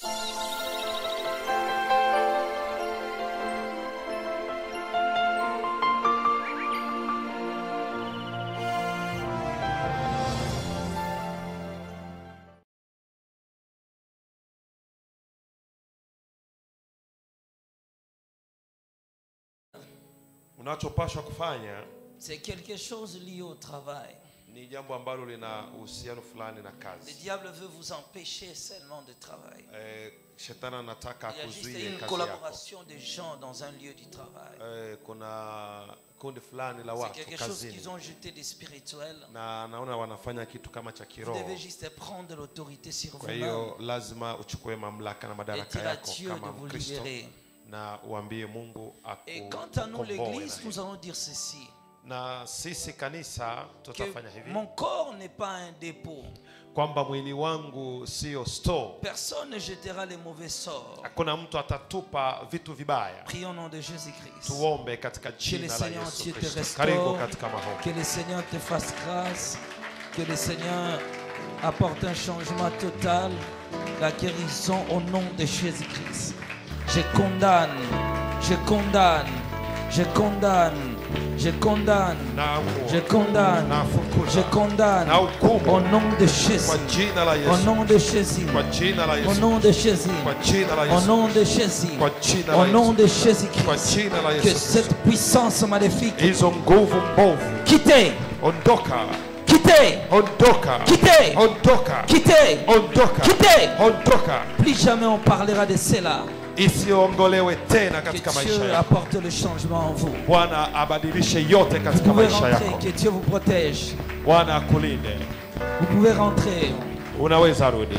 unachopashwa kufanya c'est quelque chose lié au travail. ni jambo ambalo lina uhusiano fulani na Le kazi diable veut vous empêcher seulement de travailler. eh, shetani anataka Il y a juste akuzuie une kazi yako collaboration des gens dans un lieu du travail. eh, kuna kundi fulani la C'est watu quelque chose kazini qu'ils ont jeté de spirituel. na naona wanafanya kitu kama cha Vous kiroho devez juste prendre l'autorité sur kwa vous-même hiyo lazima uchukue mamlaka na et madaraka dire à yako Dieu de kama vous mkristo libérer. na uambie mungu Et quant à nous, akukomboe l'Église, na nous hili. allons dire ceci. na sisi kanisa Que tutafanya hivi mon corps n'est pas un dépôt. kwamba mwili wangu sio store Personne ne jettera les mauvais sorts. hakuna mtu atatupa vitu vibaya Prions au nom de Jésus-Christ. tuombe katika Que le jina la Seigneur yesu Dieu te kristo karibu restaure. katika maombi Que le Seigneur te fasse grâce. Que le Seigneur apporte un changement total. La guérison au nom de Jésus-Christ. Je condamne. Je condamne. Je condamne. Je condamne. na Je condamne. na Je fukuza condamne. na hukumu Au nom de kwa Jésus. jina la Au yesu nom de Jésus. kwa jina la Au yesu nom de Jésus. kwa jina la Au yesu nom de Jésus. kwa jina Au la nom yesu de kwa Jésus-Christ. jina la Que yesu cette puissance maléfique hizo nguvu mbovu quittez, ondoka quittez, ondoka quittez, ondoka quittez, ondoka quittez. ondoka Plus jamais on parlera de cela. isiongolewe tena Que katika maisha Dieu yako apporte le changement en vous. bwana abadilishe yote Vous katika pouvez maisha rentrer, yako que Dieu vous protège. bwana akulinde Vous pouvez rentrer. unaweza rudi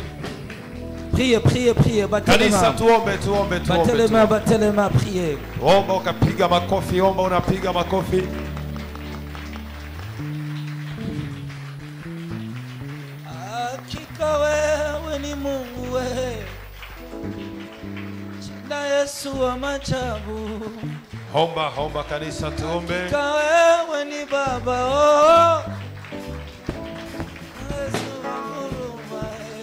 Priez, priez, priez. Battez les kanisa mains. tuombe tuombe Battez les tuombe mains, tuombe. battez les mains, priez. omba ukapiga makofi omba unapiga makofi Hakika wewe ni Mungu wewe. Jina Yesu wa majabu. omba omba kanisa tuombe Hakika wewe ni Baba oh. Yesu wa huruma,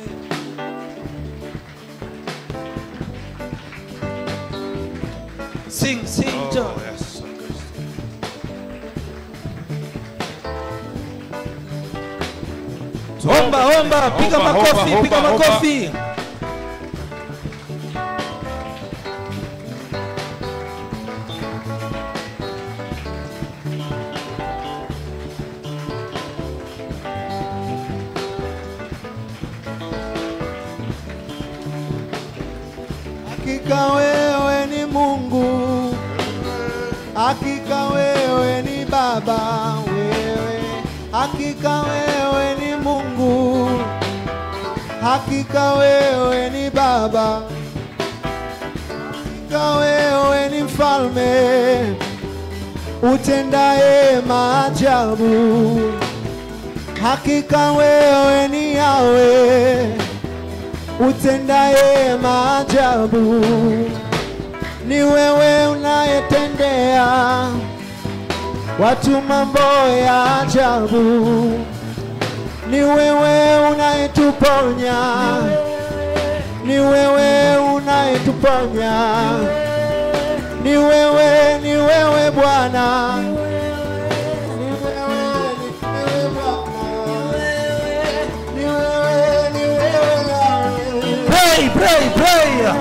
eh. Sing, sing, Oh, John. yes, Kristo. Omba, omba, piga Omba, makofi, omba, piga omba, omba. makofi. Hakika wewe ni Mungu, hakika wewe ni Baba, wewe hakika wewe ni Mungu, hakika wewe ni Baba, hakika wewe ni Mfalme utendaye maajabu, hakika wewe ni Yawe utendaye maajabu, ni wewe unayetendea watu mambo ya ajabu, ni wewe unayetuponya, ni wewe unayetuponya, ni wewe, ni wewe Bwana, ni wewe, ni wewe Bwana, ni wewe, ni wewe Yahweh. Pray, pray, pray.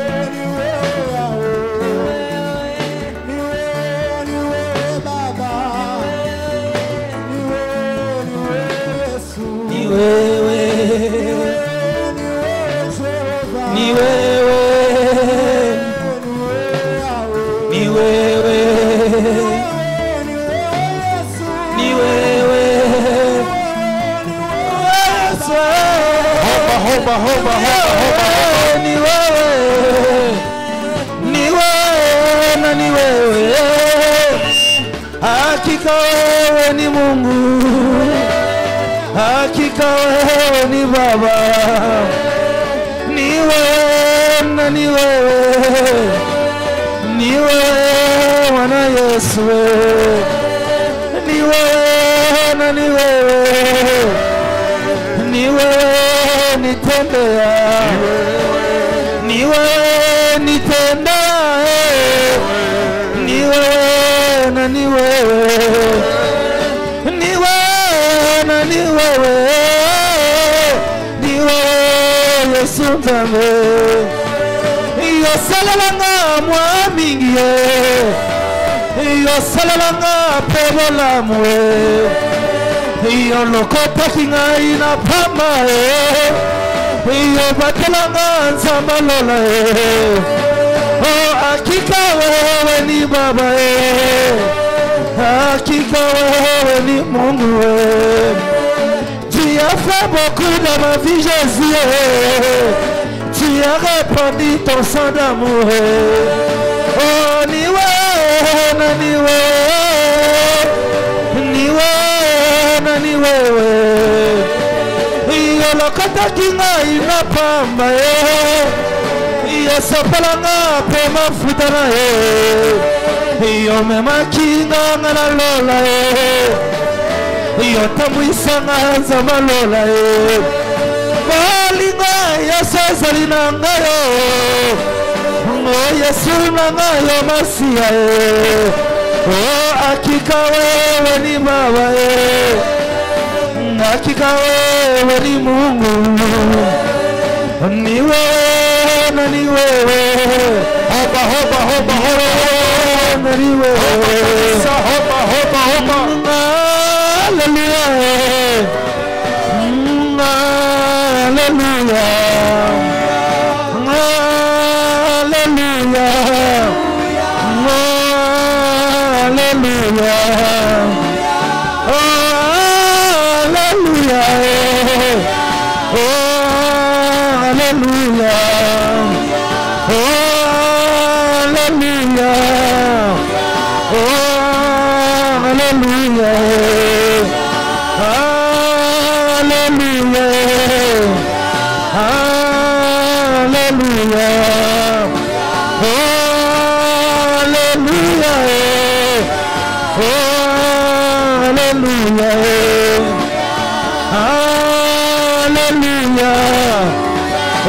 Ni wewe, ni wewe, ni wewe, ni wewe. Yesu. Homba, homba, homba, homba. Ni wewe, ni wewe na ni wewe, hakika wewe ni Mungu, hakika wewe ni Baba, ni wewe na ni wewe, ni wewe Bwana Yesu, ni wewe na ni wewe ni wewe nitendea, na ni wewe ni wewe na ni wewe ni wewe yesu nzambe yosalelanga mwa mingi ye yosalelanga mpe bolamu ye yolokotaki ngai na pamba ye yobatelanga nzambe lola ye o hakika wewe ni baba ye hakika wewe ni mungu we tu as fait beaucoup dans ma vie jésus tu as répandu ton sang d'amour oh ni wewe na ni wewe ni wewe na ni wewe yolokotaki ngai na pamba ye yosopelanga mpe mafuta na ye yomemaki nganga na lola ye yotambwisanga nzambe lola ye bolingo yesu ezali na ngai o yesu na ngai yo masiya ye o akika wewe ni baba ye hakika wewe ni mungu ni wewe na ni wewe Hoba, hoba, hoba, hoba, na ni wewe Sa hoba, hoba, hoba. Hallelujah. Mm, Hallelujah. Hallelujah. Hallelujah. Oh, hallelujah. Oh, hallelujah. Oh, hallelujah. Oh, hallelujah. Hallelujah. Hallelujah. Oh, hallelujah. Oh, hallelujah. Hallelujah. Oh,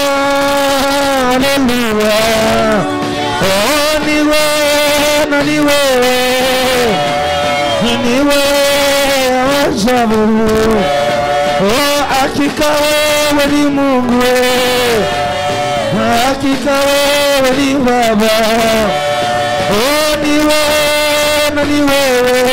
hallelujah. Oh, ni wewe na ni wewe ni wewe ajabu. Oh, hakika wewe ni Mungu, wewe. hakika wewe ni Baba. Oh, ni wewe na ni wewe,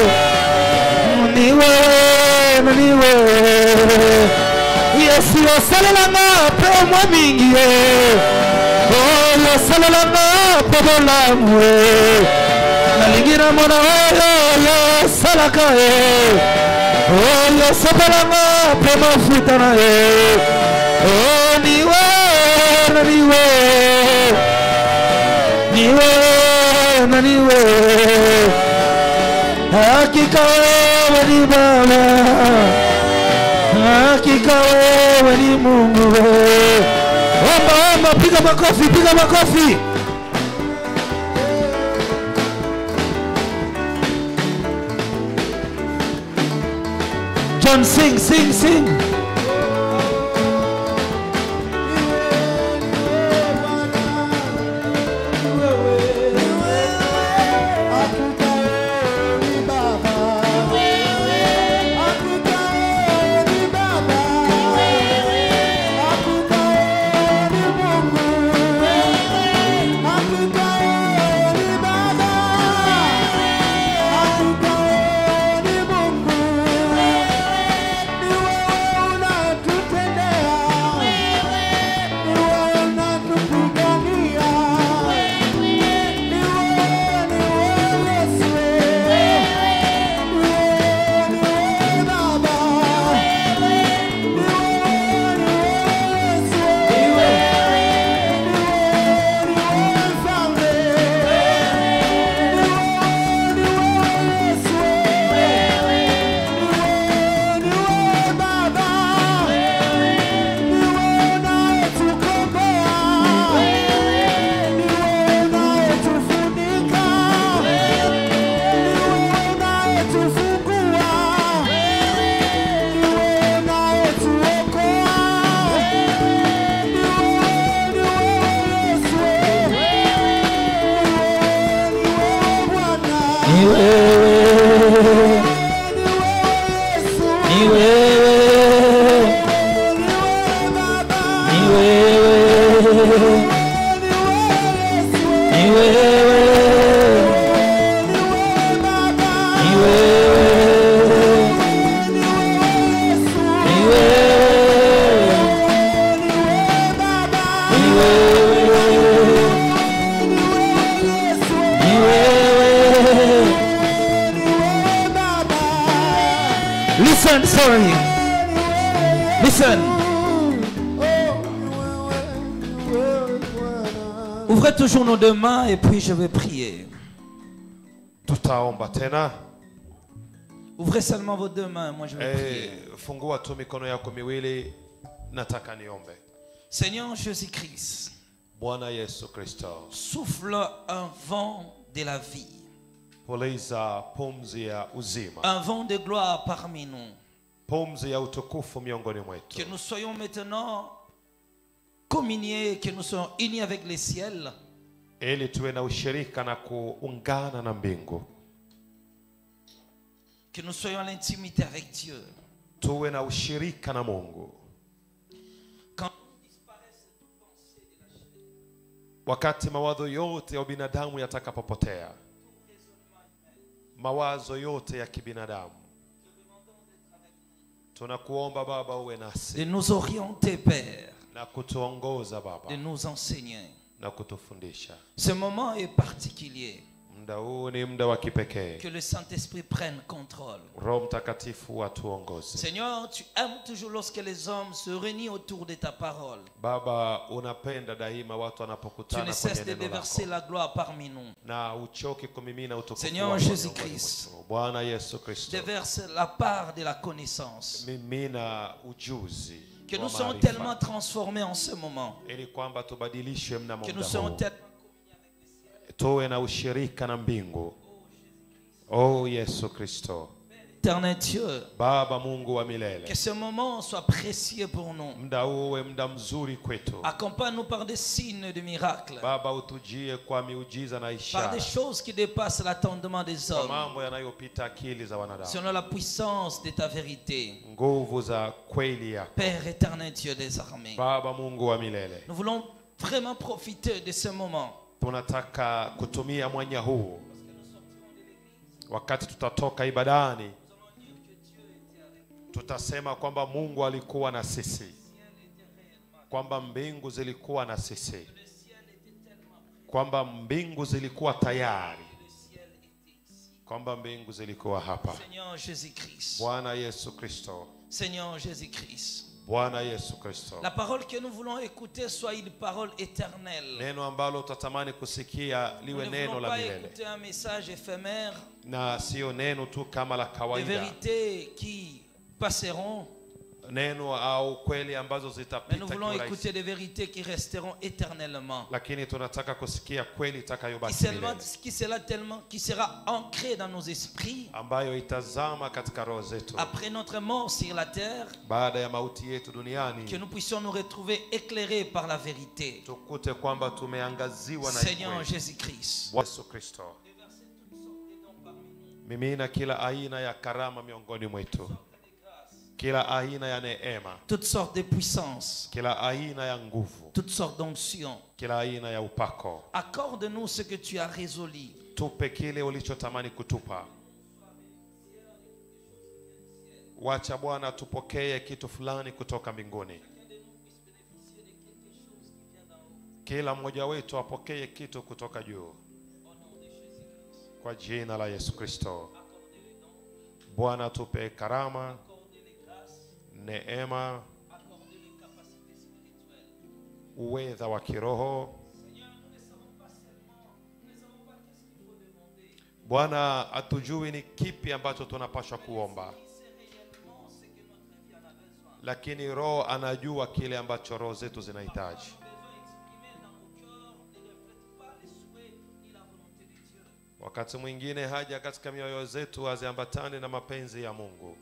ni wewe na ni wewe. Yesu yosalelanga mpe mwa mingi ye. Oh, yosalelanga mpe bolamu ye. nalingi namona oyo yosalaka ye oyo osopelanga mpe mafuta na ye o niwe na niwe niwe na niwe hakika wewe ni baba hakika wewe ni mungu omba omba piga makofi piga makofi John, sing, sing, sing. Hakika Ni wewe, ni wewe, ni wewe, ni wewe, ni wewe, ni wewe, ni wewe, ni wewe. Listen, sorry. Listen. Ouvrez toujours nos deux mains et puis je vais prier. tutaomba tena Ouvrez seulement vos deux mains, moi je vais prier. eh, fungua tu mikono yako miwili nataka niombe Seigneur Jésus-Christ, bwana yesu kristo souffle un vent de la vie, puliza pumzi ya uzima un vent de gloire parmi nous. pumzi ya utukufu miongoni Que mwetu nous soyons maintenant communiés, que nous soyons unis avec les ciels, ili tuwe na ushirika na kuungana na mbingu que nous soyons à l'intimité avec Dieu. tuwe na ushirika na mungu Quand wakati mawazo yote ya binadamu yatakapopotea mawazo yote ya kibinadamu tunakuomba baba uwe de nasi nous orienter, Père, na kutuongoza de baba nous enseigner. na kutufundisha Ce moment est particulier. muda huu ni muda wa kipekee Que le Saint-Esprit prenne contrôle. roho mtakatifu atuongoze Seigneur, tu aimes toujours lorsque les hommes se réunissent autour de ta parole. baba unapenda daima watu Tu wanapokutana ne kwenye cesses de neno déverser lako la gloire parmi nous. na uchoki kumimina utukufu Seigneur wako Jésus miongoni Christ. mwetu. bwana yesu kristo Déverse la part de la connaissance. mimina ujuzi Que wa nous soyons maarifa, tellement transformés en ce moment. ili kwamba tubadilishwe mnamo Que nous muda soyons huu tellement tuwe na ushirika na mbingu o yesu kristo éternel Dieu. baba mungu wa Que milele ce moment soit précieux pour nous. muda huu uwe muda mzuri kwetu Accompagne-nous par des signes de miracles. baba utujie kwa miujiza na Par ishara des choses qui dépassent l'attendement des kwa hommes. mambo yanayopita akili za wanadamu Selon la puissance de ta vérité. nguvu za kweli yako Père éternel Dieu des armées. baba mungu wa milele Nous voulons vraiment profiter de ce moment. tunataka kutumia mwanya huu wakati tutatoka ibadani tutasema kwamba mungu alikuwa na sisi kwamba mbingu zilikuwa na sisi kwamba mbingu zilikuwa tayari kwamba mbingu zilikuwa hapa Seigneur Jésus-Christ. bwana yesu kristo Seigneur Jésus-Christ. bwana yesu kristo La parole que nous voulons écouter soit une parole éternelle. neno ambalo utatamani kusikia Nous liwe ne neno voulons la pas milele écouter un message éphémère, na sio neno tu kama la des kawaida vérités qui passeront, neno au kweli ambazo mais nous zitapita voulons kiurahisi. écouter des vérités qui resteront éternellement. lakini tunataka kusikia kweli Qui itakayobaki sera, milele qui sera tellement, qui sera ancrée dans nos esprits ambayo itazama katika roho zetu après notre mort sur la terre, baada ya mauti yetu que duniani nous puissions nous retrouver éclairés par la vérité. tukute kwamba tumeangaziwa na Seigneur kweli. Jésus-Christ. Yesu Kristo mimina kila aina ya karama miongoni mwetu kila aina ya neema Toutes sortes de puissances, kila aina ya nguvu toutes sortes d'onctions. kila aina ya upako Accorde-nous ce que tu as résolu. tupe kile ulichotamani kutupa wacha bwana tupokee kitu fulani kutoka mbinguni kila mmoja wetu apokee kitu kutoka juu kwa jina la yesu kristo bwana tupe karama neema uwedha wa kiroho bwana hatujui ni kipi ambacho tunapaswa kuomba lakini roho anajua kile ambacho roho zetu zinahitaji wakati mwingine haja katika mioyo zetu haziambatane na mapenzi ya mungu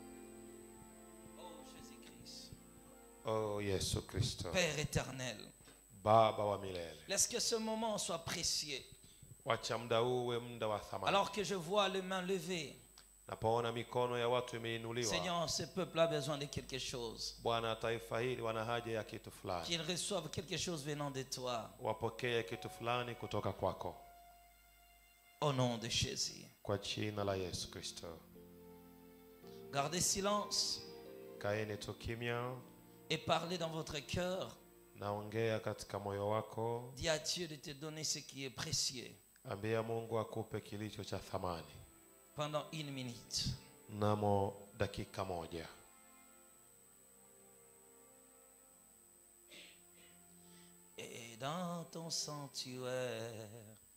oh yesu kristo Père éternel, baba wa milele laisse que ce moment soit précieux. wacha muda huu uwe muda wa thamani Alors que je vois les mains levées, napoona mikono ya watu imeinuliwa Seigneur, ce peuple a besoin de quelque chose. bwana taifa hili wana haja ya kitu fulani Qu'ils reçoivent quelque chose venant de toi. wapokee kitu fulani kutoka kwako Au nom de Jésus. kwa jina la yesu kristo Gardez silence kaeni tu kimya et parlez dans votre cœur. naongea katika moyo wako Dis à Dieu de te donner ce qui est précieux ambia mungu akupe kilicho cha thamani pendant une minute. mnamo dakika moja Et dans ton sanctuaire,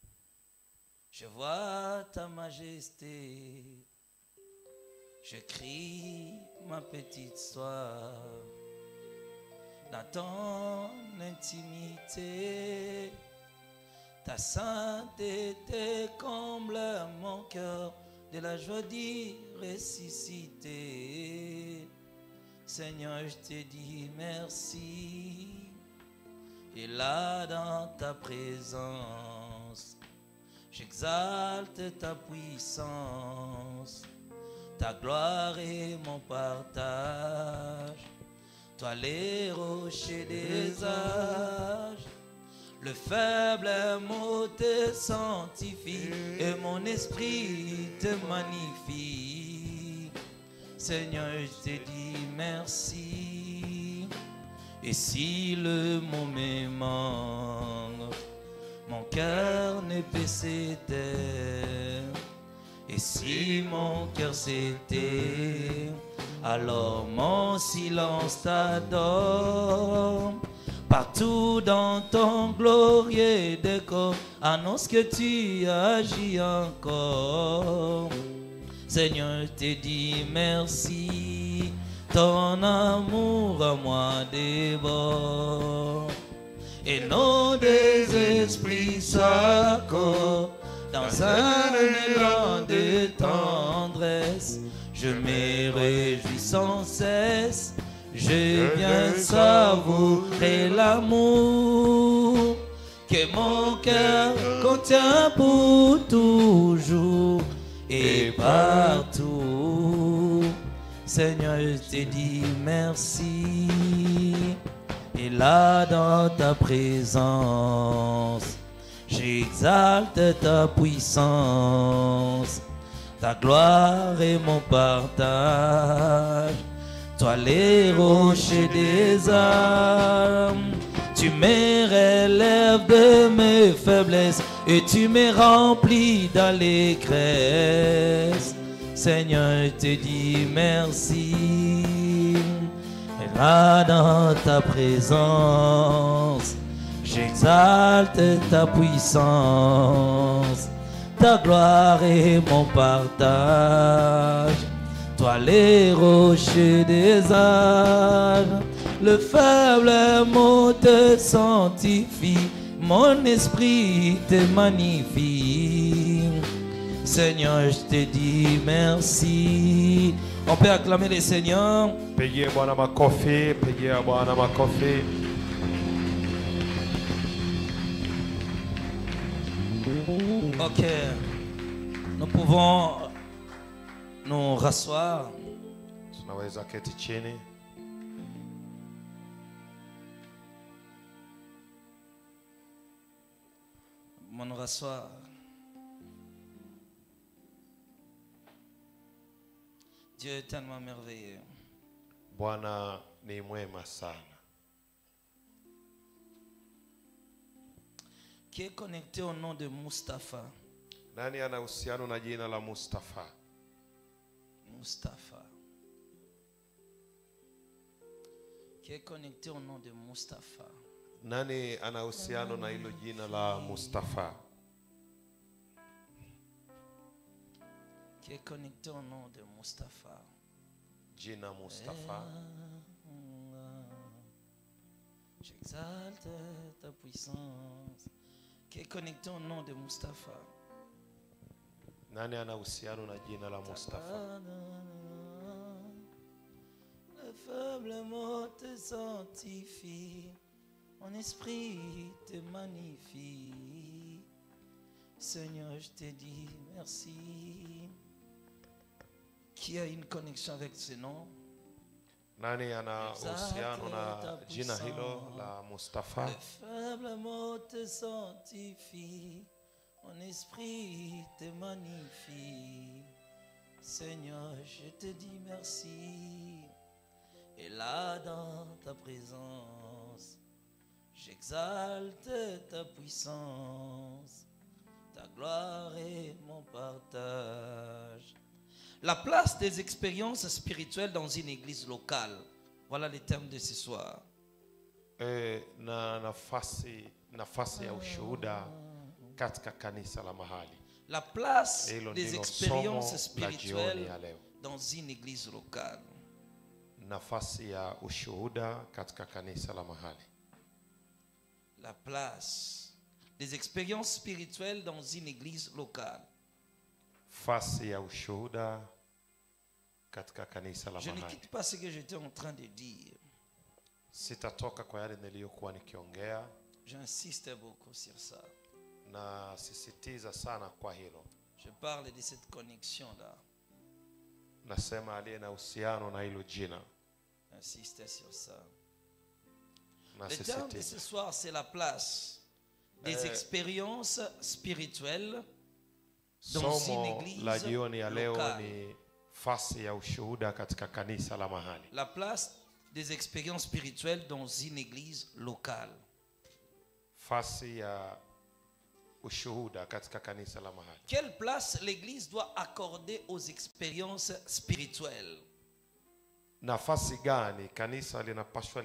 je vois ta majesté. Je crie ma petite soeur dans ton intimité. Ta sainteté comble mon cœur de la joie d'y ressusciter. Seigneur, je te dis merci. Et là dans ta présence, j'exalte ta puissance, ta gloire et mon partage. Toi les rochers des âges, le faible mot te sanctifie et mon esprit te magnifie. Seigneur, je te dis merci. Et si le mot me manque, mon cœur ne peut s'éteindre. Et si mon cœur s'était, alors mon silence t'adore. Partout dans ton glorieux décor, annonce que tu agis encore. Seigneur, je te dis merci, ton amour à moi déborde. Et nos deux esprits s'accordent dans un élan de tendresse. Je me réjouis sans cesse, je viens savourer l'amour que mon cœur contient pour toujours et partout. Seigneur, je te dis merci. Et là dans ta présence, j'exalte ta puissance, ta gloire et mon partage. Toi les rochers des âmes, tu me relèves de mes faiblesses et tu me remplis d'allégresse. Seigneur, je te dis merci. Et là dans ta présence, j'exalte ta puissance, ta gloire et mon partage. Toi les rochers des âges, le faible mot te sanctifie, mon esprit te magnifie. Seigneur, je te dis merci. On peut acclamer le Seigneur. pigie bwana makofi pigia bwana makofi Ok. Nous pouvons nous rasseoir. tunaweza keti chini On nous rasseoir. Dieu est tellement merveilleux. bwana ni mwema sana Qui est connecté au nom de Mustapha. nani ana uhusiano na jina la mustafa Mustapha. Qui est connecté au nom de Mustapha. nani ana uhusiano na hilo jina la mustafa Qui est connecté au nom de Mustapha. jina mustafa J'exalte ta puissance. Qui est connecté au nom de Mustapha. nani ana uhusiano na jina la mustafa Le faible mot te sanctifie, mon esprit te magnifie. Seigneur, je te dis merci. Qui a une connexion avec ce nom Nani ana uhusiano na jina hilo la Mustafa? Le faible mot te sanctifie, mon esprit te magnifie. Seigneur, je te dis merci. Et là, dans ta présence, j'exalte ta puissance. Ta gloire est mon partage. La place des expériences spirituelles dans une église locale. Voilà le thème de ce soir. E, na nafasi nafasi ya ushuhuda katika kanisa la mahali. La place Hilo des ndilo expériences somo la jioni spirituelles ya leo. dans une église locale. Nafasi ya ushuhuda katika kanisa la mahali. La place des expériences spirituelles dans une église locale. Fasi ya ushuhuda katika kanisa la Je ne mahali. quitte pas ce que j'étais en train de dire. Sitatoka kwa yale niliyokuwa nikiongea J'insiste beaucoup sur ça. na sisitiza sana kwa hilo. Je parle de cette connexion-là. Nasema aliye na uhusiano na hilo jina. J'insiste sur ça. Le thème de Nasisitiza ce soir, c'est la place des Euh, expériences spirituelles dans une somo église la jioni ya leo locale. ni fasi ya ushuhuda katika kanisa la mahali. La place des expériences spirituelles dans une église locale. Fasi ya ushuhuda katika kanisa la mahali. Quelle place l'église doit accorder aux expériences spirituelles Nafasi gani kanisa linapaswa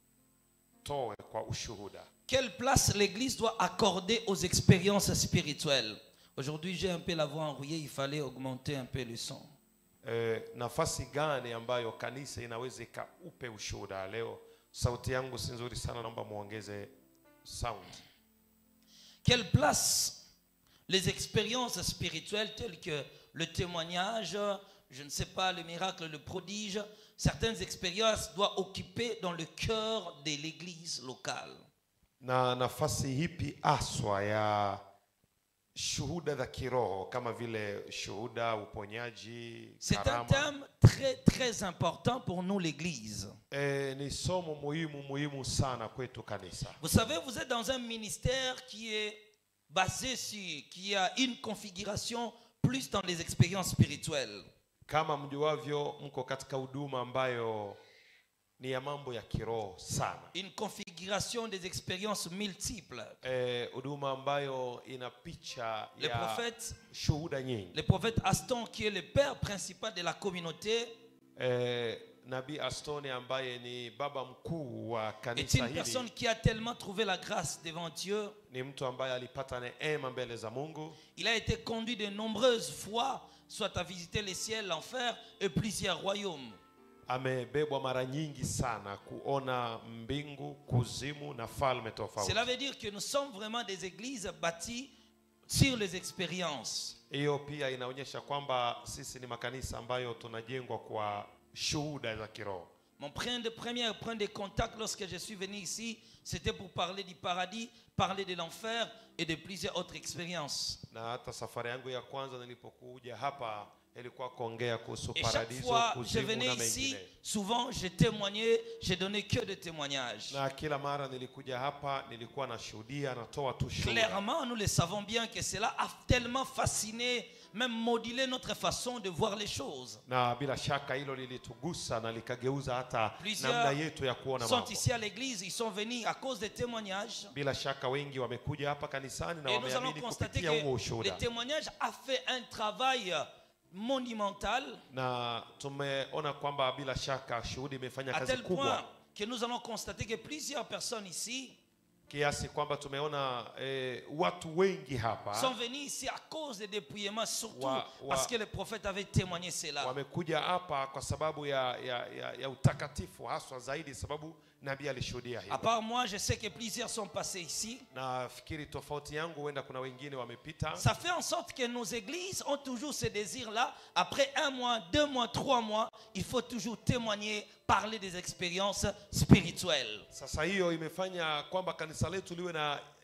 litoe kwa ushuhuda? Quelle place l'église doit accorder aux expériences spirituelles Aujourd'hui, j'ai un peu la voix enrouillée, il fallait augmenter un peu le son. E, nafasi gani ambayo kanisa inaweza ikaupe ushuhuda leo? Sauti yangu si nzuri sana, naomba muongeze sound. Quelle place les expériences spirituelles telles que le témoignage, je ne sais pas, le miracle, le prodige, certaines expériences doivent occuper dans le cœur de l'église locale Na nafasi hipi aswa ya shuhuda za kiroho kama vile shuhuda, uponyaji, C'est un karama? thème très très important pour nous l'église. E, ni somo muhimu muhimu sana kwetu kanisa. Vous savez, vous êtes dans un ministère qui est basé sur, qui a une configuration plus dans les expériences spirituelles. Kama mjuavyo, mko katika huduma ambayo ni ya mambo ya kiroho sana. Une configuration des expériences multiples. Eh, huduma ambayo ina picha Le ya prophète, shuhuda nyingi. le prophète Aston, qui est le père principal de la communauté, Eh, Nabii Astoni ambaye ni baba mkuu wa est kanisa une personne hili qui a tellement trouvé la grâce devant Dieu. ni mtu ambaye alipata neema mbele za Mungu. Il a été conduit de nombreuses fois, soit à visiter les ciels, l'enfer et plusieurs royaumes. Amebebwa mara nyingi sana kuona mbingu, kuzimu na falme tofauti. Cela veut dire que nous sommes vraiment des églises bâties sur les expériences. Hiyo pia inaonyesha kwamba sisi ni makanisa ambayo tunajengwa kwa shuhuda za kiroho. Mon point de premier point de contact lorsque je suis venu ici, c'était pour parler du paradis, parler de l'enfer et de plusieurs autres expériences. Na hata safari yangu ya kwanza nilipokuja hapa ilikuwa kuongea kuhusu Et chaque paradiso, fois je kuzimu venais na ici, mengine. souvent je témoignais, je donnais que des témoignages. Na kila mara nilikuja hapa nilikuwa nashuhudia, natoa tu shuhuda. Clairement, nous le savons bien que cela a tellement fasciné, même modulé notre façon de voir les choses. Na bila shaka hilo lilitugusa na likageuza hata Plusieurs namna yetu ya kuona sont mambo. ici à l'église, ils sont venus à cause des témoignages. Bila shaka wengi wamekuja hapa kanisani na Et nous allons wameamini constater kupitia huo que ushuhuda. le témoignage a fait un travail monumental Na tumeona kwamba bila shaka shuhudi imefanya à kazi tel kubwa point que nous allons constater que plusieurs personnes ici kiasi kwamba tumeona eh, watu wengi hapa sont venus ici à cause des dépouillements, surtout Wa- wa- parce que le prophète avait témoigné cela. wamekuja hapa kwa sababu ya, ya, ya, ya utakatifu haswa zaidi sababu nabii alishuhudia À hilo. part moi, je sais que plusieurs sont passés ici. Nafikiri tofauti yangu, huenda kuna wengine wamepita. Ça fait en sorte que nos églises ont toujours ce désir-là. Après un mois, deux mois, trois mois, il faut toujours témoigner, parler des expériences spirituelles. Sasa hiyo imefanya kwamba kanisa letu liwe na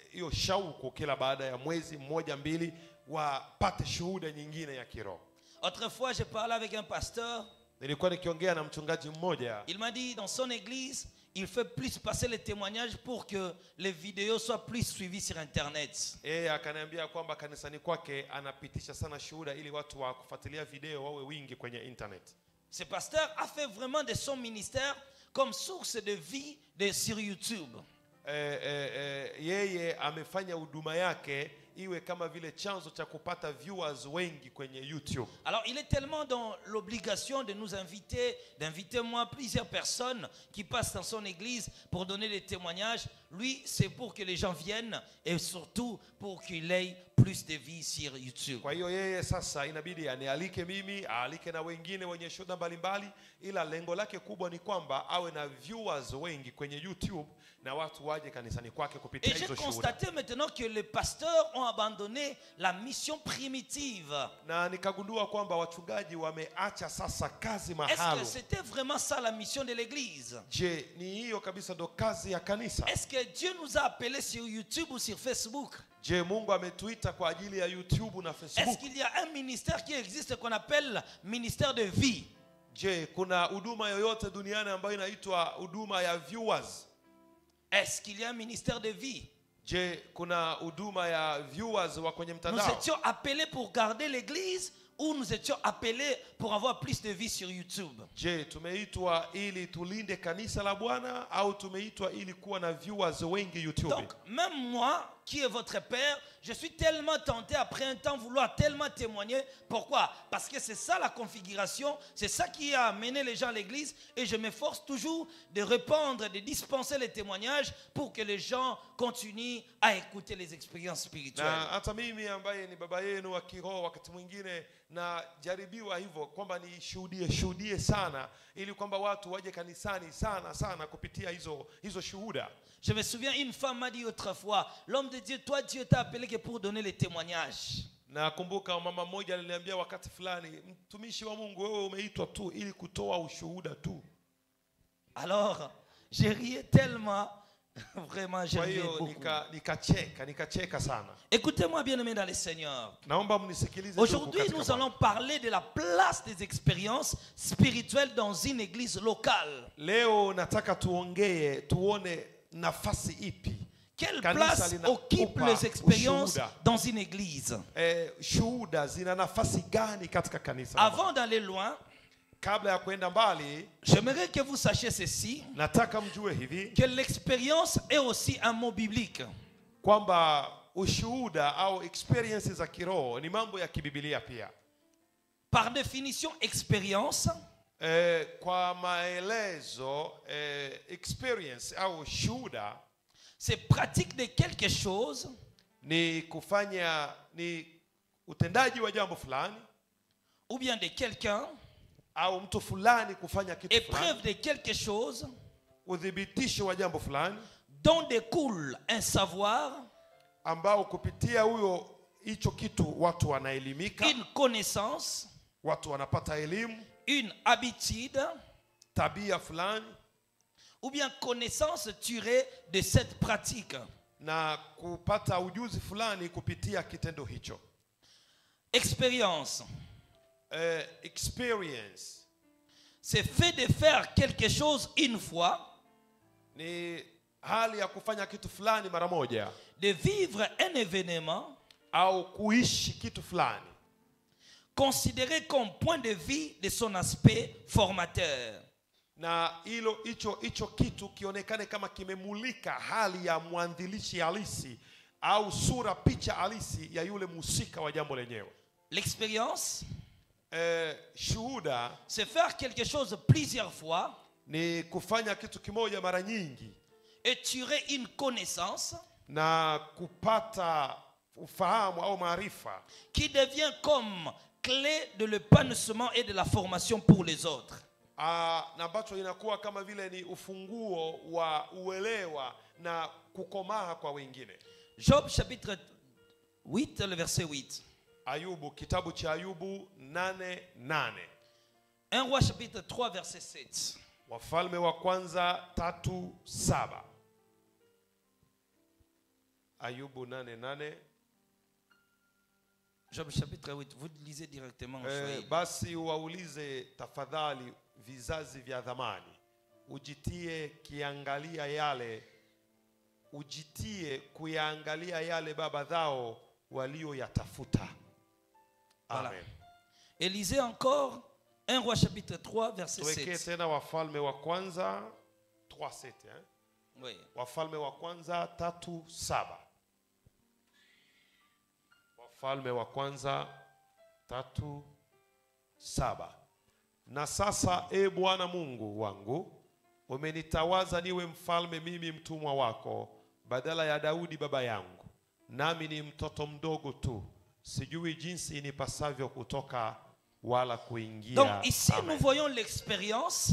hiyo shauku kila baada ya mwezi mmoja mbili wapate shuhuda nyingine ya kiroho Autrefois, j'ai parlé avec un pasteur. nilikuwa nikiongea na mchungaji mmoja Il m'a dit, dans son église, il fait plus passer les témoignages pour que les vidéos soient plus suivies sur Internet. yeye akaniambia kwamba kanisani kwake anapitisha sana shuhuda ili watu wa kufuatilia video wawe wingi kwenye internet Ce pasteur a fait vraiment de son ministère comme source de vie de, sur YouTube. eh, eh, eh, yeye amefanya huduma yake iwe kama vile chanzo cha kupata viewers wengi kwenye youtube Alors, il est tellement dans l'obligation de nous inviter, d'inviter moi plusieurs personnes qui passent dans son église pour donner des témoignages. Lui, c'est pour que les gens viennent et surtout pour qu'il ait plus de vie sur YouTube. kwa hiyo yeye sasa inabidi anialike mimi aalike na wengine wenye shuhuda mbalimbali ila lengo lake kubwa ni kwamba awe na viewers wengi kwenye youtube na watu waje kanisani kwake kupitia Et j'ai hizo shuhuda constaté maintenant que les pasteurs ont abandonné la mission primitive. na nikagundua kwamba wachungaji wameacha sasa kazi Est-ce mahalo que c'était vraiment ça la mission de l'Église je ni hiyo kabisa ndo kazi ya kanisa Est-ce que Dieu nous a appelés sur YouTube ou sur Facebook je mungu ametuita kwa ajili ya youtube na Est-ce facebook qu'il y a un ministère qui existe qu'on appelle ministère de vie je kuna huduma yoyote duniani ambayo inaitwa huduma ya viewers Est-ce qu'il y a un ministère de vie je kuna huduma ya viewers wa kwenye Nous mtandao étions appelés pour garder l'Église ou nous étions appelés pour avoir plus de vie sur YouTube je tumeitwa ili tulinde kanisa la bwana au tumeitwa ili kuwa na viewers wengi youtube Donc, même moi, qui est votre père, je suis tellement tenté après un temps vouloir tellement témoigner. Pourquoi Parce que c'est ça la configuration, c'est ça qui a amené les gens à l'église et je m'efforce toujours de répandre, de dispenser les témoignages pour que les gens continuent à écouter les expériences spirituelles. na hata mimi ambaye ni baba yenu wa kiroho wakati mwingine najaribiwa hivyo kwamba nishuhudie shuhudie sana ili kwamba watu waje kanisani sana sana kupitia hizo hizo shuhuda Je me souviens, une femme m'a dit autrefois, l'homme de Dieu, toi Dieu t'a appelé que pour donner les témoignages. nakumbuka mama mmoja aliniambia wakati fulani mtumishi wa mungu wewe umeitwa tu ili kutoa ushuhuda tu Alors, j'ai rié tellement, vraiment, j'ai kwa rié hiyo beaucoup. nika- nikacheka nikacheka sana Écoutez-moi bien aimé dans le Seigneur. naomba mnisikilize ndugu Aujourd'hui, katika nous Bwana. allons parler de la place des expériences spirituelles dans une église locale. leo nataka tuongee tuone nafasi ipi Quelle Kanisa place lina- occupent upa les expériences ushuhuda. dans une église eh, shuhuda zina nafasi gani katika kanisa la Bwana? Avant d'aller loin, kabla ya kwenda mbali j'aimerais que vous sachiez ceci, nataka mjue hivi que l'expérience est aussi un mot biblique. kwamba ushuhuda au experiences za kiroho ni mambo ya kibibilia pia Par définition, expérience, eh, kwa maelezo eh, experience au shuhuda c'est pratique de quelque chose ni kufanya ni utendaji wa jambo fulani ou bien de quelqu'un, au mtu fulani kufanya kitu fulani épreuve de quelque chose uthibitisho wa jambo fulani dont découle un savoir, ambao kupitia huyo hicho kitu watu wanaelimika une connaissance, watu wanapata elimu une habitude tabia fulani ou bien connaissance tirée de cette pratique. na kupata ujuzi fulani kupitia kitendo hicho Expérience, eh, experience c'est fait de faire quelque chose une fois, ni hali ya kufanya kitu fulani mara moja de vivre un événement au kuishi kitu fulani considéré comme point de vue de son aspect formateur. na hilo hicho hicho kitu kionekane kama kimemulika hali ya mwanzilishi halisi au sura picha halisi ya yule mhusika wa jambo lenyewe L'expérience, eh, shuhuda c'est faire quelque chose plusieurs fois ni kufanya kitu kimoja mara nyingi et tirer une connaissance na kupata ufahamu au maarifa qui devient comme clé de l'épanouissement et de la formation pour les autres. ah, na ambacho inakuwa kama vile ni ufunguo wa uelewa na kukomaa kwa wengine Job chapitre 8, le verset 8. ayubu kitabu cha ayubu 88 1 roi chapitre 3, verset 7. wafalme wa kwanza tatu saba ayubu nane nane Job chapitre 8. Vous lisez directement en Eh, Swahili. basi waulize tafadhali vizazi vya dhamani ujitie kiangalia yale ujitie kuyaangalia yale baba zao walioyatafuta Voilà. amen Et lisez encore 1 roi chapitre 3 verset tuwekee 7. tena wafalme wa kwanza 3:7 eh? Oui. wafalme wa kwanza tatu saba wafalme wa kwanza tatu saba na sasa e bwana mungu wangu umenitawaza niwe mfalme mimi mtumwa wako badala ya daudi baba yangu nami ni mtoto mdogo tu sijui jinsi inipasavyo kutoka wala kuingia Donc ici, Amen. nous voyons l'expérience.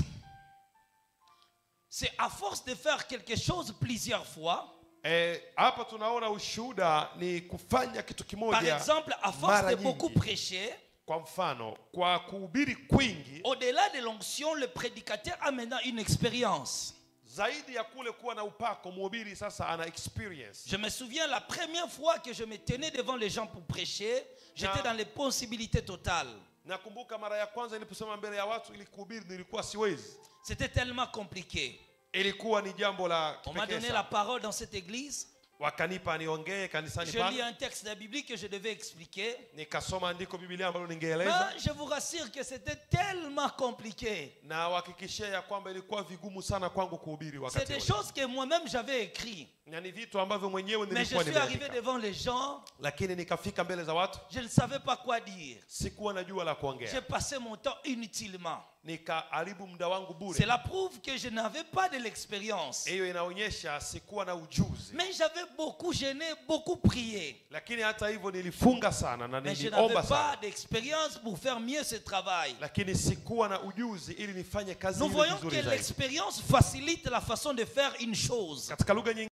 C'est à force de faire quelque chose plusieurs fois. Eh, hapa tunaona ushuhuda ni kufanya kitu Par kimoja exemple, à force mara de nyingi. beaucoup prêcher, kwa mfano kwa kuhubiri kwingi au-delà de l'onction, le prédicateur a maintenant une expérience. zaidi ya kule kuwa na upako mhubiri sasa ana experience Je me souviens la première fois que je me tenais devant les gens pour prêcher, j'étais Na- dans les possibilités totales. nakumbuka mara ya kwanza niliposema mbele ya watu ili kuhubiri nilikuwa siwezi C'était tellement compliqué. ilikuwa ni jambo la On m'a kipekee donné sana. la parole dans cette église. wakanipa niongee kanisani Je lis pale un texte de la Bible que je devais expliquer. nikasoma andiko biblia ambalo Mais ningeeleza je vous rassure que c'était tellement compliqué. na wahakikishia ya kwamba ilikuwa vigumu sana kwangu kuhubiri C'est wakati des ule. choses que moi-même j'avais écrit. na ni vitu ambavyo mwenyewe Mais je nilikuwa suis arrivé nimeandika devant les gens, lakini nikafika mbele za watu je ne savais pas quoi dire. sikuwa najua la J'ai kuongea passé mon temps inutilement. nikaharibu muda wangu bure Cela prouve que je n'avais pas de l'expérience. hiyo inaonyesha sikuwa na ujuzi Mais j'avais beaucoup gêné, beaucoup prié. lakini hata hivyo nilifunga sana na Mais je n'avais niliomba pas sana d'expérience pour faire mieux ce travail. lakini sikuwa na ujuzi ili nifanye kazi Nous ile voyons que vizuri zaidi l'expérience facilite la façon de faire une chose. katika lugha nyingine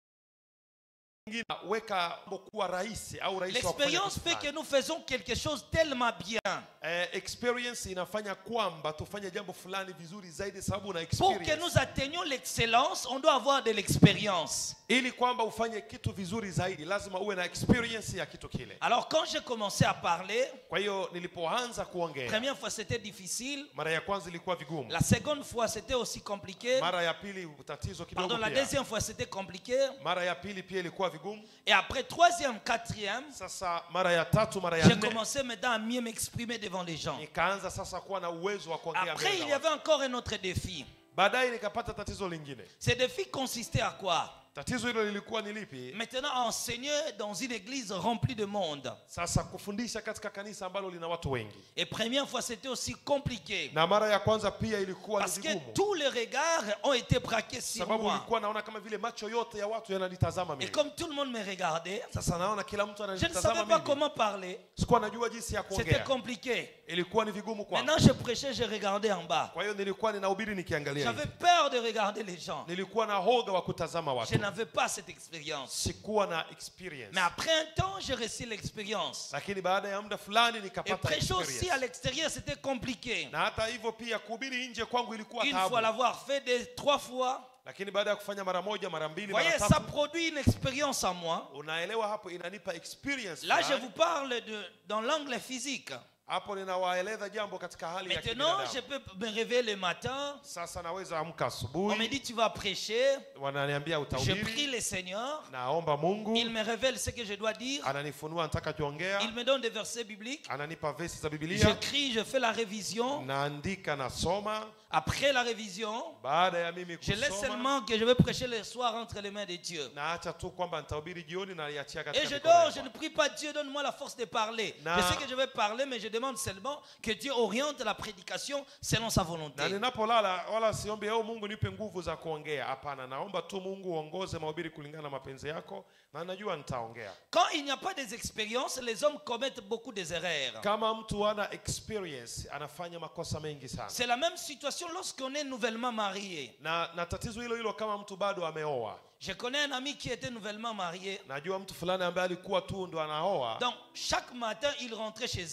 weka mambo kuwa rahisi au rahisi wa kufanya L'expérience kitu fait que fulani. nous faisons quelque chose tellement bien. Eh, experience inafanya kwamba tufanye jambo fulani vizuri zaidi sababu una Pour que experience nous atteignions l'excellence, on doit avoir de l'expérience. ili kwamba ufanye kitu vizuri zaidi lazima uwe na experience ya kitu kile Alors quand j'ai commencé à parler, kwa hiyo nilipoanza kuongea première fois c'était difficile, mara ya kwanza ilikuwa vigumu la seconde fois c'était aussi compliqué, mara ya pili tatizo kidogo pardon, la pia deuxième fois c'était compliqué, mara ya pili pia ilikuwa vigumu et après troisième, quatrième, sasa mara ya tatu mara ya j'ai nne commencé maintenant à mieux m'exprimer devant les gens. nikaanza sasa kuwa na uwezo wa kuongea Après, mbele il za y watu. avait encore un autre défi. baadaye nikapata tatizo lingine Ce défi consistait à quoi tatizo hilo lilikuwa ni lipi Maintenant, enseigner dans une église remplie de monde. sasa kufundisha katika kanisa ambalo lina watu wengi Et première fois, c'était aussi compliqué. na mara ya kwanza pia ilikuwa ni Parce que vigumu tous les regards ont été braqués sur sababu moi. ulikuwa naona kama vile macho yote ya watu yananitazama Et mimi comme tout le monde me regardait, sasa naona kila mtu je ne ananitazama savais pas mimi comment parler. sikuwa najua jinsi ya C'était kuongea compliqué. ilikuwa ni vigumu kwangu Maintenant, je prêchais, je regardais en bas. kwa hiyo nilikuwa ninahubiri nikiangalia J'avais hivi. peur de regarder les gens. nilikuwa na hoga wa kutazama Je watu n'avais pas cette expérience. sikuwa na experience Mais après un temps, j'ai reçu l'expérience. lakini baada ya muda fulani Et nikapata prêcher aussi à experience l'extérieur, c'était compliqué. na hata hivyo pia kuhubiri nje kwangu ilikuwa Une fois taabu l'avoir fait des, trois fois, lakini baada ya kufanya mara moja mara mbili voyez, mara ça tatu produit une expérience en moi. unaelewa hapo inanipa experience Là, je fulani. vous parle de, dans l'angle physique. hapo ninawaeleza jambo katika hali ya Maintenant, je kibinadamu peux me réveiller le matin. sasa naweza amka On me asubuhi dit, tu vas prêcher. wananiambia Je prie utahubiri le Seigneur. naomba mungu Il me révèle ce que je dois dire. ananifunua nataka kuongea Il me donne des versets bibliques. ananipa vesi za Je bibilia crie, je fais la révision. naandika nasoma Après la révision, baada ya mimi je laisse kusoma seulement que je vais prêcher le soir entre les mains de Dieu. naacha tu kwamba nitahubiri jioni na niachia Et katika je mikono dors, ya je ne Bwana. prie pas Dieu, donne-moi la force de parler. Na- Je sais que je vais parler, mais je demande seulement que Dieu oriente la prédication selon sa volonté. na ninapolala wala siombi au mungu nipe nguvu za kuongea hapana naomba tu mungu uongoze mahubiri kulingana na mapenzi yako na najua nitaongea Quand il n'y a pas des expériences, les hommes commettent beaucoup des erreurs. kama mtu ana experience anafanya makosa mengi sana C'est la même situation lorsqu'on est nouvellement marié. na, na tatizo hilo hilo kama mtu bado ameoa Je connais un ami qui était nouvellement marié. najua mtu fulani ambaye alikuwa tu ndo anaoa Donc, chaque matin, il rentrait chez eux.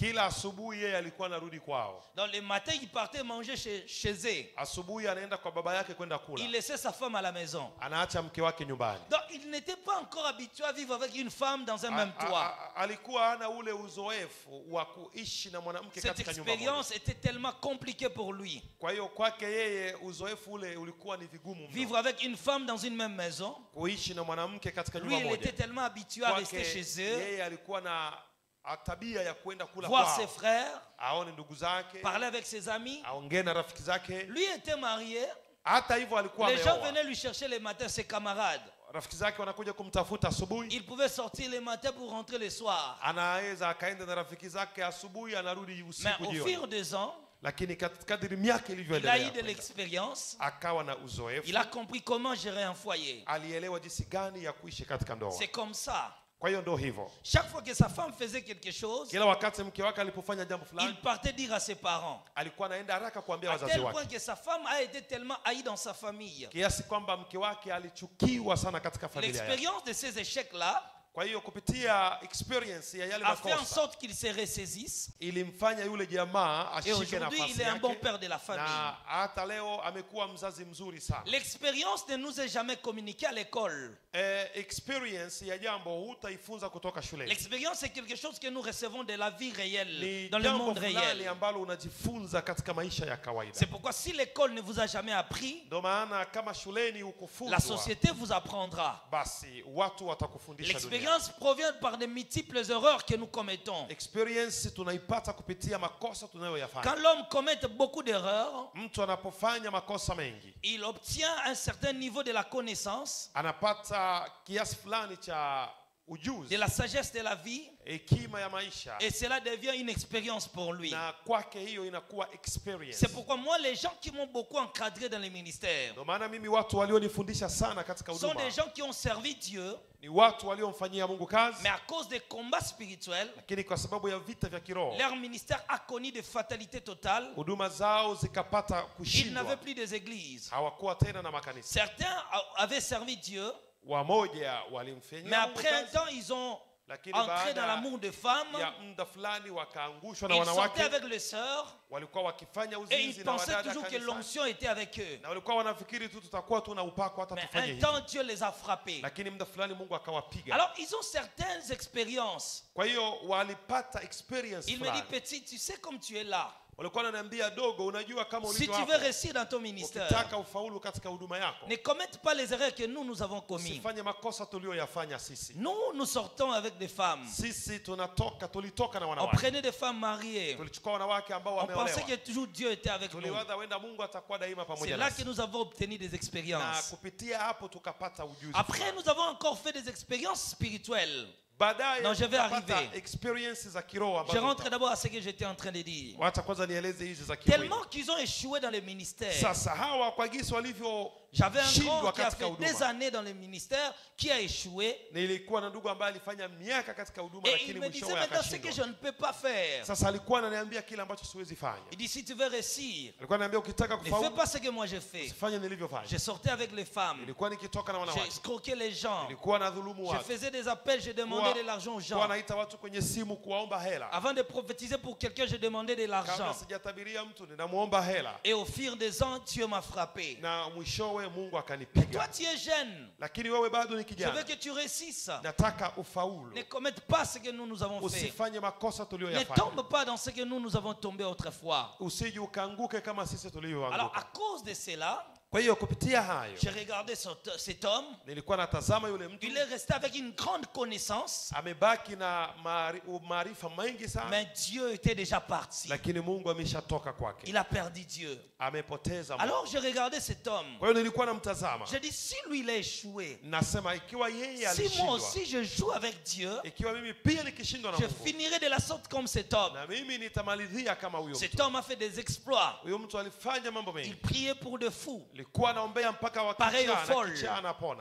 kila asubuhi yeye alikuwa anarudi kwao Donc le matin, il partait manger chez, chez eux. asubuhi anaenda kwa baba yake kwenda Il kula laissait sa femme à la maison. anaacha mke wake nyumbani Donc il n'était pas encore habitué à vivre avec une femme dans un même A- a- toit. a- alikuwa hana ule uzoefu wa kuishi na mwanamke Cette katika nyumba moja expérience était tellement compliquée pour lui. kwa hiyo kwake yeye uzoefu ule ulikuwa ni vigumu mno. Vivre avec une femme dans une même maison. kuishi na mwanamke katika Lui, nyumba il était moja tellement habitué à rester kwake chez eux, yeye alikuwa na a- tabia ya kwenda kula voir kwao ses frères, aone ndugu zake parler avec ses amis. aongee na rafiki zake Lui était marié. hata hivyo alikuwa Les gens ameoa venaient lui chercher les matins, ses camarades. rafiki zake wanakuja kumtafuta asubuhi Il pouvait sortir les matins pour rentrer le soir. anaweza akaenda na rafiki zake asubuhi anarudi Mais usiku au jioni fur des ans, lakini kat- kadiri miaka il a eu ilivyoendelea de kwenda, l'expérience. akawa na uzoefu Il a compris comment gérer un foyer. alielewa jinsi gani ya kuishi katika ndoa C'est comme ça. kwa hiyo ndo hivyo Chaque fois que sa femme faisait quelque chose, kila wakati mke wake alipofanya jambo il fulani partait dire à ses parents. alikuwa anaenda haraka kuambia À wazazi tel wake point que sa femme a été tellement haïe dans sa famille. kiasi kwamba mke wake alichukiwa sana katika familia yake L'expérience de ces échecs-là kwa hiyo kupitia experience ya yale a fait en makosa sorte qu'il se ressaisisse. ilimfanya yule jamaa Et ashike aujourd'hui, nafasi il est un bon yake père de la famille. na hata leo amekuwa mzazi mzuri sana L'expérience ne nous est jamais communiquée à l'école. eh, experience ya jambo hutaifunza kutoka shuleni L'expérience, c'est quelque chose que nous recevons de la vie réelle, ni dans le jambo monde fulani réel. ambalo unajifunza katika maisha ya kawaida C'est pourquoi si l'école ne vous a jamais appris, ndio maana kama shuleni la hukufunzwa société vous apprendra. basi watu watakufundisha dunia L'expérience provient par de multiples erreurs que nous commettons. experience tunaipata kupitia makosa tunayoyafanya Quand l'homme commet beaucoup d'erreurs, mtu anapofanya makosa mengi il obtient un certain niveau de la connaissance, anapata kiasi fulani cha de ujuzi la sagesse de la vie, hekima ya maisha et cela devient une expérience pour lui. na kwake hiyo inakuwa experience C'est pourquoi moi, les gens qui m'ont beaucoup encadré dans les ministères ndio maana mimi watu walionifundisha sana katika sont huduma des gens qui ont servi Dieu, ni watu waliomfanyia mungu kazi mais à cause des combats spirituels, lakini kwa sababu ya vita vya kiroho leur ministère a connu des fatalités totales. huduma zao zikapata Ils kushindwa n'avaient plus des églises. hawakuwa tena na makanisa Certains a- avaient servi Dieu, wamoja mais walimfanyia Mungu après un kazi, temps, ils ont lakini entré dans baada l'amour des femmes. ya muda fulani wakaangushwa na Ils sortaient wanawake avec les sœurs walikuwa wakifanya et uzinzi ils na pensaient wadada toujours que kanisani. l'onction était avec eux. na walikuwa wanafikiri tu tutakuwa tu na upako hata Mais tufanye un hivi temps, Dieu les a frappés. lakini muda fulani mungu akawapiga Alors, ils ont certaines expériences. kwa hiyo walipata experience Il me dit, fulani petit, tu sais comme tu es là. walikuwa wananiambia dogo unajua kama Si ulivyo tu hapo, veux réussir dans ton ministère, ukitaka ufaulu katika huduma yako ne commette pas les erreurs que nous, nous avons commises. usifanye makosa tuliyoyafanya sisi Nous, nous sortons avec des femmes. sisi tunatoka tulitoka na On wanawake prenait des femmes mariées. tulichukua wanawake ambao On pensait wameolewa que toujours Dieu était avec nous. tuliwaza wenda mungu atakuwa daima C'est pamoja là que nasi nous avons obtenu des na expériences. kupitia hapo tukapata ujuzi Après, fulani. nous avons encore fait des expériences spirituelles. baadaye Non, je vais tukapata arriver. experience za kiroho Je ambazo rentre d'abord à ce que j'étais en train de dire. wacha kwanza nieleze hizi za kimwili Tellement qu'ils ont échoué dans le ministère. sasa hawa kwa jinsi J'avais un walivyoshindwa grand qui a katika fait des huduma années dans le ministère, qui a échoué. nilikuwa na ndugu ambaye alifanya miaka katika huduma Et lakini il me disait mwishowe maintenant ce que je akashindwa ne peux pas faire. sasa alikuwa ananiambia kile ambacho siwezi fanya Il dit si tu veux réussir, alikuwa ananiambia ukitaka ne fais kufaulu pas ce que moi j'ai fait. usifanye nilivyofanya Je sortais avec les femmes, nilikuwa nikitoka na j'ai wanawake escroqué les gens, nilikuwa na dhulumu je watu faisais des appels, je demandais de l'argent aux kuwa gens. naita watu kwenye simu kuwaomba hela Avant de prophétiser pour quelqu'un, je demandais de kabla l'argent. sijatabiria mtu ninamwomba hela Et au fil des ans, Dieu m'a frappé. na mwishowe mungu Toi, akanipiga tu es jeune. lakini wewe bado ni Je veux kijana que tu réussisses. nataka ufaulu Ne commette pas ce que nous, nous avons fait. usifanye makosa Ne tuliyoyafanya tombe pas dans ce que nous, nous avons tombé autrefois. usije ukaanguke kama sisi Alors, à tulivyoanguka cause de cela, kwa hiyo kupitia hayo j'ai regardé cet cet homme. nilikuwa natazama yule mtu Il est resté avec une grande connaissance, amebaki na maari- maarifa mengi sana mais Dieu était déjà parti. lakini mungu ameshatoka kwake Il a perdu Dieu. amepoteza Mungu. Alors, j'ai regardé cet homme. kwa hiyo nilikuwa namtazama J'ai dit, si lui, il a échoué, nasema ikiwa yeye si moi alishindwa aussi je joue avec Dieu, ikiwa mimi pia nikishindwa na je mungu finirai de la sorte comme cet homme. na mimi nitamalizia kama huyo Cet mtu homme a fait des exploits. huyo mtu alifanya mambo Il mengi priait pour de fous. ilikuwa anaombea mpaka Pareil au wakichaa folle. na kichaa anapona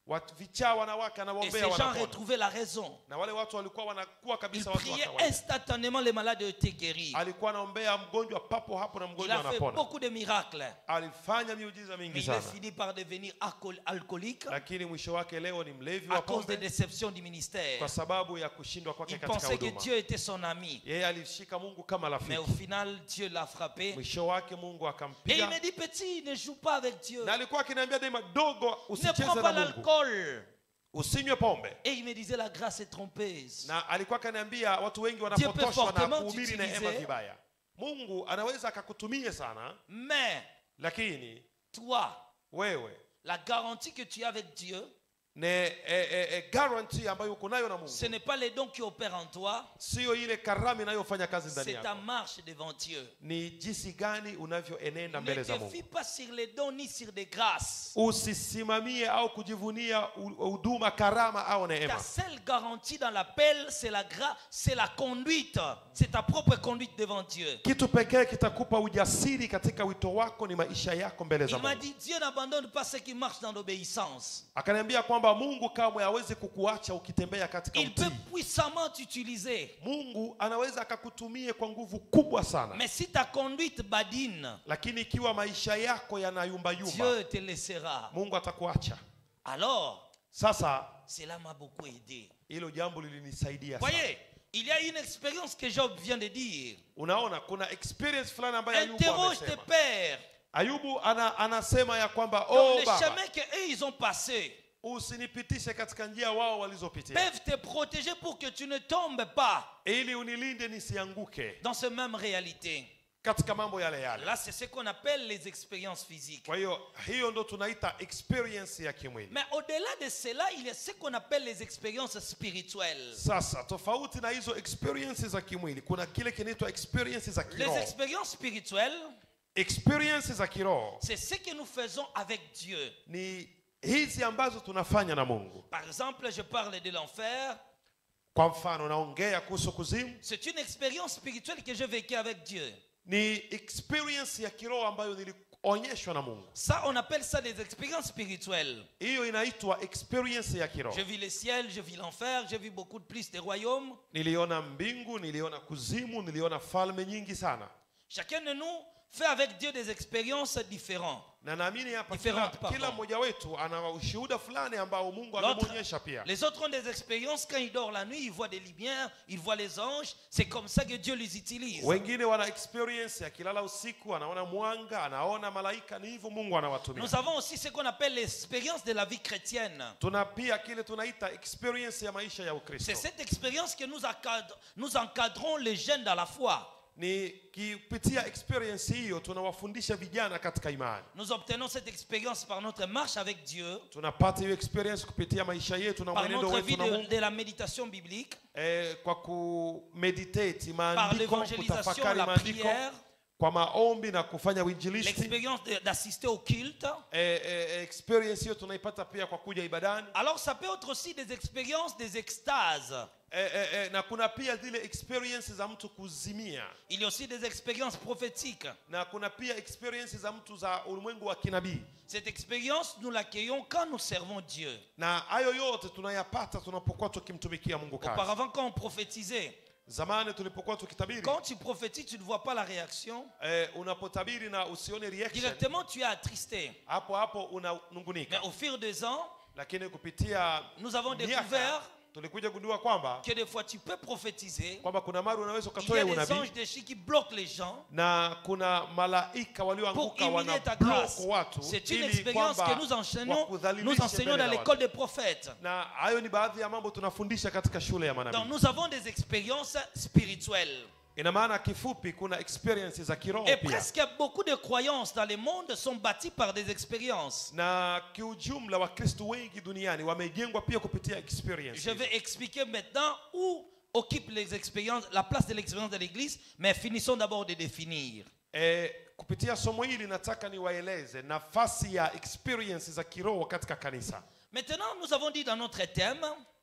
watu vichaa wanawake Et anawaombea ces gens wanapona retrouvaient la raison. na wale watu walikuwa wanakuwa Il kabisa watu wa priait kawaida instantanément, les malades étaient guéris. alikuwa anaombea mgonjwa papo hapo na Il mgonjwa a fait anapona beaucoup de miracles. alifanya miujiza Mais mingi il sana est fini par devenir alcool- alcoolique lakini mwisho wake leo ni mlevi à wa cause des pombe déceptions du ministère. kwa sababu ya kushindwa kwake Il katika pensait que huduma Dieu était son ami. yeye alishika mungu kama Mais au rafiki final, Dieu l'a frappé. mwisho wake mungu Et il akampiga me dit, petit, ne joue pas avec Dieu. na alikuwa akiniambia daima dogo Ne usicheze prends na pas mungu l'alcool. usinywe pombe Et il me disait, la grâce est trompeuse. na alikuwa akaniambia watu wengi peut wanapotoshwa na fortement kuhubiri t'utiliser. neema vibaya mungu anaweza akakutumia sana Mais lakini toi, wewe la garantie que tu as avec Dieu, ne e, e, e, guarantee ambayo uko nayo na mungu ce n'est pas les dons qui opèrent en toi, sio ile karamu inayofanya kazi ndani c'est ta yako marche devant Dieu. ni jinsi gani unavyoenenda Ne mbele za te mungu fie pas sur les dons ni sur des grâces. usisimamie au kujivunia u- huduma karama au Ta neema seule garantie dans l'appel, c'est la grâce, c'est la conduite. C'est ta propre conduite devant Dieu. kitu pekee kitakupa ujasiri katika wito wako ni maisha yako mbele za Il m'a mungu dit, Dieu n'abandonne pas ceux qui marchent dans l'obéissance. akaniambia kwamba mungu kamwe hawezi kukuacha ukitembea katika Il peut utii puissamment t'utiliser. mungu anaweza akakutumie kwa nguvu kubwa sana Mais si ta conduite badine, lakini ikiwa maisha yako yanayumbayumba Dieu te laissera. mungu atakuacha Alors, sasa cela m'a beaucoup aidé. hilo jambo lilinisaidia sana Voyez, il y a une expérience que Job vient de dire. unaona kuna experience fulani ambayo ayubu Interroge tes amesema pères ayubu ana, anasema ya kwamba dans oh le baba chemin qu'eux ils ont passé. usinipitishe katika njia wao walizopitia Peuvent te protéger pour que tu ne tombes pas ili unilinde nisianguke dans cette même réalité. katika mambo yale yale Là, c'est ce qu'on appelle les expériences physiques. kwa hiyo hiyo ndo tunaita experience ya kimwili Mais au-delà de cela, il y a ce qu'on appelle les expériences spirituelles. sasa tofauti na hizo experiences za kimwili kuna kile kinaitwa experiences za Les kiroho expériences spirituelles, experiences za kiroho c'est ce que nous faisons avec Dieu. ni hizi ambazo tunafanya na mungu Par exemple, je parle de l'enfer. kwa mfano naongea kuhusu kuzimu C'est une expérience spirituelle que j'ai vécue avec Dieu. ni experience ya kiroho ambayo nilionyeshwa na mungu Ça, on appelle ça des expériences spirituelles. hiyo inaitwa experience ya kiroho Je vis le ciel, je vis l'enfer, j'ai vu beaucoup de plus des royaumes. niliona mbingu niliona kuzimu niliona falme nyingi sana Chacun de nous fait avec Dieu des expériences différentes. na naamini hapa kila, Different, pardon. kila mmoja wetu ana ushuhuda fulani ambao mungu L'autre- amemwonyesha pia Les autres ont des expériences quand ils dorment la nuit, ils voient des lumières, ils voient les anges. C'est comme ça que Dieu les utilise. wengine wana experience akilala usiku anaona mwanga anaona malaika ni hivyo mungu anawatumia Nous avons aussi ce qu'on appelle l'expérience de la vie chrétienne. tuna pia kile tunaita experience ya maisha ya C'est ukristo cette expérience que nous, encadre- nous encadrons les jeunes dans la foi. ni kipitia experience hiyo tunawafundisha vijana katika imani Nous obtenons cette expérience par notre marche avec Dieu, tunapata hiyo experience kupitia maisha yetu na par mwenendo notre wetu vie na de, mungu de la méditation biblique, eh, kwa kumeditate par maandiko l'évangélisation, kutafakari la maandiko prière, kwa maombi na kufanya uinjilisti l'expérience de- d'assister au culte. eh, eh, experience hiyo tunaipata pia kwa kuja ibadani Alors ça peut être aussi des expériences, des extases. eh, eh, eh, na kuna pia zile experience za mtu kuzimia Il y a aussi des expériences prophétiques. na kuna pia experience za mtu za ulimwengu wa kinabii Cette expérience, nous l'accueillons quand nous servons Dieu. na hayo yote tunayapata tunapokuwa tukimtumikia mungu kazi Auparavant, quand on prophétisait, zamani tulipokuwa tukitabiri quand tu prophétises, tu ne vois pas la réaction. eh, unapotabiri na usione reaction Directement, tu es attristé. hapo hapo Mais unanungunika au fil des ans, lakini kupitia nous avons miaka découvert tulikuja gundua kwamba que des fois tu peux prophétiser. kwamba kuna mara unaweza Il y ukatoa a des unabii anges déchus qui bloquent les gens. na kuna malaika Pour walioanguka humilier ta wanabloko grâce. watu C'est une ili expérience kwamba que nous enseignons, nous wakudhalilishe enseignons mbele dans za l'école watu. des prophètes. na hayo ni baadhi ya mambo tunafundisha katika shule ya Donc manabii nous avons des expériences spirituelles. ina maana kifupi kuna experience za kiroho Et pia presque beaucoup de croyances dans le monde sont bâties par des expériences. na kiujumla wakristo wengi duniani wamejengwa pia kupitia experience Je vais expliquer maintenant où occupent les expériences, la place de l'expérience de l'Église, mais finissons d'abord de définir. e, kupitia somo hili nataka niwaeleze nafasi ya experience za kiroho katika kanisa Maintenant, nous avons dit dans notre thème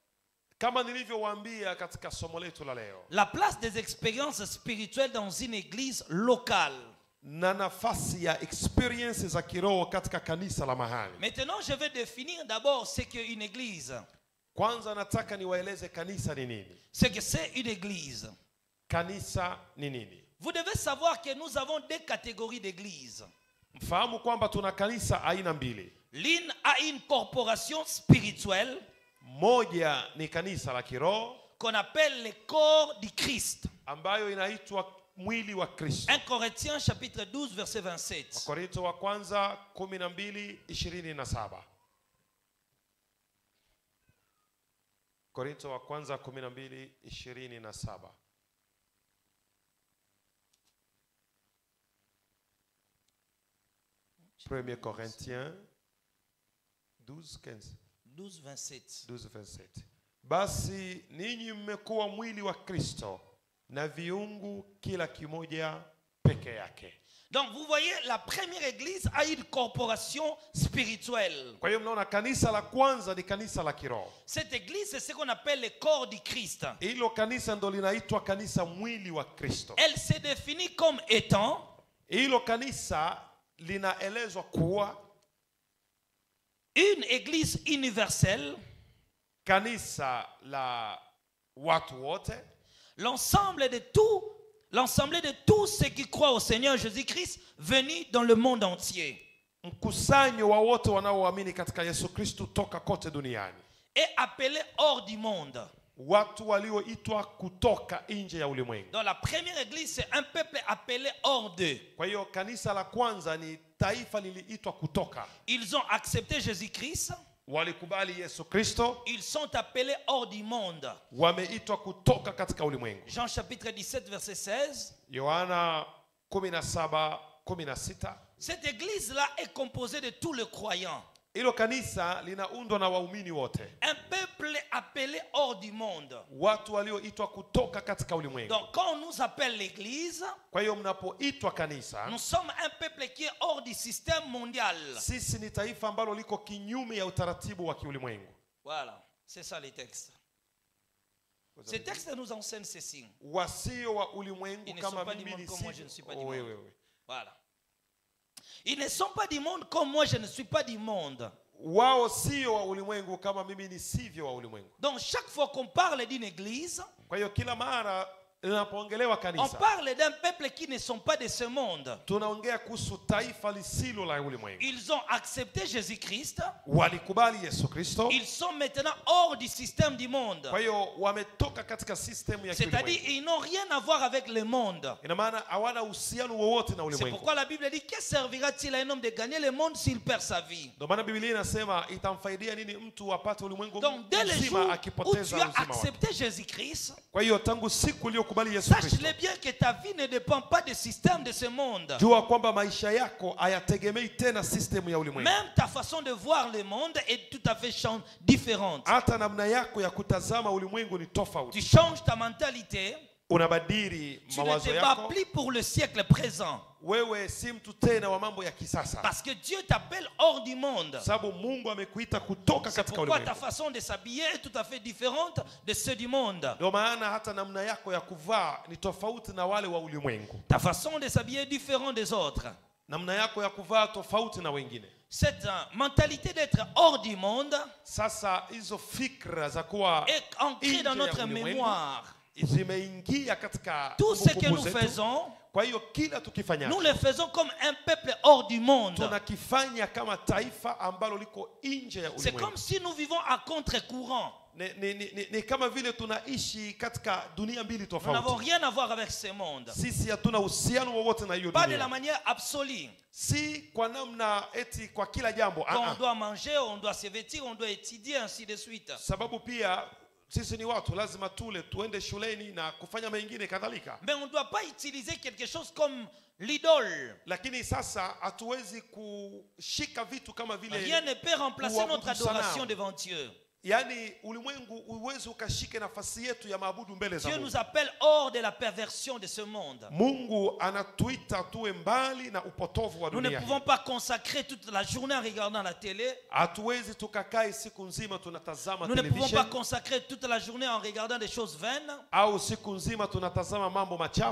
kama nilivyowaambia katika somo letu la leo la place des expériences spirituelles dans une église locale. na nafasi ya experience za kiroho katika kanisa la mahali Maintenant, je vais définir d'abord ce qu'est une église. kwanza nataka niwaeleze kanisa ni nini Ce que c'est une église. kanisa ni nini Vous devez savoir que nous avons deux catégories d'églises. mfahamu kwamba tuna kanisa aina mbili L'une a une corporation spirituelle moja ni kanisa la kiroho qu'on appelle le corps du Christ. ambayo inaitwa mwili wa kristo 1 Corinthiens chapitre 12 verset 27. wakorinto wa kwanza 12 27 korinto wa kwanza 12 27 1 Corinthiens 12 15 12 27. 12 27 basi ninyi mmekuwa mwili wa kristo na viungu kila kimoja peke yake Donc vous voyez, la première église a une corporation spirituelle. kwa hiyo mnaona kanisa la kwanza ni kanisa la kiroho Cette église, c'est ce qu'on appelle le corps du Christ. hilo kanisa ndo linaitwa kanisa mwili wa kristo Elle se définit comme étant hilo kanisa linaelezwa kuwa une église universelle, kanisa la watu wote l'ensemble de tout, l'ensemble de tous ceux qui croient au Seigneur Jésus-Christ venus dans le monde entier. mkusanyo wa wote wanaoamini katika yesu kristu toka kote duniani Et appelés hors du monde. watu walioitwa kutoka nje ya ulimwengu Dans la première église, c'est un peuple appelé hors d'eux. kwa hiyo kanisa la kwanza ni taifa liliitwa kutoka Ils ont accepté Jésus-Christ. walikubali yesu kristo Ils sont appelés hors du monde. wameitwa kutoka katika ulimwengu Jean chapitre 17, verset 16. yohana 17 16 Cette église-là est composée de tous les croyants. hilo kanisa linaundwa na waumini wote Un peuple appelé hors du monde. watu walioitwa kutoka katika ulimwengu Donc quand on nous appelle l'église, kwa hiyo mnapoitwa kanisa nous sommes un peuple qui est hors du système mondial. sisi ni taifa ambalo liko kinyume ya utaratibu wa kiulimwengu Voilà, c'est ça les textes. Ces textes nous enseignent ceci. wasio wa ulimwengu Ils ne kama sont pas du mimi monde comme moi, je ne suis pas du Oh, monde. wewe, wewe. Voilà. Ils ne sont pas du monde comme moi, je ne suis pas du monde. wao sio wa ulimwengu kama mimi nisivyo wa ulimwengu Donc chaque fois qu'on parle d'une église, kwa hiyo kila mara linapoongelewa on kanisa parle d'un peuple qui ne sont pas de ce monde. tunaongea kuhusu taifa lisilo la ulimwengu Ils ont accepté Jésus-Christ. walikubali yesu kristo Ils sont maintenant hors du système du monde. kwa hiyo wametoka katika sistemu ya C'est-à-dire, kiulimwengu ils n'ont rien à voir avec le monde. ina maana hawana uhusiano wowote na C'est ulimwengu pourquoi la Bible dit que servira-t-il à un homme de gagner le monde s'il perd sa vie ndio maana biblia inasema itamfaidia nini mtu apate ulimwengu Donc, dès le jour mzima où akipoteza tu as uzima wake accepté Jésus-Christ, kwa hiyo tangu siku uliyokubali yesu sache-le kristo bien que ta vie ne dépend pas du système de ce monde. jua kwamba maisha yako hayategemei tena sistemu ya ulimwengu Même ta façon de voir le monde est tout à fait chan- différente. hata namna yako ya kutazama ulimwengu ni Tu tofauti changes ta mentalité. unabadili Tu ne mawazo te bats yako plus pour le siècle présent. wewe si mtu tena wa mambo ya kisasa Parce que Dieu t'appelle hors du monde. sababu mungu amekuita kutoka C'est katika pourquoi ta ulimwengu façon de s'habiller est tout à fait différente de ceux du monde. ndio maana hata namna yako ya kuvaa ni tofauti na wale wa ulimwengu Ta façon de s'habiller est différente des autres. namna yako ya kuvaa tofauti na wengine Cette euh, mentalité d'être hors du monde sasa hizo fikra za kuwa est ancrée nje dans ya notre ulimwengu mémoire. zimeingia katika Tout ce que kumbukumbu nous zetu. faisons, kwa hiyo kila tukifanya nous le faisons comme un peuple hors du monde. tunakifanya kama taifa ambalo liko nje ya C'est comme ulimwengu si nous vivons à contre-courant. ni, ni, ni, ni, ni kama vile tunaishi katika dunia mbili Nous n'avons tofauti rien à voir avec ce monde. sisi hatuna uhusiano wowote na hiyo Pas de la dunia manière absolue. si kwa namna eti kwa kila jambo Quand ah, on ah. doit manger, on doit se vêtir, on doit étudier, ainsi de suite. sababu pia sisi ni watu lazima tule tuende shuleni na kufanya mengine kadhalika Mais on ne doit pas utiliser quelque chose comme l'idole. lakini sasa hatuwezi kushika vitu kama vile Rien ne peut remplacer Ou notre abudu adoration sanamu. devant Dieu. yaani ulimwengu uwezi ukashike nafasi yetu ya maabudu mbele za Dieu mungu nous appelle hors de la perversion de ce monde. mungu anatuita tuwe mbali na upotovu wa Nous ne dunia hii. pouvons pas consacrer toute la journée en regardant la télé. hatuwezi tukakae siku nzima tunatazama Nous ne pouvons pas television consacrer toute la journée en regardant des choses vaines. au siku nzima tunatazama mambo machafu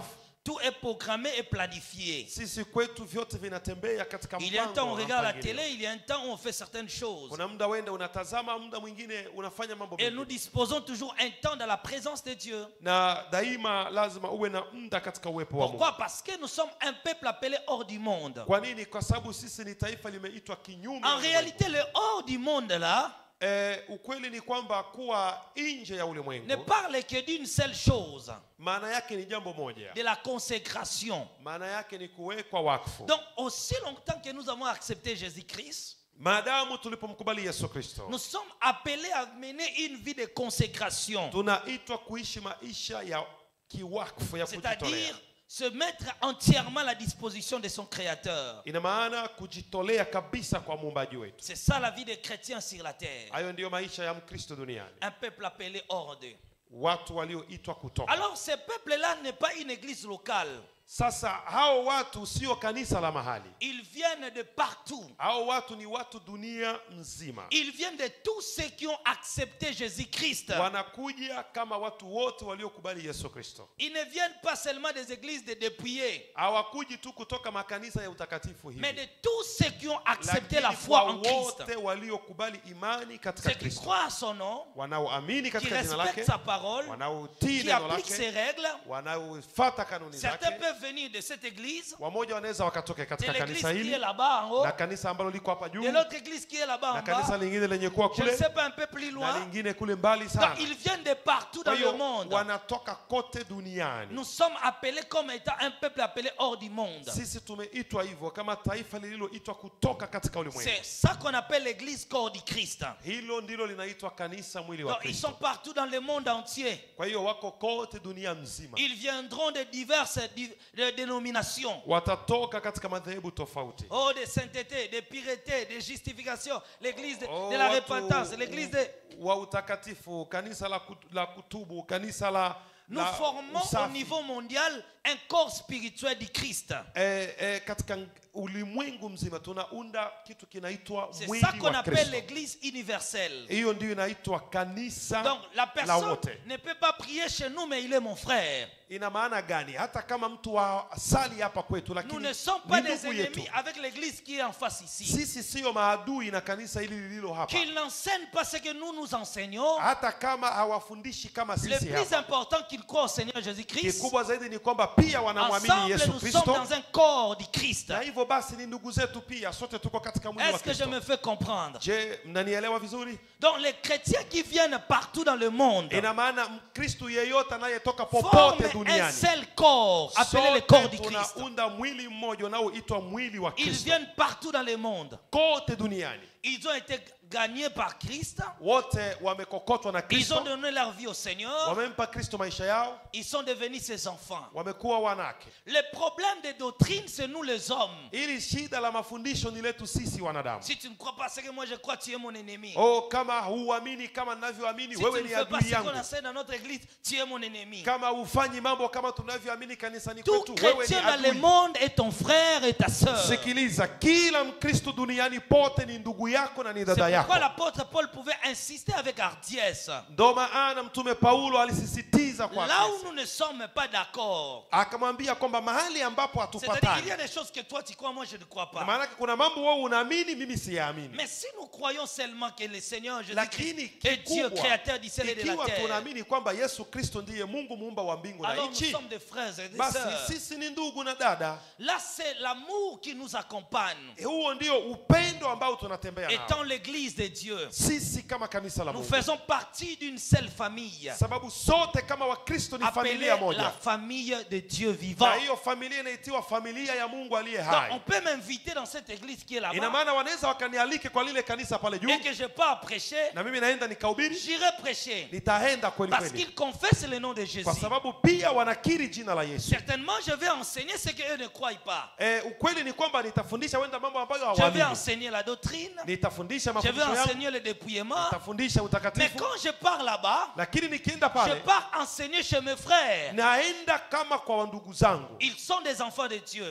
tout est programmé et planifié. sisi kwetu vyote vinatembea katika Il y a un mpango temps où on na regarde la mpangilio. télé, il y a un temps où on fait certaines choses. kuna muda wenda unatazama muda mwingine unafanya mambo Et nous mengine. disposons toujours un temps dans la présence de Dieu. na daima lazima uwe na muda katika uwepo wa mungu Pourquoi Parce que nous sommes un peuple appelé hors du monde. kwa nini kwa sababu sisi ni taifa limeitwa kinyume na En ulimwengu. réalité, le hors du monde là eh, ukweli ni kwamba kuwa nje ya ne ulimwengu parle que d'une seule chose, maana yake ni jambo moja de la consécration. maana yake ni kuwekwa wakfu Donc, aussi longtemps que nous avons accepté Jésus-Christ, maadamu tulipomkubali yesu kristo nous sommes appelés à mener une vie de consécration. tunaitwa kuishi maisha ya kiwakfu ya kujitolea C'est-à-dire se mettre entièrement à la disposition de son Créateur. ina maana kujitolea kabisa kwa muumbaji wetu C'est ça la vie des chrétiens sur la terre. hayo ndiyo maisha ya mkristo duniani Un peuple appelé hors d'eux. watu walioitwa kutoka Alors, ce peuple-là n'est pas une église locale. sasa hao watu sio kanisa la mahali Ils viennent de partout. hao watu ni watu dunia nzima Ils viennent de tous ceux qui ont accepté Jésus-Christ. wanakuja kama watu wote waliokubali yesu kristo Ils ne viennent pas seulement des églises de dépouillés, hawakuji tu kutoka makanisa ya utakatifu mais hivi de tous ceux qui ont accepté la lakini foi kwa en Christ. wote waliokubali imani katika Ceux qui kristo croient à son nom, wanaoamini qui katika jina respectent lake sa parole, wanaotii qui neno appliquent ses lake règles. wanaofata kanuni Certains zake peuvent venir de cette église, wamoja wanaweza wakatoke de katika l'église kanisa qui est hili là-bas en haut, na kanisa ambalo liko hapa juu de l'autre église qui est là-bas na en kanisa bas. lingine lenye kuwa Je ne kule sais pas un peu plus na loin. lingine kule mbali Donc sana ils viennent de partout dans kwa le hiyo monde. wanatoka kote duniani Nous sommes appelés comme étant un peuple appelé hors du monde. sisi tumeitwa hivyo kama taifa lililoitwa kutoka katika ulimwengu C'est ça qu'on appelle l'église corps du Christ. hilo ndilo linaitwa kanisa mwili wa Donc ils sont kristo partout dans le monde entier. kwa hiyo wako kote dunia mzima Ils viendront de diverses di- de dénominations. watatoka katika madhehebu tofauti Oh, de sainteté, de pureté, de justification, l'église de, Oh, de la watu repentance, l'église de... wa utakatifu kanisa la, kut- la kutubu kanisa la, Nous la formons au usafi. niveau mondial un corps spirituel du Christ. eh, eh, katika ulimwengu mzima tunaunda kitu kinaitwa C'est mwili ça qu'on wa appelle kristo l'église universelle. hiyo ndiyo inaitwa kanisa Donc la la personne wote ne peut pas prier chez nous, mais il est mon frère. ina maana gani hata kama mtu wa sali hapa kwetu Nous lakini ne sommes pas ni des ndugu yetu ennemis avec l'église qui est en face ici. sisi siyo maadui na kanisa hili lililo hapa Qu'ils n'enseignent pas ce que nous nous enseignons. hata kama hawafundishi kama Le sisi plus hapa important qu'ils croient au Seigneur Jésus-Christ. kikubwa zaidi ni kwamba pia wanamwamini Ensemble, yesu nous sommes kristo dans un corps du Christ. na hivyo basi ni ndugu zetu pia sote tuko katika mwili wa Est-ce que je kristo me fais comprendre je mnanielewa vizuri Donc les chrétiens qui viennent partout dans le monde ina maana mkristu yeyote anayetoka forment popote un duniani seul corps appelé le corps du sote Christ. tunaunda mwili mmoja unaoitwa mwili wa Ils kristo viennent partout dans le monde. kote duniani Ils ont été gagnés par Christ. wote wamekokotwa na Ils kristo ont donné leur vie au Seigneur. wamempa kristo maisha yao Ils sont devenus ses enfants. wamekuwa wanake Le problème des doctrines, c'est nous les hommes. ili shida la mafundisho ni letu sisi wanadamu Si tu ne crois pas ce que moi je crois, tu es mon ennemi. oh kama huamini kama ninavyoamini Si wewe tu ne ni fais pas adui ce qu'on yangu enseigne dans notre église, tu es mon ennemi. kama hufanyi mambo kama tunavyoamini kanisani Tout kwetu wewe ni chrétien dans le adui monde est ton frère et ta sœur. C'est sikiliza kila mkristo duniani pote ni ndugu yako na ni dada yako pourquoi l'apôtre Paul pouvait insister avec hardiesse. ndo maana mtume paulo alisisitiza kwa Là où kesi. nous ne sommes pas d'accord, akamwambia kwamba mahali ambapo c'est-à-dire qu'il hatupatani y a des choses que toi tu crois, moi je ne crois Na pas. maanake kuna mambo wewe unaamini mimi siyaamini Mais si nous croyons seulement que le Seigneur lakini Jésus-Christ est Dieu, kikubwa créateur du ciel et de la ikiwa terre, tunaamini kwamba yesu kristo ndiye mungu muumba wa mbingu na alors nous nchi sommes des frères et des basi sœurs. sisi ni ndugu na dada Là, c'est l'amour qui nous accompagne, E, huo ndio upendo ambao tunatembea nao étant l'église de Dieu. sisi kama kanisa la Nous mungu faisons partie d'une seule famille, sababu sote kama wakristo ni appelée familia la moja famille de Dieu vivant. na hiyo familia inaitiwa familia ya mungu aliye Donc, on hai peut m'inviter dans cette église qui est ina là-bas maana wanaweza wakanialike kwa lile kanisa pale juu et que je pars prêcher, na mimi naenda nikahubiri j'irai prêcher. nitaenda kweli Parce kweli qu'ils confessent le nom de Jésus. kwa sababu pia wanakiri jina la yesu Certainement, je vais enseigner ce qu'eux ne croient pas. e, ukweli ni kwamba nitafundisha wenda mambo ambayo Je vais hawaamini enseigner la doctrine, nitafundisha je vais mafundisho yangu enseigner le dépouillement. nitafundisha Mais utakatifu quand je pars là-bas, lakini nikienda je pale pars enseigner chez mes frères. naenda kama kwa ndugu zangu Ils sont des enfants de Dieu. pia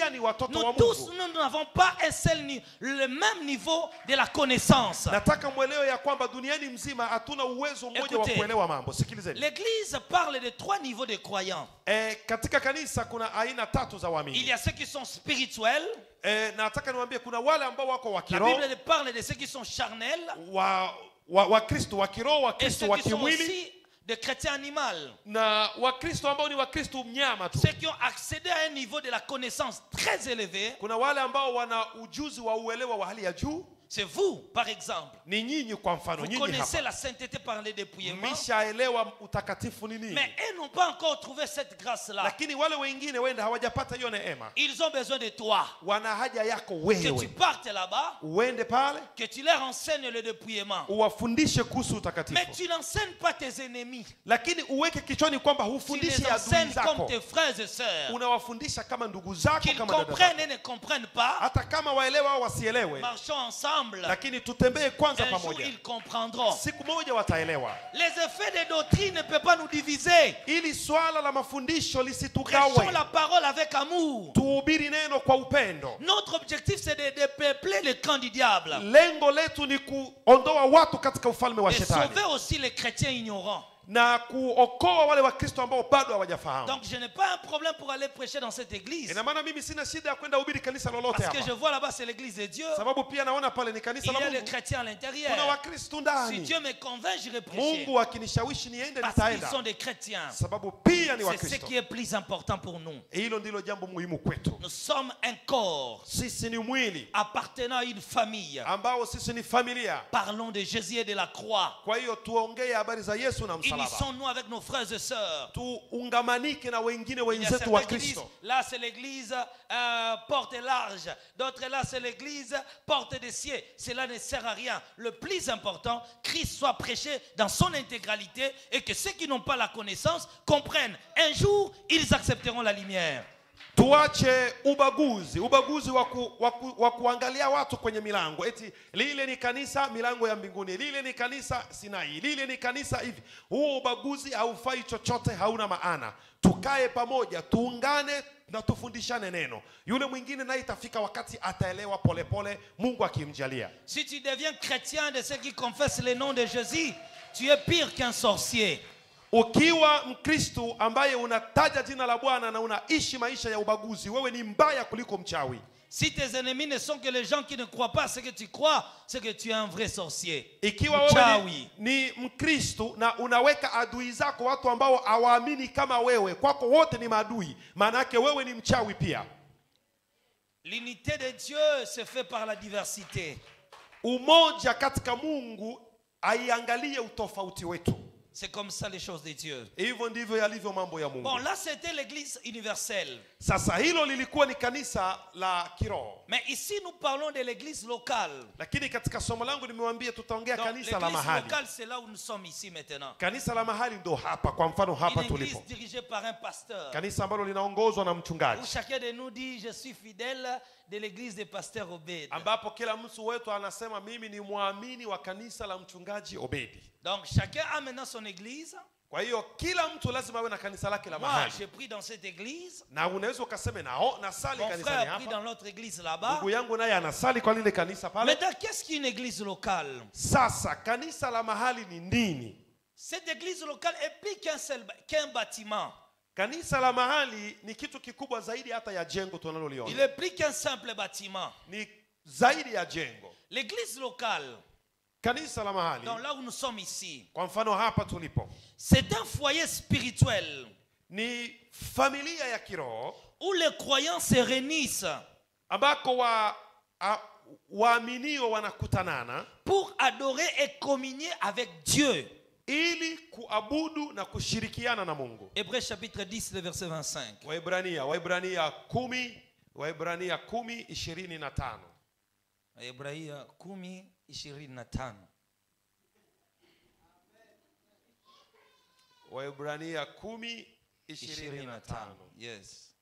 pia ni watoto wa Nous tous, mungu nous n'avons pas un seul ni- le même niveau de la connaissance. nataka mwelewe ya kwamba duniani mzima hatuna uwezo mmoja wa Écoutez. kuelewa mambo sikilizeni L'Église parle de trois niveaux de croyants. e, katika kanisa kuna aina tatu za Il waamini y a ceux qui sont spirituels. e, na nataka niwaambie kuna wale ambao wako wa La kiroho Bible parle de ceux qui sont charnels wa wa wakristo wa kiroho et wakristo ceux wa qui sont kimwili aussi des chrétiens animaux. na wakristo ambao ni wakristo mnyama tu Ceux qui ont accédé à un niveau de la connaissance très élevé, kuna wale ambao wana ujuzi wa uelewa wa hali ya juu c'est vous, par exemple. ni nyinyi kwa mfano Vous nyinyi connaissez hapa la sainteté par les dépouillements, mmeshaelewa utakatifu ni nini mais eux n'ont pas encore trouvé cette grâce-là. lakini wale wengine wenda hawajapata hiyo neema Ils ont besoin de toi. wana haja yako Que tu wewe partes là-bas, uende pale que tu leur enseignes le dépouillement. uwafundishe kuhusu Mais utakatifu tu n'enseignes pas tes ennemis. lakini uweke kichwani kwamba Tu hufundishi les adui enseignes comme zako tes frères et sœurs. unawafundisha kama ndugu zako Qu'ils kama dada comprennent zako et ne comprennent pas, hata kama waelewa au wasielewe marchons ensemble. lakini tutembee kwanza Un jour, pamoja ils comprendront. siku moja wataelewa Les effets des doctrines ne peuvent pas nous diviser. ili swala la mafundisho Prêchons lisitugawe la parole avec amour. tuhubiri neno kwa upendo Notre objectif, c'est de dépeupler le camp du diable. lengo letu ni kuondoa watu katika ufalme wa Et shetani sauver aussi les chrétiens ignorants. na kuokoa wale wakristo ambao bado hawajafahamu Donc, je n'ai pas un problème pour aller prêcher dans cette église. ina maana mimi sina shida ya kwenda hubiri kanisa lolote Parce que je hapa vois là-bas, c'est l'église de Dieu. sababu pia naona pale ni Il kanisa y la a des mungu chrétiens à kuna l'intérieur. wakristo Si ndani Dieu me convainc, j'irai prêcher. mungu akinishawishi niende Parce qu'ils nitaenda sont des chrétiens. sababu pia ni C'est ce wakristo qui est plus important pour nous. hilo ndilo jambo muhimu kwetu Nous sommes un corps sisi ni mwili appartenant à une famille. ambao sisi ni familia Parlons de Jésus et de la croix. kwa hiyo tuongee habari za yesu na msalaba Unissons-nous avec nos frères et sœurs. tuungamanike na wengine Il y a wenzetu wa certaines églises, kristo là c'est l'église euh, porte large, d'autres là c'est l'église porte des cieux. Cela ne sert à rien. Le plus important, Christ soit prêché dans son intégralité et que ceux qui n'ont pas la connaissance comprennent. Un jour, ils accepteront la lumière. tuache ubaguzi ubaguzi wa ku- wa ku- wa kuangalia watu kwenye milango eti lile ni kanisa milango ya mbinguni lile ni kanisa sinai lile ni kanisa hivi huo ubaguzi haufai chochote hauna maana tukae pamoja tuungane na tufundishane neno yule mwingine naye itafika wakati ataelewa polepole mungu akimjalia Si tu deviens chrétien de ceux qui confessent le nom de Jésus, tu es pire qu'un sorcier. ukiwa mkristu ambaye unataja jina la bwana na unaishi maisha ya ubaguzi wewe ni mbaya kuliko mchawi Si tes ennemis ne sont que les gens qui ne croient pas ce que tu crois, c'est que tu es un vrai sorcier. ikiwa wewe Mchawi. ni, ni mkristu na unaweka adui zako watu ambao hawaamini kama wewe kwako wote ni maadui maana yake wewe ni mchawi pia L'unité de Dieu se fait par la diversité. umoja katika mungu aiangalie utofauti wetu C'est comme ça les choses de Dieu. hivyo ndivyo yalivyo mambo ya mungu Bon, là c'était l'église universelle. sasa hilo lilikuwa ni kanisa la kiroho Mais ici nous parlons de l'église locale. lakini katika somo langu nimewambia tutaongea Donc kanisa la l'église mahali locale, c'est là où nous sommes ici maintenant. kanisa la mahali ndo hapa kwa mfano hapa Une église tulipo dirigée par un pasteur. kanisa ambalo linaongozwa na Où mchungaji chacun de nous dit, je suis fidèle de l'église des pasteurs Obed. ambapo kila mtu wetu anasema mimi ni mwamini wa kanisa la mchungaji obedi Donc chacun a maintenant son église. kwa hiyo kila mtu lazima awe na kanisa lake la Moi, mahali j'ai pris dans cette église. na unaweza ukaseme nao nasali Mon kanisani frère a pris hapa dans l'autre église là-bas. ndugu yangu naye anasali kwa lile kanisa pale Maintenant, qu'est-ce qu'une église locale sasa kanisa la mahali ni nini Cette église locale est plus qu'un seul ba- qu'un bâtiment. kanisa la mahali ni kitu kikubwa zaidi hata ya jengo Il tunaloliona est plus qu'un simple bâtiment. ni zaidi ya jengo L'église locale, kanisa la mahali donc là où nous sommes ici, kwa mfano hapa tulipo c'est un foyer spirituel ni familia ya kiroho où les croyants se réunissent ambako wa a- waaminio wanakutanana pour adorer et communier avec Dieu. ili kuabudu na kushirikiana na mungu Hébreux chapitre 10, le verset 25. waibrania waibrania kumi waibrania kumi ishirini na tano Hebraia kumi ishirini na tano. waibrania kumi ishirini na tano Yes.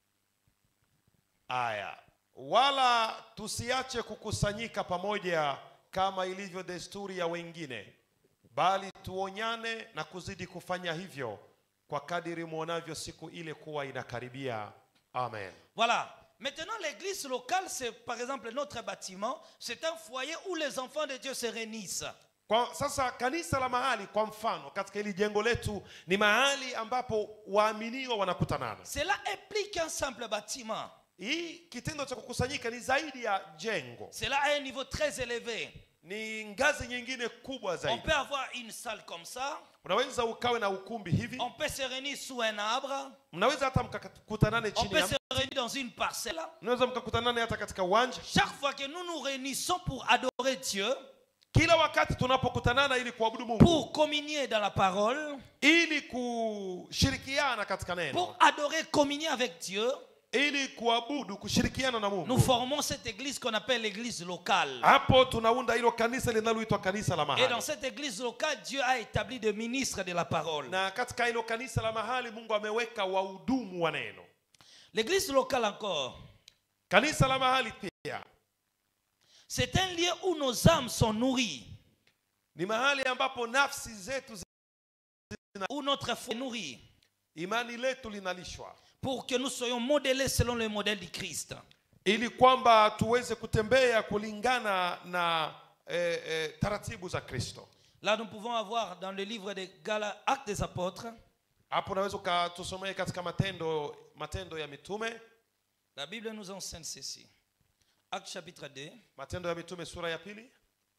aya wala tusiache kukusanyika pamoja kama ilivyo desturi ya wengine bali tuonyane na kuzidi kufanya hivyo kwa kadiri mwonavyo siku ile kuwa inakaribia amen Voilà. Maintenant, l'église locale, c'est par exemple notre bâtiment, c'est un foyer où les enfants de Dieu se réunissent. Kwa sasa kanisa la mahali kwa mfano katika hili jengo letu ni mahali ambapo waaminiwa wanakutanana. Cela implique un simple bâtiment. Hii kitendo cha kukusanyika ni zaidi ya jengo, Cela a un niveau très élevé. ni ngazi nyingine kubwa On zaidi. peut avoir une salle comme ça, Unaweza ukawe na ukumbi hivi, on peut se réunir sous un arbre, mnaweza hata mkakutanane on chini peut ya, se réunir dans une parcelle. mnaweza mkakutanane hata katika uwanja. Chaque fois que nous nous réunissons pour adorer Dieu, Kila wakati tunapokutanana ili kuabudu Mungu, pour communier dans la parole, ili kushirikiana katika neno, pour adorer, communier avec Dieu, ili kuabudu, kushirikiana na nous Mungu, formons cette église qu'on appelle l'église locale. hapo tunaunda hilo kanisa linaloitwa kanisa la Et mahali. dans cette église locale, Dieu a établi des ministres de la parole. na katika hilo kanisa la mahali mungu ameweka wahudumu wa neno L'église locale encore, kanisa la mahali pia c'est un lieu où nos âmes sont nourries, ni mahali ambapo nafsi zetu zi- où notre foi est nourrie, imani letu linalishwa pour que nous soyons modélés selon le modèle du Christ. ili kwamba tuweze kutembea kulingana na eh, eh, taratibu za kristo Là, nous pouvons avoir dans le livre des Gala- Actes des Apôtres, hapo unaweza ukatusomea katika matendo matendo ya mitume la Bible nous enseigne ceci. Actes chapitre 2, matendo ya mitume sura ya pili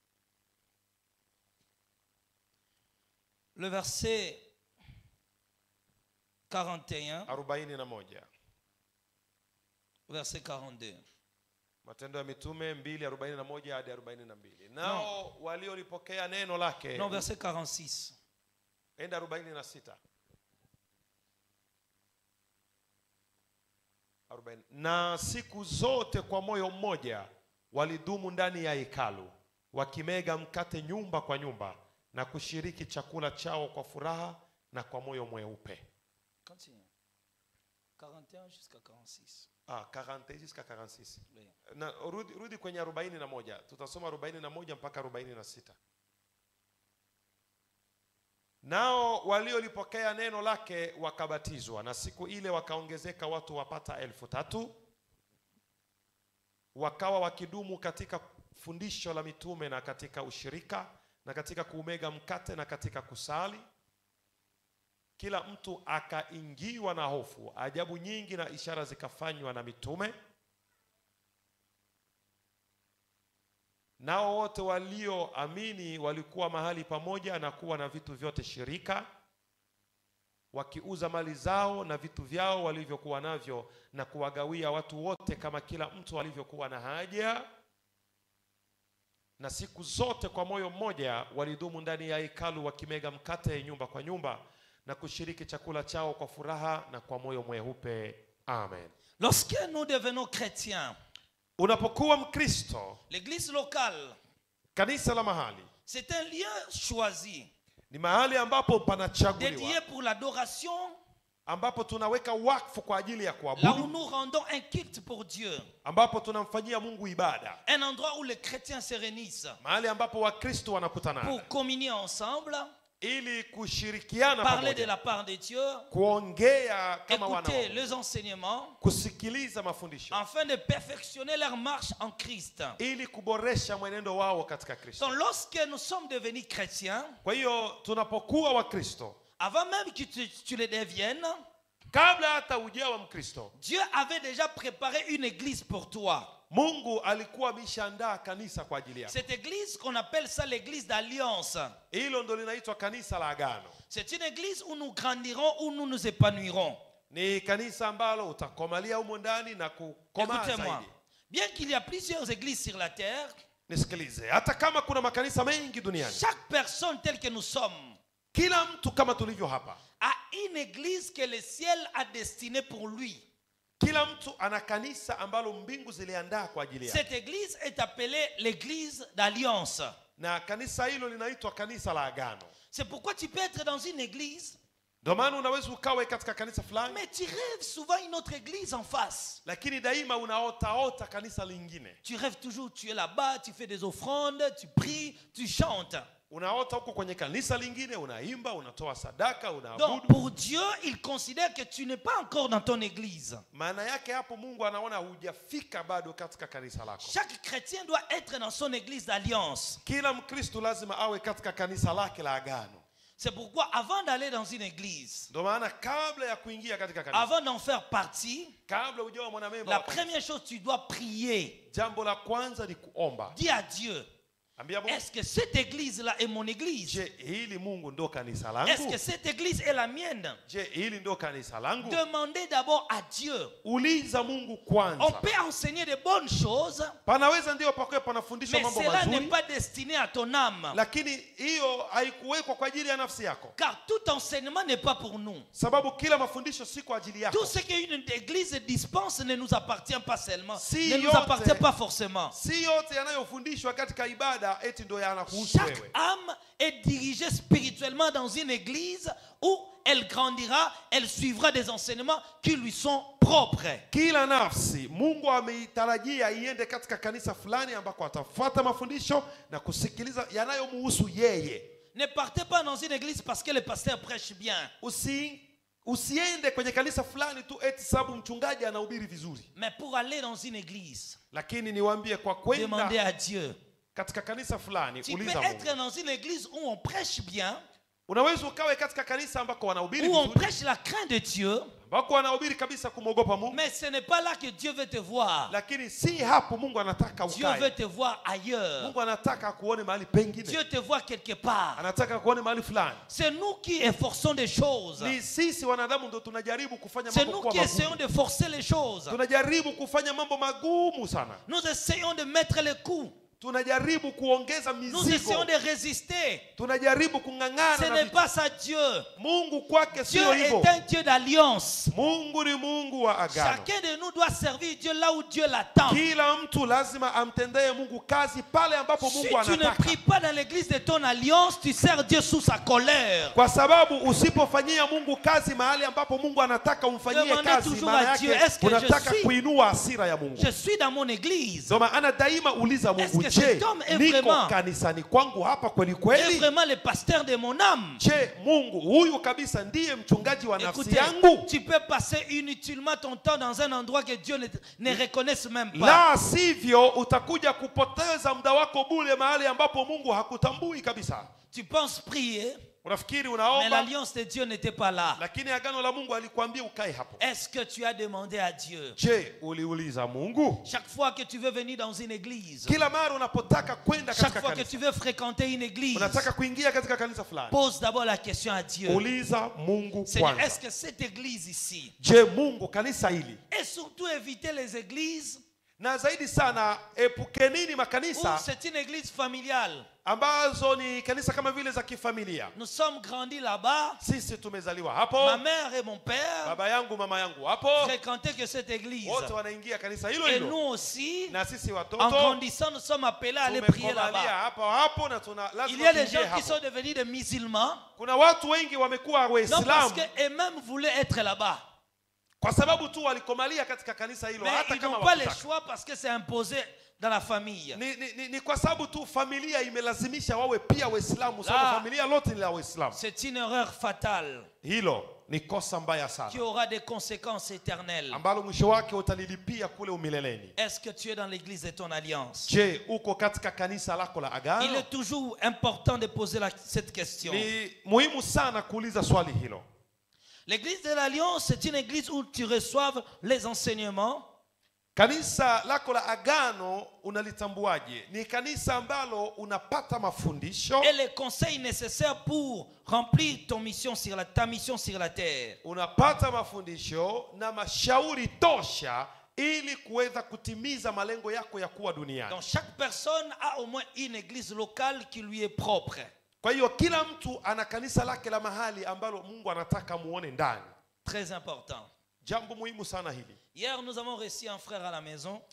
le verset 41, arobaini na moja verset 42. matendo ya mitume mbili arobaini na moja hadi arobaini na mbili nao waliolipokea neno lake Non, verset 46. enda arobaini na sita Arobaini. na siku zote kwa moyo mmoja walidumu ndani ya hekalu wakimega mkate nyumba kwa nyumba na kushiriki chakula chao kwa furaha na kwa moyo mweupe Continue. 41 jusqu'à 46. ah, 40 jusqu'à 46 Oui. na rudi, rudi kwenye arobaini na moja tutasoma arobaini na moja mpaka arobaini na sita nao waliolipokea neno lake wakabatizwa na siku ile wakaongezeka watu wapata elfu tatu wakawa wakidumu katika fundisho la mitume na katika ushirika na katika kuumega mkate na katika kusali kila mtu akaingiwa na hofu ajabu nyingi na ishara zikafanywa na mitume nao wote walioamini walikuwa mahali pamoja na kuwa na vitu vyote shirika wakiuza mali zao na vitu vyao walivyokuwa navyo na kuwagawia watu wote kama kila mtu alivyokuwa na haja na siku zote kwa moyo mmoja walidumu ndani ya hekalu wakimega mkate nyumba kwa nyumba na kushiriki chakula chao kwa furaha na kwa moyo mweupe amen Lorsque nous devenons chrétiens, unapokuwa mkristo l'église locale, kanisa la mahali c'est un lieu choisi, ni mahali ambapo dédié panachaguliwa pour l'adoration, ambapo tunaweka wakfu kwa ajili ya là où kuabudu nous rendons un culte pour Dieu. ambapo tunamfanyia mungu ibada Un endroit où les chrétiens se réunissent mahali ambapo wakristo wanakutana pour communier ensemble, ili kushirikiana parler de pamoja la part de Dieu, kuongea kama wana wa écouter Mungu, les enseignements, kusikiliza mafundisho afin de perfectionner leur marche en Christ. ili kuboresha mwenendo wao katika kristo Donc lorsque nous sommes devenus chrétiens, kwa hiyo tunapokuwa wakristo avant même que tu, tu le deviennes, kabla hata ujawa mkristo Dieu avait déjà préparé une église pour toi. mungu alikuwa ameshaandaa kanisa kwa ajili yako Cette église qu'on appelle ça l'église d'alliance. hilo ndo linaitwa kanisa la agano C'est une église où nous grandirons, où nous nous épanouirons. ni kanisa ambalo utakomalia humo ndani na kukomaa Écoutez-moi. zaidi Bien qu'il y a plusieurs églises sur la terre, nisikilize hata kama kuna makanisa mengi duniani chaque personne telle que nous sommes kila mtu kama tulivyo hapa a une église que le ciel a destinée pour lui. kila mtu ana kanisa ambalo mbingu ziliandaa kwa ajili yake Cette église est appelée l'église d'alliance. na kanisa hilo linaitwa kanisa la agano C'est pourquoi tu peux être dans une église, ndio maana unaweza ukawe katika kanisa fulani mais tu rêves souvent une autre église en face. lakini daima unaotaota kanisa lingine Tu rêves toujours, tu es là-bas, tu fais des offrandes, tu pries, tu chantes. unaota huko kwenye kanisa lingine unaimba unatoa sadaka Donc unaabudu pour Dieu, il considère que tu n'es pas encore dans ton église. maana yake hapo mungu anaona hujafika bado katika kanisa lako Chaque chrétien doit être dans son église d'alliance. kila mkristu lazima awe katika kanisa lake la agano C'est pourquoi avant d'aller dans une église, ndio maana kabla ya kuingia katika kanisa avant d'en faire partie, kabla hujawa mwanamemba la wa kanisa, première chose, tu dois prier. jambo la kwanza ni kuomba Dis à Dieu, ambia mungu est-ce que cette église-là est mon église je hili mungu ndo kanisa Est-ce langu que cette église est la mienne je hili ndo kanisa langu Demandez d'abord à Dieu. uliza mungu On kwanza peut enseigner de bonnes choses, panaweza ndio pakuwe panafundishwa mais mambo cela n'est mazuri pas destiné à ton âme. lakini hiyo haikuwekwa kwa ajili ya nafsi yako Car tout enseignement n'est pas pour nous. sababu kila mafundisho si kwa ajili yako Tout ce qu'une église dispense ne nous appartient pas seulement, Si ne nous yote- appartient pas forcément. si yote yanayofundishwa katika ibada eti ndo yanakuhusu Chaque wewe âme est dirigée spirituellement dans une église où elle grandira, elle suivra des enseignements qui lui sont propres. kila nafsi mungu ameitarajia iende katika kanisa fulani ambako atafuata mafundisho na kusikiliza yanayomuhusu yeye Ne partez pas dans une église parce que le pasteur prêche bien, Usi, usiende kwenye kanisa fulani tu eti sababu mchungaji anahubiri vizuri mais pour aller dans une église, lakini niwaambie kwa demandez kwenda à Dieu. katika kanisa fulani Tu peux uliza être mungu dans une église où on prêche bien, unaweza ukawe katika kanisa ambako wanahubiri où on vizuri prêche la crainte de Dieu, ambako wanahubiri kabisa kumwogopa mungu mais ce n'est pas là que Dieu veut te voir. lakini si hapo mungu anataka Dieu veut ukae te voir ailleurs. mungu anataka akuone mahali pengine Dieu te voit quelque part. anataka akuone mahali fulani C'est nous qui efforçons des choses. ni sisi wanadamu ndo tunajaribu kufanya C'est mambo nous kuwa qui essayons magumu de forcer les choses. tunajaribu kufanya mambo magumu sana Nous essayons de mettre les coups. tunajaribu kuongeza Nous essayons mizigo de résister. tunajaribu Ce kung'ang'ana na n'est vitu. pas ça Dieu. mungu kwake Dieu sio hivyo est un Dieu d'alliance. mungu ni mungu wa agano Chacun de nous doit servir Dieu là où Dieu l'attend. kila mtu lazima amtendee mungu kazi pale ambapo Si mungu tu ne anataka pries pas dans l'église de ton alliance, tu sers Dieu sous sa colère. kwa sababu usipofanyia mungu kazi mahali ambapo mungu anataka umfanyie Demandez kazi toujours maana à Dieu, yake est-ce que je unataka suis- kuinua hasira ya mungu Je suis dans mon église. ndio maana daima uliza Est-ce mungu que je cet homme est niko vraiment- kanisani kwangu hapa kweli est kweli vraiment le pasteur de mon âme. je mungu huyu kabisa ndiye mchungaji wa nafsi Écoutez, yangu tu peux passer inutilement ton temps dans un endroit que Dieu ne, ne reconnaisse même pas. la sivyo utakuja kupoteza muda wako bule mahali ambapo mungu hakutambui kabisa Tu penses prier, unafikiri mais unaomba l'alliance de Dieu n'était pas là. lakini agano la mungu alikwambia ukae hapo Est-ce que tu as demandé à Dieu je uliuliza mungu chaque fois que tu veux venir dans une église, kila mara unapotaka kwenda chaque katika fois que kanisa tu veux fréquenter une église, unataka kuingia katika kanisa fulani pose d'abord la question à Dieu. uliza mungu Seigneur, kwanza est-ce que cette église ici, je mungu kanisa hili et surtout éviter les églises na zaidi sana epukenini où makanisa c'est une église familiale. ambazo ni kanisa kama vile za kifamilia Nous sommes grandis là-bas. sisi tumezaliwa hapo Ma mère et mon père baba yangu mama yangu hapo fréquentaient que cette église. wote wanaingia kanisa hilo Et hilo nous aussi, na sisi en watoto grandissant, nous sommes appelés à aller prier tumekomalia là-bas. hapo hapo na tuna Il y lazima a des tuingie gens qui hapo sont devenus des musulmans, kuna watu wengi wamekuwa non parce waislamu qu'eux-mêmes voulaient être là-bas. kwa sababu tu walikomalia katika kanisa hilo Mais hata ils kama n'ont pas le wakutaka. choix parce que c'est imposé dans la famille. ni, ni, ni, ni kwa sababu tu familia imelazimisha wawe pia waislamu La- sababu familia lote ni la waislamu C'est une erreur fatale hilo ni kosa mbaya qui sana aura des conséquences éternelles. ambalo mwisho wake utalilipia kule umileleni Est-ce que tu es dans l'église de ton alliance je uko katika kanisa lako la Il agano est toujours important de poser la- cette question. ni muhimu sana kuuliza swali hilo L'église de l'alliance, c'est une église où tu reçoives les enseignements, kanisa lako la agano unalitambuaje ni kanisa ambalo unapata mafundisho et les conseils nécessaires pour remplir ton mission sur la, ta mission sur la terre. unapata mafundisho na mashauri tosha ili kuweza kutimiza malengo yako ya kuwa duniani Donc chaque personne a au moins une église locale qui lui est propre. kwa hiyo kila mtu ana kanisa lake la mahali ambalo mungu anataka muone ndani Très important. jambo muhimu sana hili Hier, nous avons reçu un frère à la maison.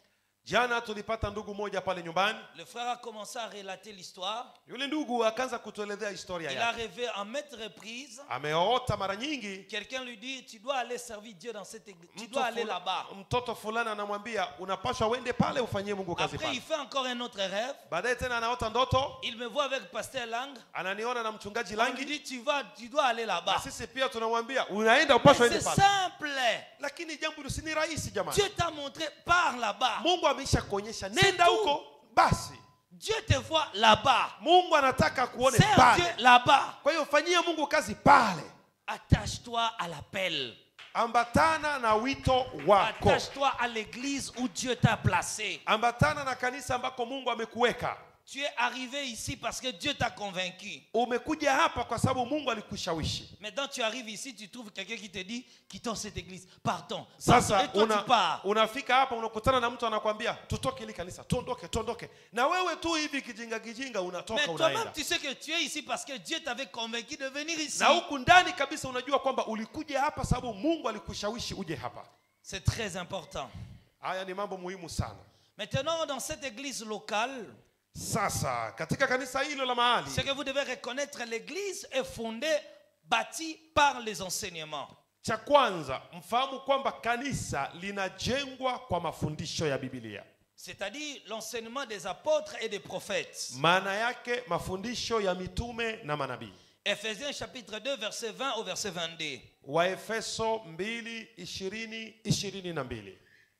jana tulipata ndugu moja pale nyumbani Le frère a commencé à relater l'histoire. yule ndugu akaanza kutuelezea historia Il a yake rêvé en maintes reprises. ameota mara nyingi Quelqu'un lui dit, tu dois aller servir Dieu dans cette église. Tu mtu dois aller fula- là-bas. mtoto fulani anamwambia unapaswa uende pale ufanyie mungu kazi Après, il pale fait encore un autre rêve. baadaye tena anaota ndoto Il me voit avec pasteur Lang. ananiona na mchungaji On lui langi dit, tu, vas, tu dois aller na là-bas. sisi pia tunamwambia unaenda Mais upaswa C'est ende pale simple. lakini jambo hilo si ni rahisi jamani Dieu t'a montré, pars là-bas. mungu ameisha kuonyesha C'est nenda tout. huko basi Dieu te voit là-bas. mungu anataka kuone Sers Dieu pale là-bas. kwa hiyo fanyia mungu kazi pale Attache-toi à l'appel. ambatana na wito wako Attache-toi à l'église où Dieu t'a placé. ambatana na kanisa ambako mungu amekuweka Tu es arrivé ici parce que Dieu t'a convaincu. umekuja hapa kwa sababu mungu alikushawishi Maintenant, tu arrives ici, tu trouves quelqu'un qui te dit quittons cette église, partons. partons. sasa Et toi, una, tu pars. unafika hapa unakutana na mtu anakwambia tutoke ili kanisa tuondoke tuondoke na wewe tu hivi kijinga kijinga Mais unatoka toi-même, unaenda tu sais que tu es ici parce que Dieu t'avait convaincu de venir ici. na huku ndani kabisa unajua kwamba ulikuja hapa sababu mungu alikushawishi uje hapa C'est très important. haya ni mambo muhimu sana Maintenant, dans cette église locale, sasa katika kanisa hilo la mahali ce que vous devez reconnaître, l'église est fondée, bâtie par les enseignements. cha kwanza mfahamu kwamba kanisa linajengwa kwa mafundisho ya bibilia C'est-à-dire l'enseignement des apôtres et des prophètes. maana yake mafundisho ya mitume na manabii Ephésiens chapitre 2, verset 20 au verset 22. waefeso 2 20 22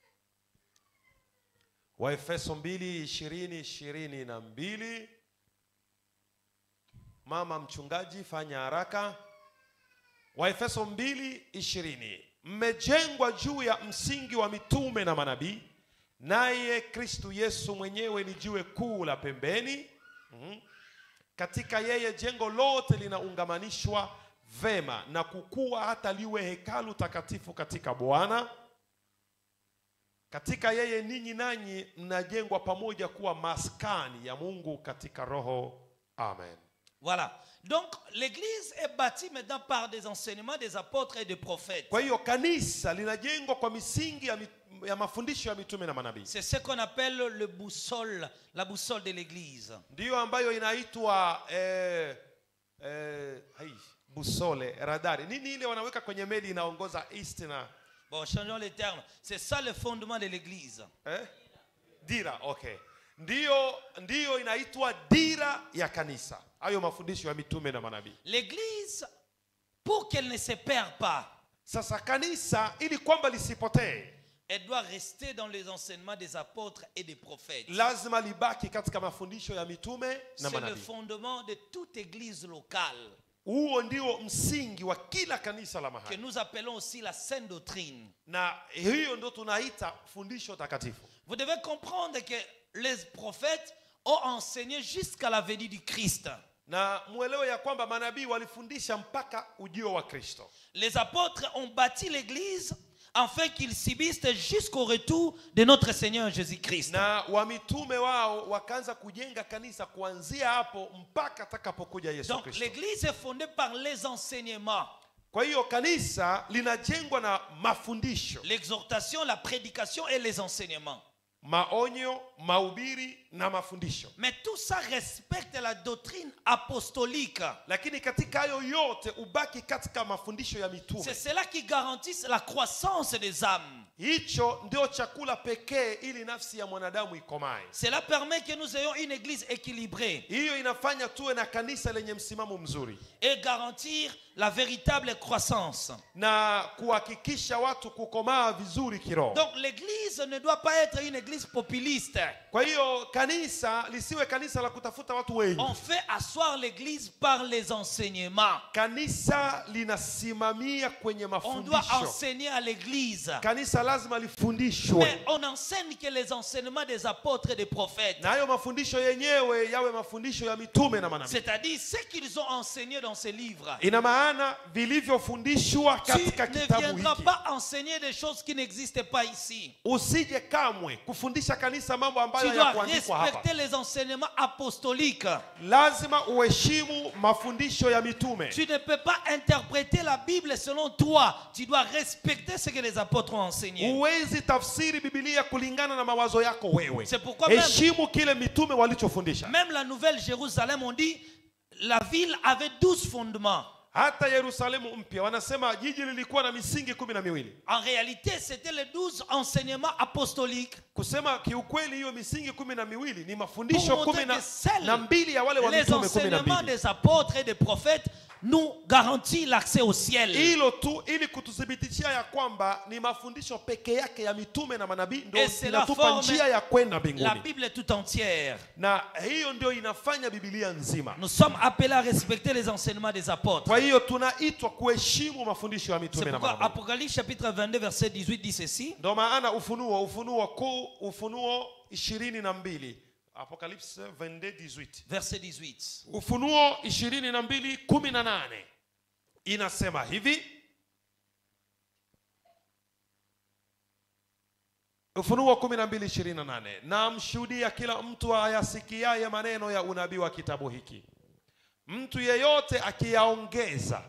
waefeso 2 20 22 mama mchungaji fanya haraka waefeso 2 20 mmejengwa juu ya msingi wa mitume na manabii naye kristu yesu mwenyewe ni jiwe kuu la pembeni Mhm. katika yeye jengo lote linaungamanishwa vema na kukua hata liwe hekalu takatifu katika bwana katika yeye ninyi nanyi mnajengwa pamoja kuwa maskani ya mungu katika roho amen Voilà. Donc, l'église est bâtie maintenant par des enseignements des apôtres et des prophètes. kwa hiyo kanisa linajengwa kwa misingi ya, mi, ya mafundisho ya mitume na manabii C'est ce qu'on appelle le boussole, la boussole de l'église. ndiyo ambayo inaitwa eh, eh, hai, busole radari nini ile wanaweka kwenye meli inaongoza east na Bon, changeons les termes. C'est ça le fondement de l'église. eh? dira okay ndiyo ndiyo inaitwa dira ya kanisa hayo mafundisho ya mitume na manabii L'église, pour qu'elle ne se perde pas, sasa kanisa ili kwamba lisipotee elle doit rester dans les enseignements des apôtres et des prophètes. lazima libaki katika mafundisho ya mitume na C'est le manabii fondement de toute église locale huo ndio msingi wa kila kanisa la que mahali nous appelons aussi la sainte doctrine. na hiyo ndo tunaita fundisho takatifu Vous devez comprendre que les prophètes ont enseigné jusqu'à la venue du Christ. na mwelewe ya kwamba manabii walifundisha mpaka ujio wa kristo Les apôtres ont bâti l'église afin qu'ils subsistent jusqu'au retour de notre Seigneur Jésus-Christ. na wamitume wao wakaanza kujenga kanisa kuanzia hapo mpaka atakapokuja yesu Donc kristo l'église est fondée par les enseignements, kwa hiyo kanisa linajengwa na mafundisho l'exhortation, la prédication et les enseignements. maonyo mahubiri na mafundisho Mais tout ça respecte la doctrine apostolique. lakini katika hayo yote ubaki katika mafundisho ya mitume C'est cela qui garantit la croissance des âmes. hicho ndio chakula pekee ili nafsi ya mwanadamu ikomae Cela permet que nous ayons une église équilibrée hiyo inafanya tuwe na kanisa lenye msimamo mzuri et garantir la véritable croissance. na kuhakikisha watu kukomaa vizuri kiroho Donc l'église ne doit pas être une église populiste. kwa hiyo kanisa lisiwe kanisa la kutafuta watu wengi On fait asseoir l'église par les enseignements. kanisa linasimamia kwenye On doit mafundisho enseigner à l'église. kanisa lazima lifundishwe Mais on enseigne que les enseignements des apôtres et des prophètes. na hayo mafundisho yenyewe yawe mafundisho ya mitume na manabii C'est-à-dire ce qu'ils ont enseigné dans ces livres. ina maana vilivyofundishwa Tu katika ne kitabu viendras hiki pas enseigner des choses qui n'existent pas ici. usije kamwe kufundisha kanisa mambo ambayo Tu dois hayakuandikwa hapa respecter les enseignements apostoliques. lazima uheshimu mafundisho ya mitume Tu ne peux pas interpréter la Bible selon toi. Tu dois respecter ce que les apôtres ont enseigné. huwezi tafsiri bibilia kulingana na mawazo yako wewe C'est pourquoi même- heshimu kile mitume walichofundisha Même la nouvelle Jérusalem, on dit, la ville avait douze fondements. hata yerusalemu mpya wanasema jiji lilikuwa na misingi kumi na miwili En réalité, c'était les douze enseignements apostoliques. kusema kiukweli hiyo misingi kumi na miwili ni Pour mafundisho montrer kumi na, que seuls na mbili ya wale wa les mitume kumi na enseignements mbili des apôtres et des prophètes nous garantissent l'accès au ciel. hilo tu ili kututhibitishia ya kwamba ni mafundisho peke yake ya mitume na manabii ndo Et c'est la inatupa forme- njia ya kwenda La mbinguni Bible est tout entière. na hiyo ndio inafanya bibilia nzima Nous sommes appelés à respecter les enseignements des apôtres. kwa hiyo tunaitwa kuheshimu mafundisho ya C'est mitume na pourquoi manabii Apocalypse chapitre 22 verset 18 dit ceci. ndo maana ufunuo ufunuo kuu ufunuo ishirini na mbili apocalypse 22:18 Verset 18. ufunuo ishirini na mbili kumi na nane inasema hivi ufunuo kumi na mbili ishirini na nane namshuhudia kila mtu ayasikiaye maneno ya unabii wa kitabu hiki mtu yeyote akiyaongeza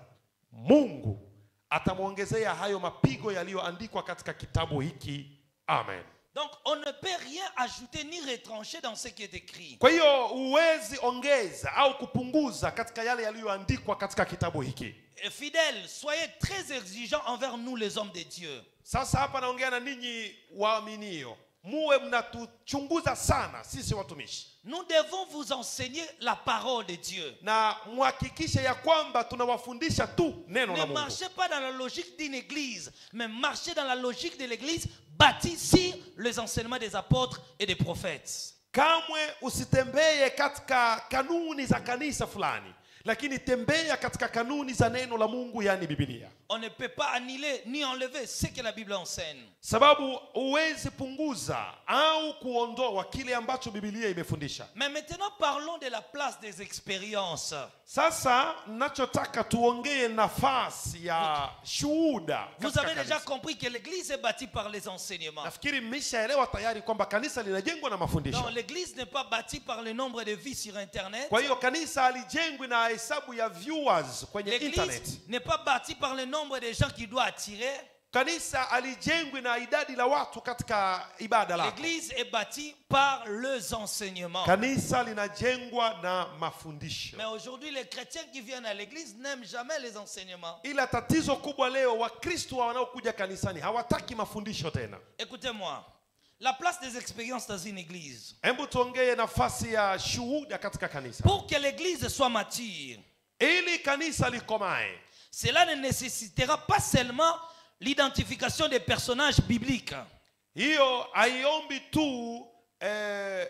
mungu atamwongezea hayo mapigo yaliyoandikwa katika kitabu hiki amen Donc, on ne peut rien ajouter ni retrancher dans ce qui est écrit. kwa hiyo huwezi ongeza au kupunguza katika yale yaliyoandikwa katika kitabu hiki Et Fidèles, soyez très exigeants envers nous, les hommes de Dieu. sasa hapa naongea na ninyi waaminio muwe mnatuchunguza sana sisi watumishi Nous devons vous enseigner la parole de Dieu. na muhakikishe ya kwamba tunawafundisha tu neno la Ne mungu marchez pas dans la logique d'une église, mais marchez dans la logique de l'église bâtie sur les enseignements des apôtres et des prophètes. kamwe usitembee katika kanuni za kanisa fulani lakini tembea katika kanuni za neno la mungu yaani bibilia On ne peut pas annuler ni enlever ce que la Bible enseigne. sababu huwezi punguza au kuondoa kile ambacho bibilia imefundisha Mais maintenant, parlons de la place des expériences. sasa nachotaka tuongee nafasi ya shuhuda Vous katika avez déjà kanisa. compris que l'église est bâtie par les enseignements. nafikiri mmeshaelewa tayari kwamba kanisa linajengwa na mafundisho Non, l'église n'est pas bâtie par le nombre de vies sur Internet. kwa hiyo kanisa halijengwi na hesabu ya viewers kwenye internet L'église n'est pas bâtie par le nombre de gens qui doit attirer. kanisa halijengwi na idadi la watu katika ibada lako L'église est bâtie par les enseignements. kanisa linajengwa na mafundisho Mais aujourd'hui, les chrétiens qui viennent à l'église n'aiment jamais les enseignements. ila tatizo kubwa leo wakristo wanaokuja kanisani hawataki mafundisho tena Écoutez-moi. La place des expériences dans une église. hebu tuongee nafasi ya shuhuda katika kanisa Pour que l'église soit mature, ili kanisa likomae cela ne nécessitera pas seulement l'identification des personnages bibliques, hiyo haiombi tu eh,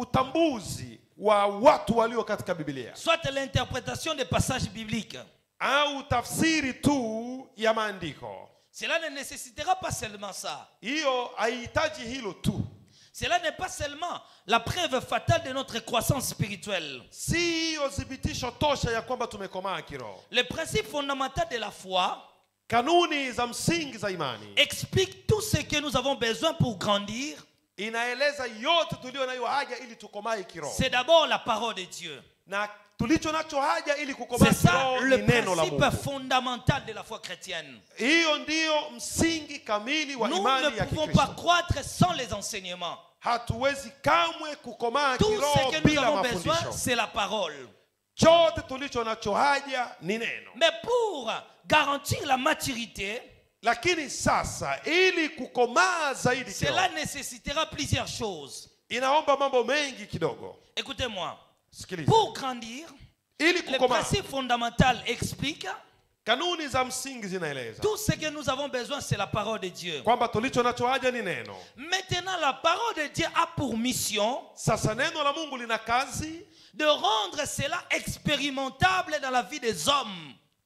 utambuzi wa watu walio katika biblia soit l'interprétation des passages bibliques. au tafsiri tu ya maandiko Cela ne nécessitera pas seulement ça. hiyo haihitaji hilo tu Cela n'est pas seulement la preuve fatale de notre croissance spirituelle. si hiyo thibitisho tosha ya kwamba tumekomaa kiroho Le principe fondamental de la foi kanuni za msingi za imani explique tout ce que nous avons besoin pour grandir. inaeleza yote tulio nayo haja ili tukomae kiroho C'est d'abord la parole de Dieu. na tulicho nacho haja ili kukomaa C'est ça kiroho le ni neno la principe mungu fondamental de la foi chrétienne. hiyo ndiyo msingi kamili wa Nous imani ne ya pouvons pas kikristo croître sans les enseignements. hatuwezi kamwe kukomaa Tout kiroho ce que nous bila avons besoin, mafundisho c'est la parole. chote tulicho nacho haja ni neno Mais pour garantir la maturité, lakini sasa ili kukomaa zaidi cela kiroho, nécessitera plusieurs choses. inaomba mambo mengi kidogo Écoutez-moi. sikiliza Pour grandir, ili le kukomaa principe fondamental explique kanuni za msingi zinaeleza tout ce que nous avons besoin, c'est la parole de Dieu. kwamba tulicho nacho haja ni neno Maintenant, la parole de Dieu a pour mission sasa neno la mungu lina kazi de rendre cela expérimentable dans la vie des hommes.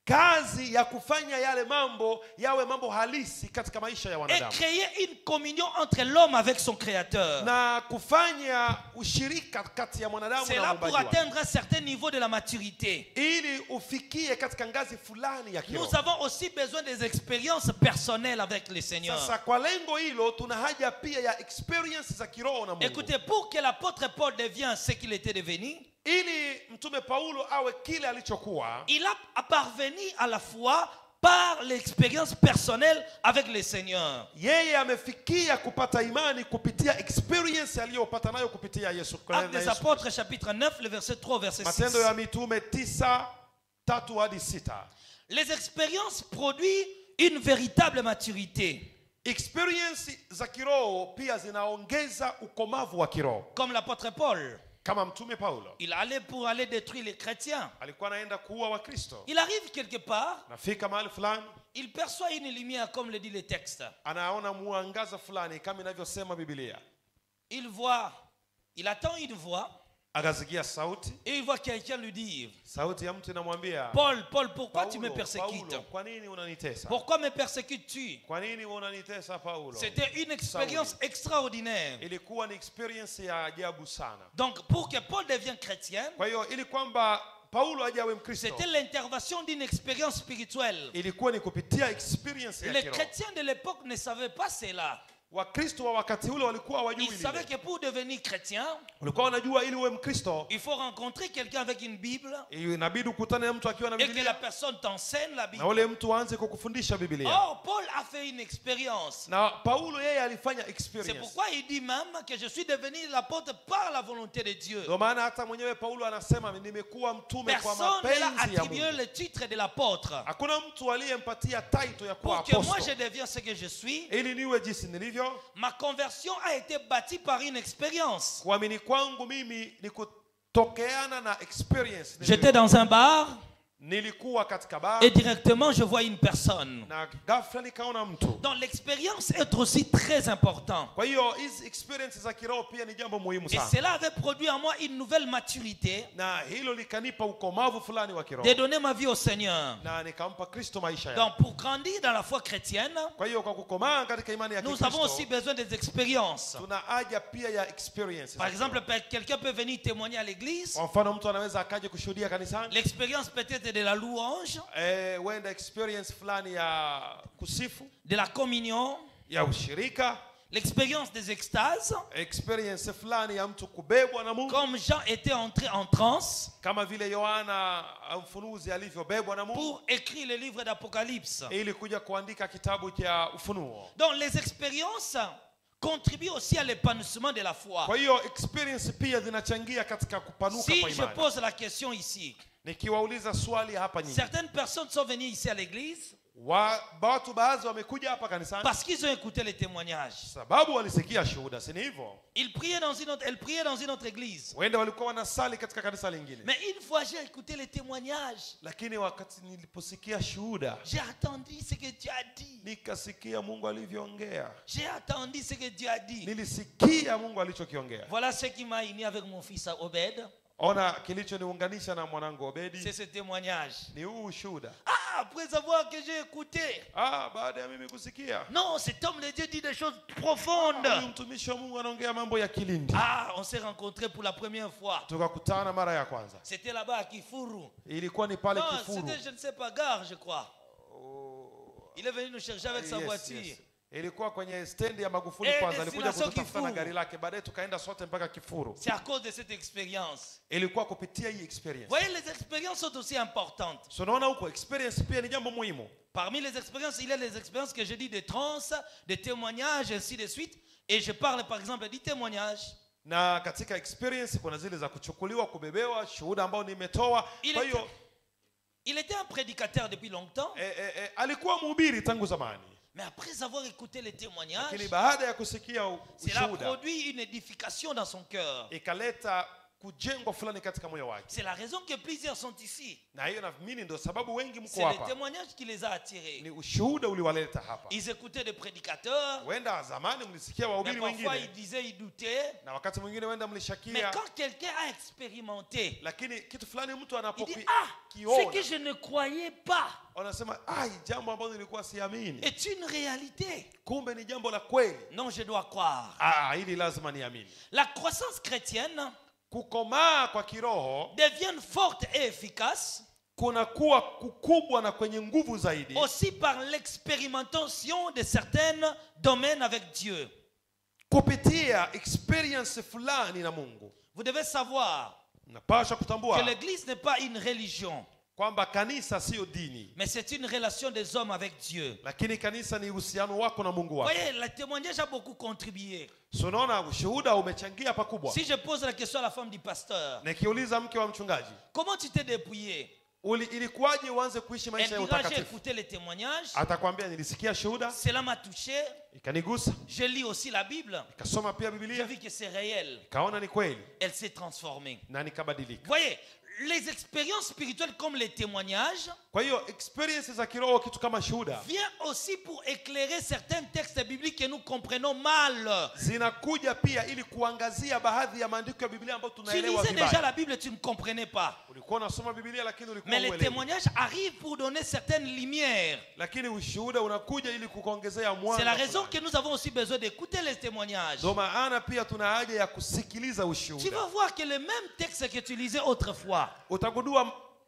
kazi ya kufanya yale mambo yawe mambo halisi katika maisha ya et wanadamu créer une communion entre l'homme avec son créateur. na kufanya ushirika kati ya mwanadamu C'est na là pour muumbaji wake. atteindre un certain niveau de la maturité. ili ufikie katika ngazi fulani ya kiroho Nous avons aussi besoin des expériences personnelles avec le Seigneur. sasa kwa lengo hilo tuna haja pia ya experience za kiroho na mungu Écoutez, pour que l'apôtre Paul devienne ce qu'il était devenu, ili mtume paulo awe kile alichokuwa il a parvenu à la foi par l'expérience personnelle avec le Seigneur. yeye amefikia kupata imani kupitia experience aliyopata nayo kupitia yesu Actes na des Yesu. Apôtres, chapitre 9, le verset 3 au verset 6. matendo ya mitume tisa tatu hadi sita Les expériences produisent une véritable maturité. experience za kiroho pia zinaongeza ukomavu wa kiroho Comme l'apôtre Paul, kama mtume paulo il allait pour aller détruire les chrétiens. alikuwa anaenda kuua wakristo Il arrive quelque part, nafika mahali fulani il perçoit une lumière, comme le dit le texte. anaona mwangaza fulani kama inavyosema bibilia Il voit, il attend une voix akasikia sauti et il voit quelqu'un lui dire sauti ya mtu inamwambia Paul, Paul, pourquoi tu me Paulo, persécutes Paulo, kwa nini unanitesa Pourquoi me persécutes-tu kwa nini unanitesa paulo C'était une expérience extraordinaire. ilikuwa ni experience ya ajabu sana Donc, pour que Paul devienne chrétien, kwa hiyo ili kwamba paulo aje awe mkristo c'était l'intervention d'une expérience spirituelle. ilikuwa ni kupitia experience ya Les kiroho chrétiens de l'époque ne savaient pas cela. wakristo wa wakati ule walikuwa hawajui Ils savaient lile que pour devenir chrétien, walikuwa wanajua ili uwe mkristo il faut rencontrer quelqu'un avec une Bible inabidi ukutane na mtu akiwa na et que la bibilia personne t'enseigne la na Bible. ule mtu aanze kukufundisha bibilia Or, Paul a fait une expérience. na paulo yeye alifanya C'est experience pourquoi il dit même que je suis devenu l'apôtre par la volonté de Dieu. ndio maana hata mwenyewe paulo anasema nimekuwa mtume kwa Personne ne l'a mapenzi ya attribué mungu le titre de l'apôtre. hakuna mtu aliyempatia title ya kuwa Pour que moi je apostle devienne ce que je suis, ili niwe jinsi nilivyo ma conversion a été bâtie par une expérience. kuamini kwangu mimi ni kutokeana na experience J'étais dans un bar nilikuwa katika bar et directement je vois une personne. na ghafla nikaona mtu Donc l'expérience est aussi très importante. kwa hiyo hizi experience za kiroho pia ni jambo muhimu Et sana cela avait produit en moi une nouvelle maturité na hilo likanipa ukomavu fulani wa kiroho de donner ma vie au Seigneur. na nikampa kristo maisha yangu Donc pour grandir dans la foi chrétienne, kwa hiyo kwa kukomaa katika imani ya nous avons aussi kikristo besoin des expériences. tuna haja pia ya experience Par exemple, pe- quelqu'un peut venir témoigner à l'église. kwa mfano mtu anaweza akaje kushuhudia kanisani L'expérience peut-être de la louange, eh, huenda experience fulani ya kusifu de la communion, ya ushirika l'expérience des extases. experience fulani ya mtu kubebwa na mungu Comme Jean était entré en transe kama vile yohana mfunuzi alivyobebwa na mungu pour écrire le livre d'Apocalypse. ili kuja kuandika kitabu cha ufunuo Donc les expériences contribuent aussi à l'épanouissement de la foi. kwa hiyo experience pia zinachangia katika kupanuka Si kwa je imani pose la question ici, nikiwauliza swali hapa nyingi certaines personnes sont venues ici à l'église wa, watu baadhi wamekuja hapa kanisani parce qu'ils ont écouté les témoignages. sababu walisikia shuhuda si ni hivyo Ils priaient dans une autre, elles priaient dans une autre église. wenda walikuwa wanasali katika kanisa lingine Mais une fois j'ai écouté les témoignages, lakini wakati niliposikia shuhuda j'ai attendu ce que Dieu a dit. nikasikia mungu alivyoongea J'ai attendu ce que Dieu a dit. nilisikia mungu alichokiongea Voilà ce qui m'a uni avec mon fils Obed. ona kilichoniunganisha na mwanangu obedi C'est ce témoignage. ni huu ushuhuda Ah, après avoir que j'ai écouté. ah, baada ya mimi kusikia Non, cet homme de Dieu dit des choses profondes. huyu mtumishi wa mungu anaongea mambo ya kilindi Ah, on s'est rencontrés pour la première fois. tukakutana mara ya kwanza C'était là-bas à Kifuru. ilikuwa ni pale Non, kifuru c'était, je ne sais pas, gare, je crois. Oh, Il est venu nous chercher avec sa yes, voiture. yes. ilikuwa kwenye stendi ya magufuli Eh, kwanza alikuja destination kututafuta na Kifuru. gari lake baadaye tukaenda sote mpaka kifuru C'est à cause de cette expérience. ilikuwa kupitia hii experience Vous voyez, les expériences sont aussi importantes. so unaona huko experience pia ni jambo muhimu Parmi les expériences, il y a les expériences que je dis de trance, de témoignages, ainsi de suite. Et je parle par exemple du témoignage. na katika experience kuna zile za kuchukuliwa kubebewa shuhuda ambao nimetoa Ile- kwa hiyo Il était un prédicateur depuis longtemps, e, e, e, alikuwa mhubiri tangu zamani mais après avoir écouté les témoignages, lakini baada ya kusikia u- cela ushuhuda produit une édification dans son cœur. ikaleta kujengwa fulani katika moyo wake C'est la raison que plusieurs sont ici. na hiyo naamini ndio sababu wengi mko C'est le hapa témoignage qui les a attirés. ni ushuhuda uliwaleta hapa Ils écoutaient des prédicateurs, huenda zamani mlisikia mais wahubiri parfois ils wengine disaient, ils doutaient. na wakati mwingine huenda Mais mlishakia quand quelqu'un a expérimenté, lakini kitu fulani mtu il dit Ah, ce que anapokiona je ne croyais pas wanasema ai jambo ambalo nilikuwa siamini est une réalité. kumbe ni jambo la kweli Non, je dois croire. ah, hili lazima niamini La croissance chrétienne kukomaa kwa kiroho devient forte et efficace kunakuwa kukubwa na kwenye nguvu zaidi aussi par l'expérimentation de certains domaines avec Dieu. kupitia experience fulani na mungu Vous devez savoir napasha que kutambua l'Église n'est pas une religion, kwamba kanisa siyo dini mais c'est une relation des hommes avec Dieu. lakini kanisa ni uhusiano wako na mungu Vous wako voyez, le témoignage a beaucoup contribué. so unaona ushuhuda umechangia pakubwa Si je pose la question à la femme du pasteur, nikiuliza mke wa mchungaji comment tu t'es dépouillé uli ilikuwaje uanze kuishi Elle maisha ya dira, j'ai utakatifu écouté les témoignages, atakwambia nilisikia shuhuda cela m'a touché, ikanigusa je lis aussi la Bible, ikasoma pia j'ai bibilia vu que c'est réel, ikaona ni kweli elle s'est transformée. na nikabadilika Vous voyez, les expériences spirituelles comme les témoignages kwa hiyo experience za kiroho kitu kama shuhuda viennent aussi pour éclairer certains textes bibliques que nous comprenons mal. zinakuja pia ili kuangazia baadhi ya maandiko ya biblia ambayo Tu tunaelewa lisais déjà vibaya la Bible, tu ne comprenais pas. ulikuwa unasoma biblia lakini ulikuwa Mais les uelewi. témoignages arrivent pour donner certaines lumières. lakini ushuhuda unakuja ili kukuongezea C'est mwanga la raison fulani. que nous avons aussi besoin d'écouter les témoignages. ndio maana pia tuna haja ya kusikiliza Tu ushuhuda vas voir que le même texte que tu lisais autrefois, utagundua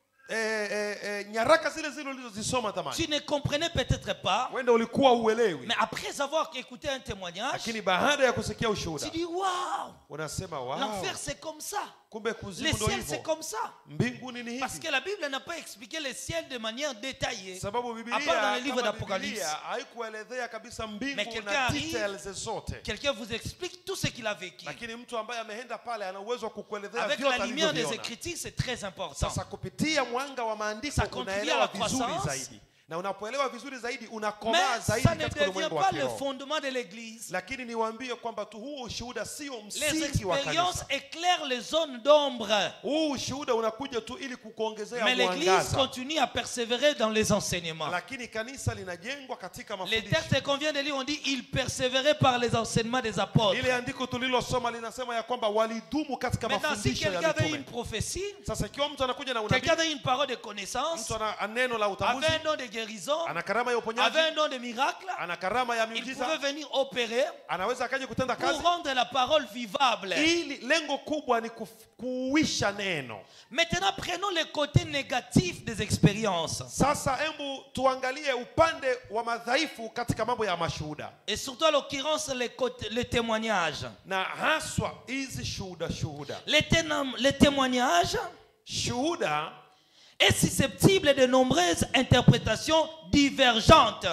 eh, eh, eh, nyaraka zile zile ulizozisoma tamani tu ne comprenais peut-être pas, wenda ulikuwa uelewi mais après avoir écouté un témoignage, lakini baada ya kusikia ushuhuda tu dis Waouh, unasema wow, l'enfer c'est comme ça, kumbe le kuzimu ndo ciel c'est hivyo comme ça. mbinguni ni Parce hivi que la Bible n'a pas expliqué le ciel de manière détaillée. sababu À part dans le bibilia livre kama d'Apocalypse. bibilia haikuelezea kabisa Mais mbingu quelqu'un na arrive- details zote Quelqu'un vous explique tout ce qu'il a vécu. lakini mtu ambaye ameenda pale ana uwezo wa kukuelezea Avec vyote la lumière des alivyoviona. Écritures, c'est très important. sasa kupitia mwanga wa maandiko Ça contribue unaelewa à la vizuri croissance. zaidi na unapoelewa vizuri zaidi unakomaa Mais zaidi ça ne katika devient ulimwengu wa pas le kiroho fondement de l'Église. lakini niwaambie kwamba tu huu ushuhuda sio Les msingi wa expériences kanisa éclairent les zones d'ombre. huu ushuhuda unakuja tu ili kukuongezea Mais l'Église mwangaza continue à persévérer dans les enseignements. lakini kanisa linajengwa katika Les mafundisho textes qu'on vient de lire, on dit ils persévéraient par les enseignements des apôtres. ile andiko tulilosoma linasema ya kwamba walidumu katika Maintenant, si mafundisho quelqu'un ya avait une mitume prophétie, sasa ikiwa mtu anakuja na quelqu'un unabii avait une parole de connaissance, mtu ana neno la utambuzi avait un don de guérison, ana karama ya uponyaji avait un don de miracle, ana karama ya il pouvait miujiza venir opérer anaweza akaja kutenda pour kazi rendre la parole vivable. ili lengo kubwa ni kuf- kuuisha neno Maintenant, prenons le côté négatif des expériences. sasa hebu tuangalie upande wa madhaifu katika mambo ya mashuhuda Et surtout, à l'occurrence, les, côtés- les témoignages. na haswa hizi shuhuda shuhuda Les, ténom- les témoignages shuhuda est susceptible de nombreuses interprétations divergentes.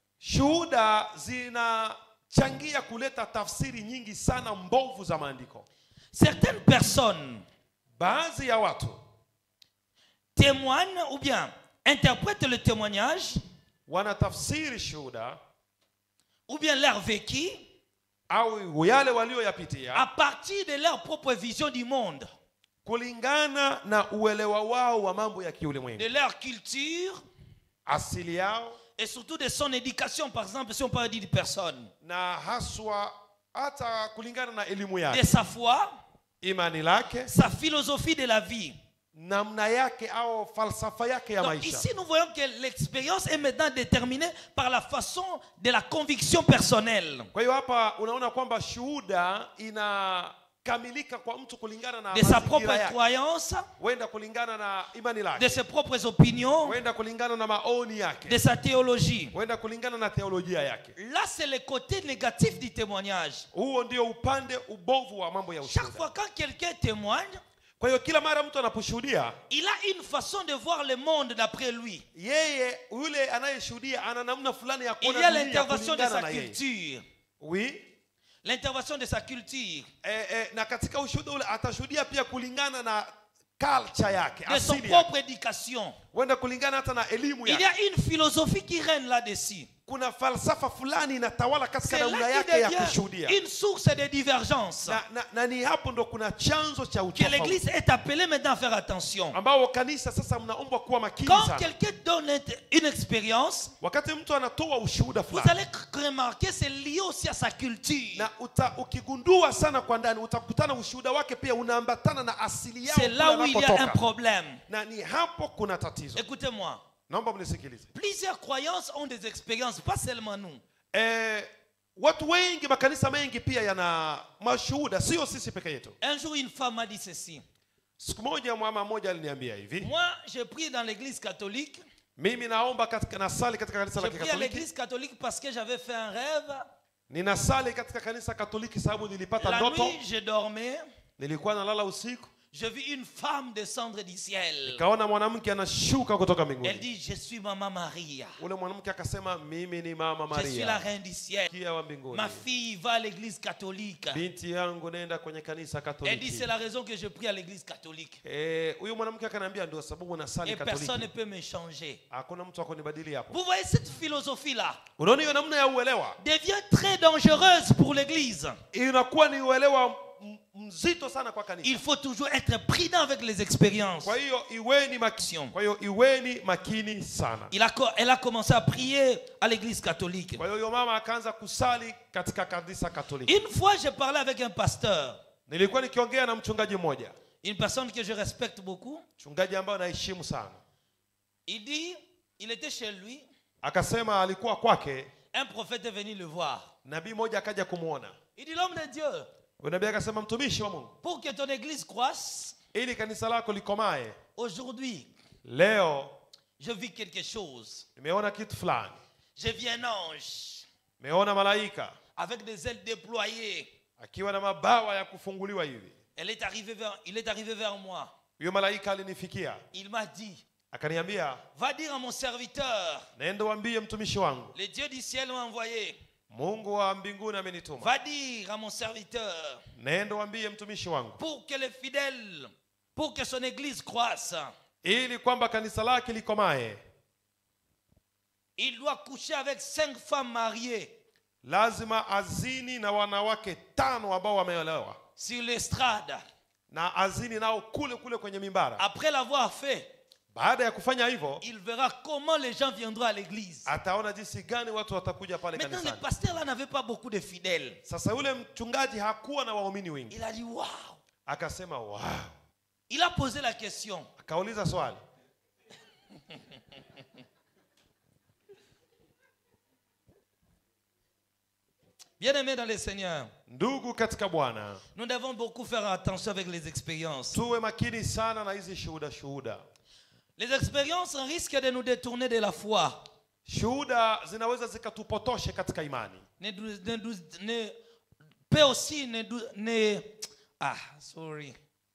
shuhuda zinachangia kuleta tafsiri nyingi sana mbovu za maandiko Certaines personnes baadhi ya watu témoignent ou bien interprètent le témoignage wanatafsiri shuhuda ou bien leur vécu au yale walioyapitia à partir de leur propre vision du monde, kulingana na uelewa wao wa mambo ya de kiulimwengu leur culture asili yao et surtout de son éducation, par exemple, si on parle d'une personne, na haswa hata kulingana na elimu de yake sa foi, imani lake sa philosophie de la vie. namna yake au falsafa yake ya Donc maisha ici, nous voyons que l'expérience est maintenant déterminée par la façon de la conviction personnelle, kwa hiyo hapa unaona kwamba shuhuda inakamilika kwa mtu kulingana na de sa mazingira propre yake croyance, huenda kulingana na imani de lake ses propres opinions, huenda kulingana na maoni de yake sa théologie. huenda kulingana na theolojia yake Là, c'est le côté négatif du témoignage. huo ndio upande ubovu wa mambo ya Chaque ushuhuda fois quand quelqu'un témoigne, kwa hiyo kila mara mtu anaposhuhudia il a une façon de voir le monde d'après lui. yeye yule anayeshuhudia ana namna fulani ya Il y kuona a dunia l'intervention de kulingana sa na yeye culture. oui L'intervention de sa culture, eh, eh, na katika ushuhuda ule atashuhudia pia kulingana na culture yake de son asili yake propre éducation. huenda kulingana hata na elimu Il y yake a une philosophie qui règne là-dessus. kuna falsafa fulani inatawala katika C'est namna là yake qu'il ya devient kushuhudia une source de divergence. na, na, na ni hapo ndo kuna chanzo cha Que utofauti l'église est appelée maintenant à faire attention. ambao kanisa sasa mnaombwa kuwa makini Quand sana quelqu'un donne une expérience, wakati mtu anatoa ushuhuda vous fulani allez remarquer c'est lié aussi à sa culture. na uta, ukigundua sana kwa ndani utakutana ushuhuda wake pia unaambatana na asili yao C'est kule là où il y a un wanapotoka. problème. na ni hapo kuna tatizo Écoutez-moi, naomba mnisikilize plusieurs croyances ont des expériences, pas seulement nous. eh, watu wengi makanisa mengi pia yana mashuhuda sio sisi peke yetu Un jour, une femme m'a dit ceci. siku moja mama mmoja aliniambia hivi Moi, je prie dans l'église catholique. mimi naomba katika, nasali katika kanisa Je la prie à kikatoliki l'église catholique parce que j'avais fait un rêve. ninasali katika kanisa katoliki sababu nilipata La ndoto nuit, je dormais. nilikuwa nalala usiku Je vis une femme descendre du ciel. kaona mwanamke anashuka kutoka Elle mbinguni dit, je suis Maman Maria. ule mwanamke akasema mimi ni mama Je suis la maria reine du ciel. kia wa mbinguni Ma fille va à l'église catholique. binti yangu nenda kwenye kanisa Elle dit, katoliki c'est la raison que je prie à l'église catholique. Eh, huyu mwanamke akaniambia ndio sababu nasali Et personne ne katoliki peut me changer. hakuna mtu akunibadili hapo Vous voyez cette philosophie-là unaona hiyo namna ya uelewa devient très dangereuse pour l'église. inakuwa ni uelewa m- mzito sana kwa kanisa Il faut toujours être prudent avec les expériences. kwa hiyo iweni makini kwa hiyo iweni makini sana Il a, co- elle a commencé à prier à l'église catholique. kwa hiyo huyo mama akaanza kusali katika kanisa katoliki Une fois, j'ai parlé avec un pasteur, nilikuwa nikiongea na mchungaji mmoja une personne que je respecte beaucoup. mchungaji ambaye naheshimu sana Il dit, il était chez lui, akasema alikuwa kwake un prophète est venu le voir. nabii mmoja akaja kumwona Il dit, l'homme de Dieu, Huyo nabii akasema mtumishi wa mungu pour que ton église croisse, ili kanisa lako likomae aujourd'hui, leo je vis quelque chose. nimeona kitu fulani J'ai vu un ange nimeona malaika avec des ailes déployées. akiwa na mabawa ya kufunguliwa hivi Elle est arrivée vers, il est arrivé vers moi. huyo malaika alinifikia Il m'a dit, akaniambia va dire à mon serviteur, naenda uambie mtumishi wangu le Dieu du ciel m'a envoyé. mungu wa mbinguni amenituma Va dire à mon serviteur, naenda uambie mtumishi wangu pour que les fidèles, pour que son église croisse, ili kwamba kanisa lake likomae il doit coucher avec cinq femmes mariées lazima azini na wanawake tano ambao wameolewa sur l'estrade. na azini nao kule kule kwenye mimbara Après l'avoir fait, baada ya kufanya hivyo il verra comment les gens viendront à l'église. ataona jinsi gani watu watakuja pale Maintenant, le kanisani pasteur là n'avait pas beaucoup de fidèles. sasa yule mchungaji hakuwa na waumini wengi Il a dit, waouh. akasema wow. Il a posé la question. akauliza swali Bien-aimés dans le Seigneur, ndugu katika bwana nous devons beaucoup faire attention avec les expériences. tuwe makini sana na hizi shuhuda shuhuda Les expériences risquent de nous détourner de la foi. shuhuda zinaweza zikatupotoshe katika imani Ne, dou- ne, dou- ne, peut aussi ne, dou- ne- Ah, sorry.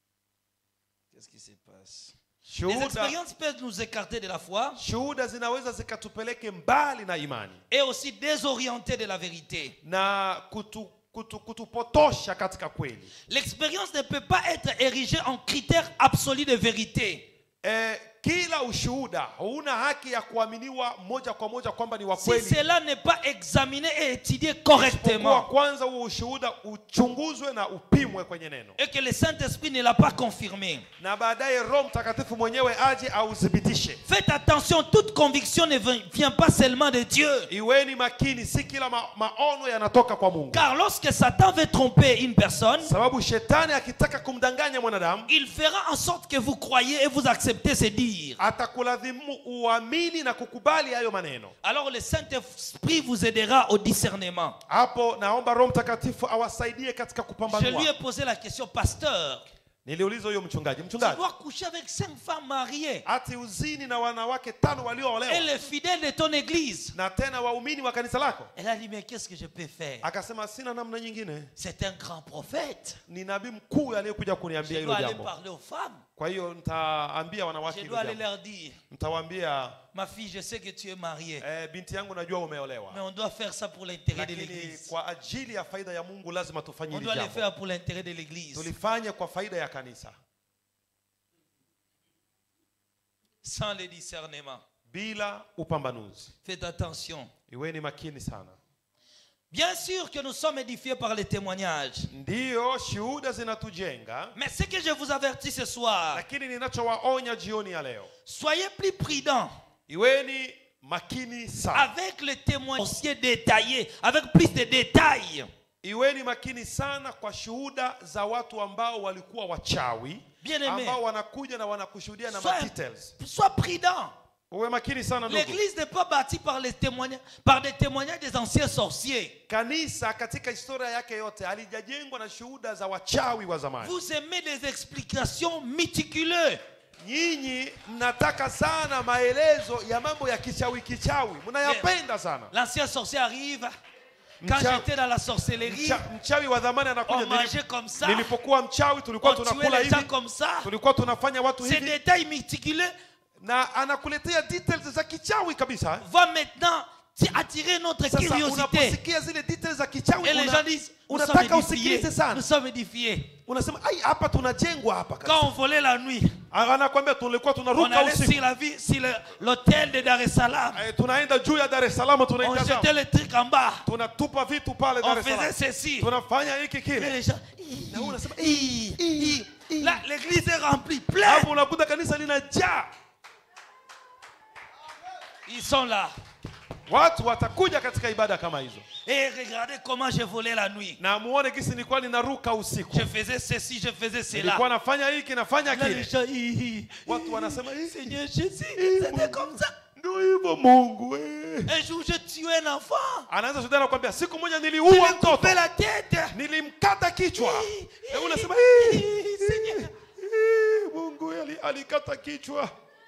Qu'est-ce qui se passe Les shuhuda expériences peuvent nous écarter de la foi shuhuda zinaweza zikatupeleke mbali na imani et aussi désorienter de la vérité. na kutu, kutu, kutupotosha katika kweli L'expérience ne peut pas être érigée en critère absolu de vérité. e, kila ushuhuda hauna haki ya kuaminiwa moja kwa moja kwamba ni wa Si kweli cela n'est pas examiné et étudié Isipokuwa correctement kwanza huo ushuhuda uchunguzwe na upimwe kwenye neno et que le Saint-Esprit ne l'a pas confirmé. na baadaye roho mtakatifu mwenyewe aje authibitishe Faites attention, toute conviction ne vient- vient pas seulement de Dieu. iweni makini si kila ma, maono yanatoka kwa mungu Car lorsque Satan veut tromper une personne, sababu shetani akitaka kumdanganya mwanadamu il fera en sorte que vous croyez et vous acceptez ces dires. atakulazimu uamini na kukubali hayo maneno Alors le Saint-Esprit vous aidera au discernement. hapo naomba roho mtakatifu awasaidie katika Je lui kupambanua ai posé la question, pasteur, niliuliza huyo mchungaji tu mchungaji dois coucher avec cinq femmes mariées ati uzini na wanawake tano et walioolewa les fidèles de ton église. na tena waumini wa kanisa lako Elle a dit, mais qu'est-ce que je peux faire akasema sina namna nyingine C'est un grand prophète. ni nabii mkuu aliyekuja kuniambia Je hilo dois aller jambo parler aux femmes. kwa hiyo nitaambia wanawake Je hilo dois aller jambo leur dire, mtawaambia ma fille, je sais que tu es mariée, eh, binti yangu najua mais umeolewa on doit faire ça pour l'intérêt de lakini l'église. kwa ajili ya faida ya mungu lazima tufanye On hili doit le jambo faire pour l'intérêt de l'église. tulifanye kwa faida ya kanisa Sans le discernement. bila upambanuzi Faites attention. iweni makini sana Bien sûr que nous sommes édifiés par les témoignages. ndiyo shuhuda zinatujenga Mais ce que je vous avertis ce soir, lakini ninachowaonya jioni ya leo soyez plus prudents iweni makini sana avec les témoignages détaillés, avec plus de détails. iweni makini sana kwa shuhuda za watu ambao walikuwa wachawi Bien-aimé. ambao wanakuja na wanakushuhudia na Sois, details sois prudent. uwe makini sana ndugu L'église n'est pas bâtie par, les témoignages, par des témoignages des anciens sorciers. kanisa katika historia yake yote halijajengwa na shuhuda za wachawi wa zamani Vous aimez des explications méticuleuses. nyinyi mnataka sana maelezo ya mambo ya kichawi kichawi mnayapenda sana L'ancien sorcier arrive. Quand Mcha- j'étais dans la sorcellerie, Mcha, mchawi wa zamani on anakuja mangeait nilip- comme ça. nilipokuwa mchawi tulikuwa On tuait tunakula les gens hivi comme ça. tulikuwa tunafanya watu Ces hivi détails méticuleux na anakuletea details za kichawi kabisa vont maintenant t- attirer notre sasa curiosité. unaposikia zile details za kichawi Et les una- gens disent, nous sommes unataka édifiés. usikilize sana Nous sommes édifiés. unasema ai hapa tunajengwa hapa kabisa." Quand on volait la nuit, anakwambia tulikuwa on tunaruka allait usiku sur la vie, sur le- l'hôtel de Dar es Salaam. Eh, tunaenda juu ya Dar es Salaam On tunaitazama jetait les trucs en bas. tunatupa vitu pale Dar On es Salaam faisait ceci. tunafanya hiki Et kile les gens, Na wewe unasema, Hi, hi, hi. Là, l'église est remplie, pleine. hapo unakuta kanisa linajaa Ils sont là. watu watakuja katika ibada kama hizo Et regardez comment je volais la nuit. na muone gisi nilikuwa ninaruka usiku Je faisais ceci, je faisais cela. nilikuwa nafanya hiki nafanya Là, les kile gens, hi, hi. watu wanasema "Hii, Seigneur Jésus, hii, c'était Mungu." comme ça. ndio hivyo mungu eh. Un jour, je tuais un enfant. anaanza shuhudia nakwambia siku moja Je niliua lui mtoto coupé la tête. nilimkata kichwa Hi, Na hi, unasema hi, "Hii, Seigneur. hii, mungu ali- alikata kichwa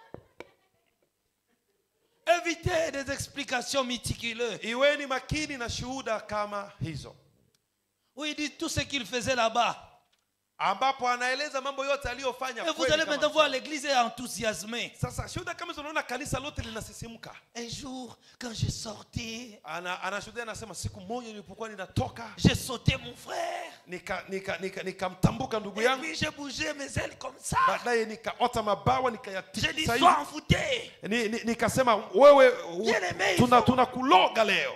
Évitez des explications méticuleuses. iweni makini na shuhuda kama hizo Où il dit tout ce qu'il faisait là-bas. ambapo anaeleza mambo yote aliyofanya Et vous kweli allez kama- maintenant voir l'église est enthousiasmée. sasa shuhuda kama hizo unaona kanisa lote linasisimka Un jour, quand je sortais, Ana- anashuhudia anasema siku moja nilipokuwa ninatoka j'ai sauté mon frère. nikamtambuka nika, nika, nikamtambuka ndugu Et yangu puis j'ai bougé mes ailes comme ça. baadaye nikaota mabawa J'ai dit, nikayatikisa hivi. sois envoûté. Ni- ni- nikasema wewe Bien aimé, tuna il faut- tunakuloga leo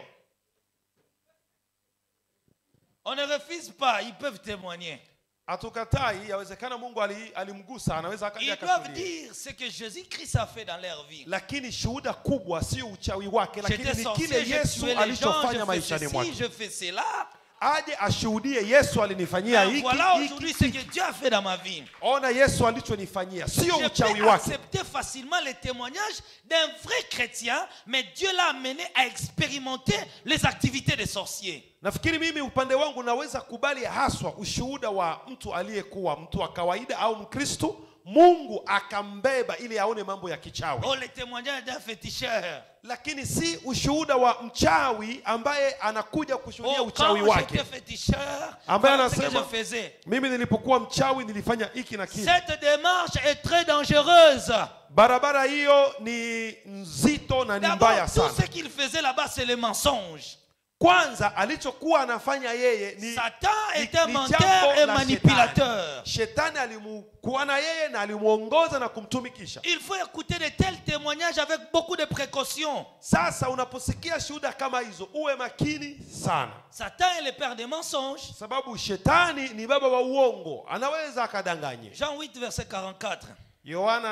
On ne refuse pas, ils peuvent témoigner. hatukatai yawezekana mungu ali- alimgusa anaweza akaja Ils doivent akashuhudia. dire ce que Jésus-Christ a fait dans leur vie. lakini shuhuda kubwa sio uchawi wake lakini J'étais ni sorcier, kile j'ai yesu tué les gens, alichofanya je fais maishani ceci, mwake je fais cela. aje ashuhudie yesu alinifanyia Mais hiki voilà hiki, aujourd'hui ce hiki. que Dieu a fait dans ma vie. ona yesu alichonifanyia sio Je uchawi peux wake accepter facilement les témoignages d'un vrai chrétien, mais Dieu l'a amené à expérimenter les activités des sorciers. nafikiri mimi upande wangu naweza kubali haswa ushuhuda wa mtu aliyekuwa mtu wa kawaida au mkristu mungu akambeba ili aone mambo ya kichawi Oh, les témoignages d'un féticheur. lakini si ushuhuda wa mchawi ambaye anakuja kushuhudia Oh, uchawi quand wake j'étais féticheur, Ambaye voilà ce que anasema- je faisais. mimi nilipokuwa mchawi nilifanya hiki na kile Cette démarche est très dangereuse. barabara hiyo ni nzito na ni mbaya D'abord, tout sana ce qu'il faisait là-bas, c'est le mensonge. kwanza alichokuwa anafanya yeye ni Satan ni- est un ni menteur jambo et la manipulateur. shetani. shetani alimukuwa na yeye na alimuongoza na kumtumikisha Il faut écouter de tels témoignages avec beaucoup de précautions. sasa unaposikia shuhuda kama hizo uwe makini sana Satan est le père des mensonges. sababu shetani ni baba wa uongo anaweza akadanganye Jean 8, verset 44. yohana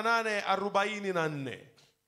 8:44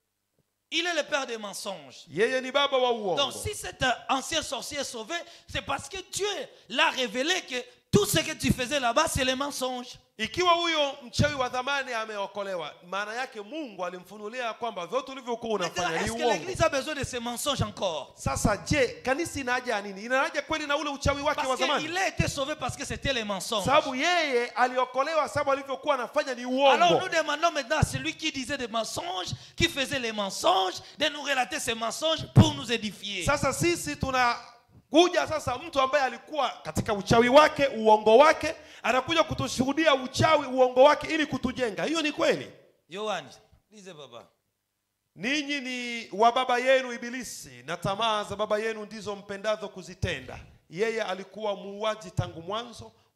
Il est le père des mensonges. yeye ni baba wa uongo Donc, si cet euh, ancien sorcier est sauvé, c'est parce que Dieu l'a révélé que tout ce que tu faisais là-bas, c'est les mensonges. ikiwa huyo mchawi wa dhamani ameokolewa maana yake mungu alimfunulia kwamba vyote ulivyokuwa Maintenant, unafanya ni est-ce que uongo l'Église a besoin de ces mensonges encore sasa je kanisa ina haja ya nini ina haja kweli na ule uchawi wake wa Parce zamani qu'il a été sauvé parce que c'était les mensonges. sababu yeye aliokolewa sababu alivyokuwa anafanya ni Alors uongo nous demandons maintenant à celui qui disait des mensonges, qui faisait les mensonges, de nous relater ces mensonges pour nous édifier. sasa sisi tunakuja sasa mtu ambaye alikuwa katika uchawi wake uongo wake anakuja kutushuhudia uchawi uongo wake ili kutujenga hiyo ni kweli Yohan, lisez baba. ninyi ni wa baba yenu ibilisi na tamaa za baba yenu ndizo mpendazo kuzitenda yeye alikuwa muuaji tangu mwanzo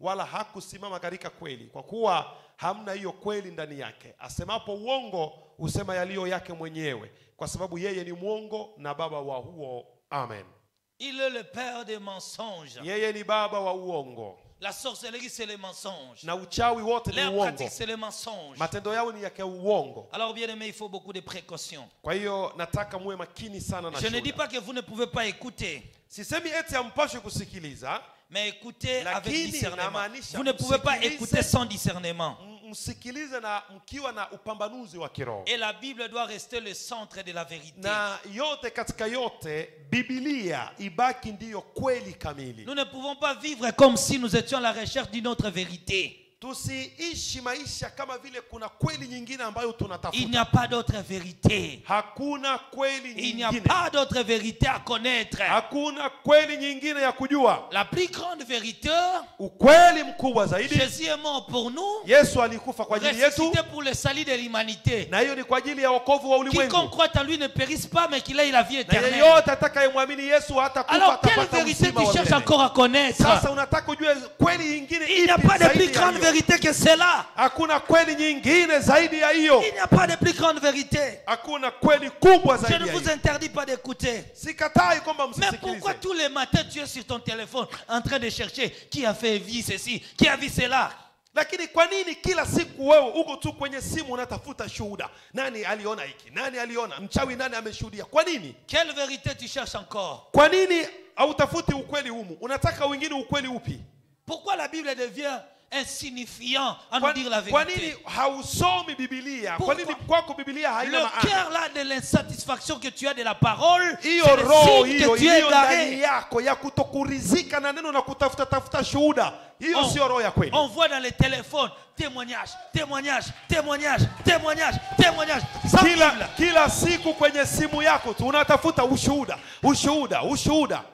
wala hakusimama katika kweli kwa kuwa hamna hiyo kweli ndani yake asemapo uongo husema yaliyo yake mwenyewe kwa sababu yeye ni mwongo na baba wa huo amen Il est le père des mensonges. yeye ni baba wa uongo La sorcellerie, c'est les mensonges. na uchawi wote ni L'air uongo pratique, c'est les mensonges. matendo yao ni yake uongo Alors, bien aimé, il faut beaucoup de précautions. kwa hiyo nataka muwe makini sana na Je ne dis shuhuda. pas que vous ne pouvez pas écouter, sisemi eti hampashwi kusikiliza mais écoutez avec Lakini discernement. inamaanisha Vous ne pouvez pas msikilize- écouter sans discernement. M- msikilize na mkiwa na upambanuzi wa kiroho Et la Bible doit rester le centre de la vérité. na yote katika yote bibilia ibaki ndiyo kweli kamili Nous ne pouvons pas vivre comme si nous étions à la recherche d'une autre vérité. tusiishi maisha kama vile kuna kweli nyingine ambayo Il n'y tunatafuta a pas d'autre vérité. hakuna kweli Il n'y a nyingine pas d'autre vérité à connaître. hakuna kweli nyingine ya kujua La plus grande vérité, ukweli mkubwa zaidi Jésus est mort pour nous, yesu alikufa kwa ajili yetu ressuscité pour le salut de l'humanité. na hiyo ni kwa ajili ya wokovu wa Quiconque ulimwengu croit en lui ne périsse pas, mais qu'il ait la vie na éternelle. yeyote atakayemwamini yesu hata kufa Alors, quelle atapata vérité uzima tu wa cherches milele. encore à connaître sasa unataka ujue kweli nyingine Il n'y a ipi pas de zaidi plus ya grande hiyo? vérité que cela. hakuna kweli nyingine zaidi ya hiyo Il n'y a pas de plus grande vérité. hakuna kweli kubwa Je zaidi ne ya vous hiyo interdis pas d'écouter. sikatai kwamba Mais pourquoi msisikilize tous les matins tu es sur ton téléphone en train de chercher qui a fait vie ceci, qui a vu cela lakini kwa nini kila siku wewe uko tu kwenye simu unatafuta shuhuda nani aliona hiki nani aliona mchawi nani ameshuhudia kwa nini Quelle vérité tu cherches encore kwa nini hautafuti ukweli humu unataka wengine ukweli upi Pourquoi la Bible devient insignifiant à nous kwa, dire la kwa nini vérité hausomi bibilia kwa Pourquoi? nini kwako bibilia Le haina maana cœur là de l'insatisfaction que tu as de la parole, c'est hiyo le roho signe hiyo que tu es iliyo ndani égaré. yako ya kutokurizika na neno na kutafuta tafuta shuhuda hiyo On- sio roho ya kweli On voit dans les téléphones témoignage, témoignage, témoignage, témoignage, témoignage. Sans kila, Bible. kila siku kwenye simu yako tu unatafuta ushuhuda ushuhuda ushuhuda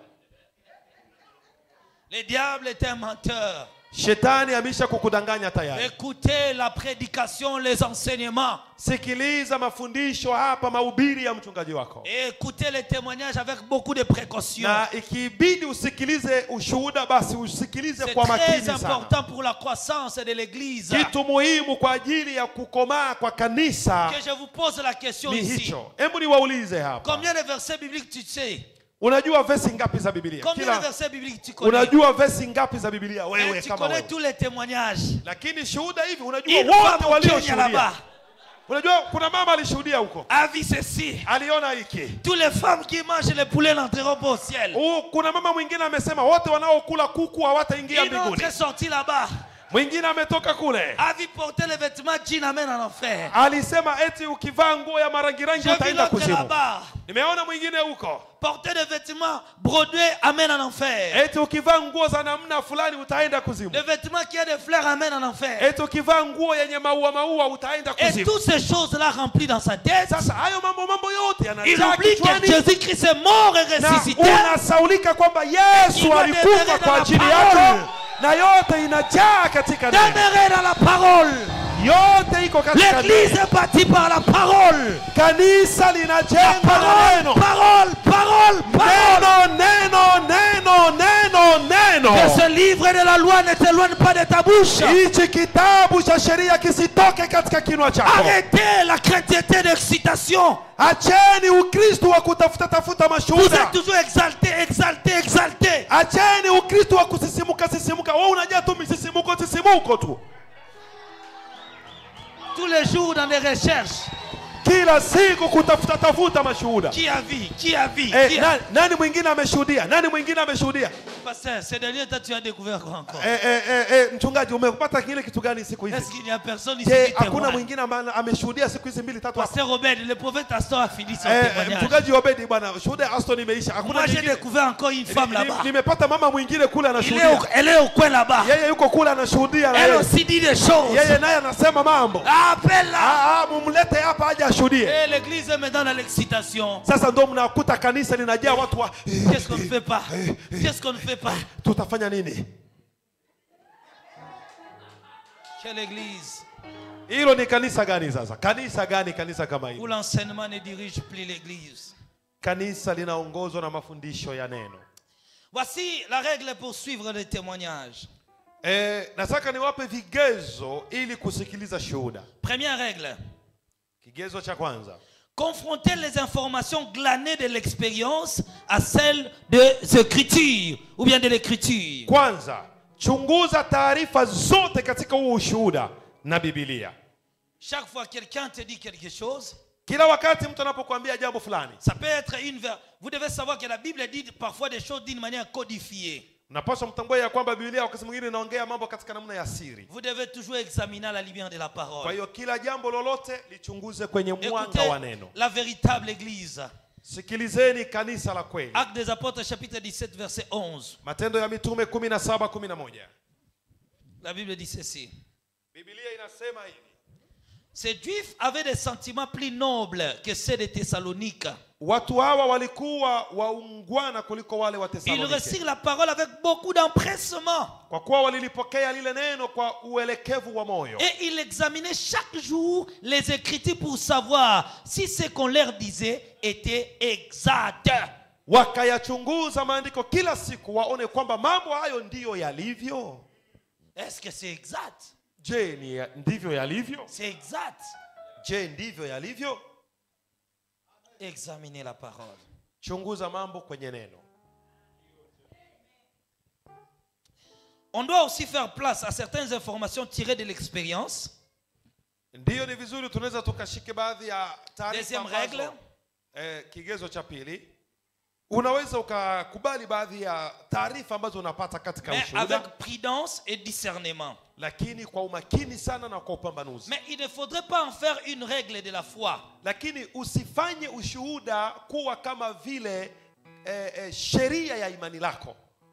Le diable est un menteur. shetani amesha kukudanganya tayari Écoutez la prédication, les enseignements. sikiliza mafundisho hapa mahubiri ya mchungaji wako Et écoutez les témoignages avec beaucoup de précautions. na ikibidi usikilize ushuhuda basi usikilize C'est kwa makini très sana important pour la croissance de l'Église. kitu muhimu kwa ajili ya kukomaa kwa kanisa Que je vous pose la question ni ici. hicho hebu niwaulize hapa Combien de versets bibliques tu sais unajua vesi ngapi za bibilia Combien de kila versets bibliques tu connais unajua vesi ngapi za bibilia Et wewe Tu kama connais wewe tous les témoignages. lakini shuhuda hivi unajua Une wote femme au Kenya walioshuhudia là-bas unajua kuna mama alishuhudia huko a vu ceci. aliona hiki Toutes les femmes qui mangent les poulets n'entreront pas au ciel. Huu, kuna mama mwingine amesema wote wanaokula kuku hawataingia Une mbinguni autre est sortie là-bas, mwingine ametoka kule a vu porter les vêtements jeans amène en enfer. alisema eti ukivaa nguo ya marangirangi J'ai vu utaenda l'autre kuzimu là-bas, nimeona mwingine huko porter des vêtements brodés amène en enfer. eti ukivaa nguo za namna fulani utaenda kuzimu Les vêtements qui a des fleurs amènent en enfer. eti ukivaa nguo yenye maua maua utaenda Et kuzimu toutes ces choses-là remplies dans sa tête, sasa hayo mambo mambo yote il yanajaa oublie que kichwani Jésus-Christ est mort et na ressuscité. unasaulika kwamba Il yesu doit alikufa demeurer kwa dans la ajili parole. yako na yote inajaa katika neno Demeurez dans la parole. yote iko katika L'église neno est bâtie par la parole. kanisa linajengwa na Parole, neno parole, parole, parole. neno neno neno neno Que neno ce livre de la loi ne t'éloigne pas de ta bouche. hichi kitabu cha sheria kisitoke katika kinwa chako Arrêtez la chrétienté d'excitation. acheni ukristu wa kutafuta tafuta Vous êtes mashuhuda toujours exalté, exalté, exalté. acheni ukristu wa kusisimuka sisimuka wewe unajua tu misisimuko sisimuko tu Tous les jours dans les recherches. kila siku kutafuta tafuta mashuhuda Qui a vu Qui a vu eh, Qui a- nani, nani mwingine ameshuhudia nani mwingine ameshuhudia Pasteur, ces derniers temps, tu as découvert quoi encore eh, eh, eh, eh, mchungaji umepata kile kitu gani siku Est-ce hizi qu'il n'y a personne ici je qui hakuna témoigne mwingine ambaye ameshuhudia siku hizi mbili tatu hapa Pasteur Robert, le prophète Astor a fini son eh, eh, témoignage. mchungaji obedi bwana shuhuda ya aston imeisha hakuna Moi, j'ai nyingine. découvert encore une femme Ni- là-bas. ni- nimepata mama mwingine kule Il est anashuhudia au- Elle est au coin là-bas. yeye yuko kule anashuhudia na Elle yeye. aussi dit des choses. yeye naye anasema mambo Appelle-la. Ah, ah, mumlete hapa aje ashuhudie Et l'église est maintenant dans l'excitation. sasa ndo mnakuta kanisa linajaa watu wa Qu'est-ce qu'on ne fait pas Qu'est-ce qu'on ne fait pas tutafanya nini Quelle église hilo ni kanisa gani sasa kanisa gani kanisa kama où hili l'enseignement ne dirige plus l'église kanisa linaongozwa na mafundisho ya neno Voici la règle pour suivre les témoignages. e, nataka niwape vigezo ili kusikiliza shuhuda Première règle. kigezo cha kwanza Confronter les informations glanées de l'expérience à celles des Écritures ou bien de l'Écriture. kwanza chunguza taarifa zote katika huo ushuhuda na bibilia Chaque fois que quelqu'un te dit quelque chose, kila wakati mtu anapokuambia jambo fulani ça peut être une... ver- Vous devez savoir que la Bible dit parfois des choses d'une manière codifiée. napaswa mtambue ya kwamba bibilia wakati mwingine inaongea mambo katika namna ya siri Vous devez toujours examiner la lumière de la kwa parole. hiyo kila jambo lolote lichunguze kwenye mwanga Écoutez wa neno la véritable Église. sikilizeni kanisa la kweli Actes des Apôtres chapitre 17 verset 11. matendo ya mitume 17 11 La Bible dit ceci. bibilia inasema hivi Ces Juifs avaient des sentiments plus nobles que ceux de Thessalonique. watu hawa walikuwa waungwana kuliko wale wa Ils Tesalonike reçurent la parole avec beaucoup d'empressement. kwa kuwa walilipokea lile neno kwa uelekevu wa moyo Et ils examinaient chaque jour les Écritures pour savoir si ce qu'on leur disait était exact. wakayachunguza maandiko kila siku waone kwamba mambo hayo ndiyo yalivyo Est-ce que c'est exact je ni ya, ndivyo yalivyo C'est exact. je ndivyo yalivyo Examinez la parole. chunguza mambo kwenye neno On doit aussi faire place à certaines informations tirées de l'expérience. ndiyo ni vizuri tunaweza tukashike baadhi ya taarifa Deuxième ambazo- règle. eh, kigezo cha pili unaweza ukakubali baadhi ya taarifa ambazo unapata katika Mais ushuhuda avec prudence et discernement. lakini kwa umakini sana na kwa upambanuzi Mais il ne faudrait pas en faire une règle de la foi. lakini usifanye ushuhuda kuwa kama vile eh, eh, sheria ya imani lako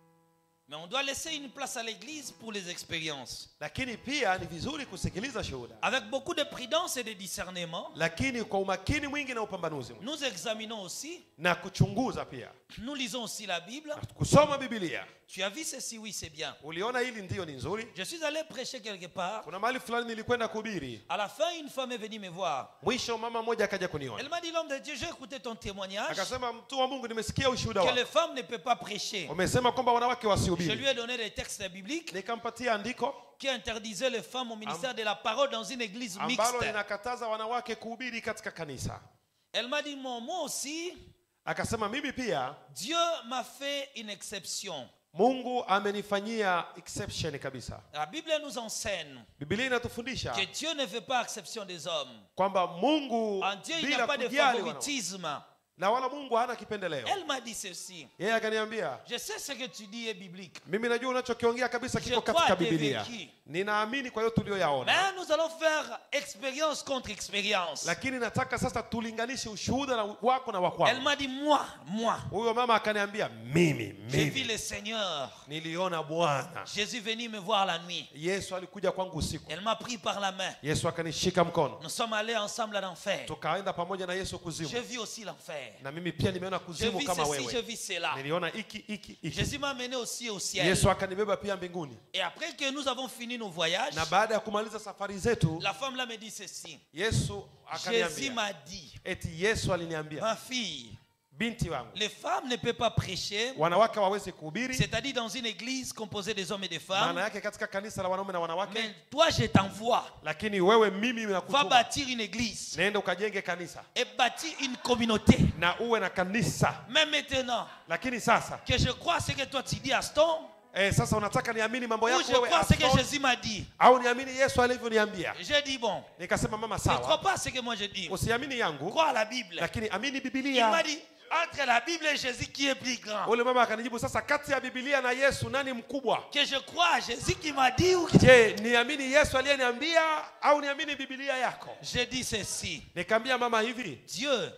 Mais on doit laisser une place à l'église pour les expériences. lakini pia ni vizuri kusikiliza shuhuda Avec beaucoup de prudence et de discernement, lakini kwa umakini mwingi na upambanuzi mwingi. nous examinons aussi, na kuchunguza pia nous lisons aussi la Bible. na kusoma bibilia Tu as vu ceci, oui, c'est bien. uliona hili ndiyo ni nzuri Je suis allé prêcher quelque part. kuna mahali fulani nilikwenda kuhubiri À la fin, une femme est venue me voir. mwisho mama mmoja akaja Elle kuniona m'a dit, l'homme de Dieu, j'ai écouté ton témoignage, akasema mtu wa mungu nimesikia ushuhuda que wako les femmes ne peuvent pas prêcher. umesema kwamba wanawake Je wasihubiri lui ai donné des textes bibliques nikampatia andiko qui interdisaient les femmes au ministère de la parole dans une église ambalo mixte. linakataza wanawake kuhubiri katika kanisa Elle m'a dit, moi, moi aussi, akasema mimi pia Dieu m'a fait une exception. mungu amenifanyia exception kabisa La Bible nous enseigne bibilia inatufundisha que Dieu ne fait pas exception des hommes. kwamba mungu En Dieu, il n'y a bila pas de kujali wanawake. favoritisme. na wala mungu hana kipendeleo Elle m'a dit ceci. yeye akaniambia Je sais ce que tu dis est biblique. mimi najua unachokiongea kabisa Je kiko crois katika que bibilia vécu. ninaamini kwa hiyo tuliyoyaona Mais nous allons faire expérience contre expérience. lakini nataka sasa tulinganishe ushuhuda na wako na Elle wakwako m'a dit, moi, moi, huyo mama akaniambia mimi j'ai vu mimi le Seigneur. niliona bwana Jésus venu me voir la nuit. yesu alikuja kwangu usiku Elle m'a pris par la main. yesu akanishika mkono Nous sommes allés ensemble à l'enfer. tukaenda pamoja na yesu J'ai kuzimu vu aussi l'enfer. na mimi pia nimeona J'ai kuzimu vu kama ceci, j'ai wewe vu cela. niliona iki iki iki Jésus m'a mené aussi au ciel. yesu akanibeba pia mbinguni Et après que nous avons fini nos voyages, na baada ya kumaliza safari zetu la femme là me dit ceci. yesu Jésus akaniambia m'a dit, eti yesu aliniambia ma fille, binti wangu les femmes ne peuvent pas prêcher, wanawake waweze kuhubiri c'est-à-dire dans une église composée des hommes et des maana femmes. yake katika kanisa la wanaume na wanawake Mais toi, je t'envoie. lakini wewe mimi Va nakutuma bâtir une église nenda ukajenge kanisa et bâtir une communauté. na uwe na kanisa Mais maintenant lakini sasa que je crois ce que toi tu dis, Aston, eh, sasa unataka niamini mambo ou yako je wewe crois ce que Aston, Jésus m'a dit. au niamini yesu alivyoniambia J'ai dit, bon, nikasema mama ne crois sawa pas ce que moi je dis. usiamini yangu Crois à la Bible. lakini amini Il m'a bibilia dit, entre la Bible et Jésus qui est plus grand. ule mama akanijibu sasa kati ya bibilia na yesu nani mkubwa Que je crois à Jésus qui m'a dit ou que... je niamini yesu aliyeniambia au niamini bibilia yako J'ai dit ceci. nikaambia mama hivi Dieu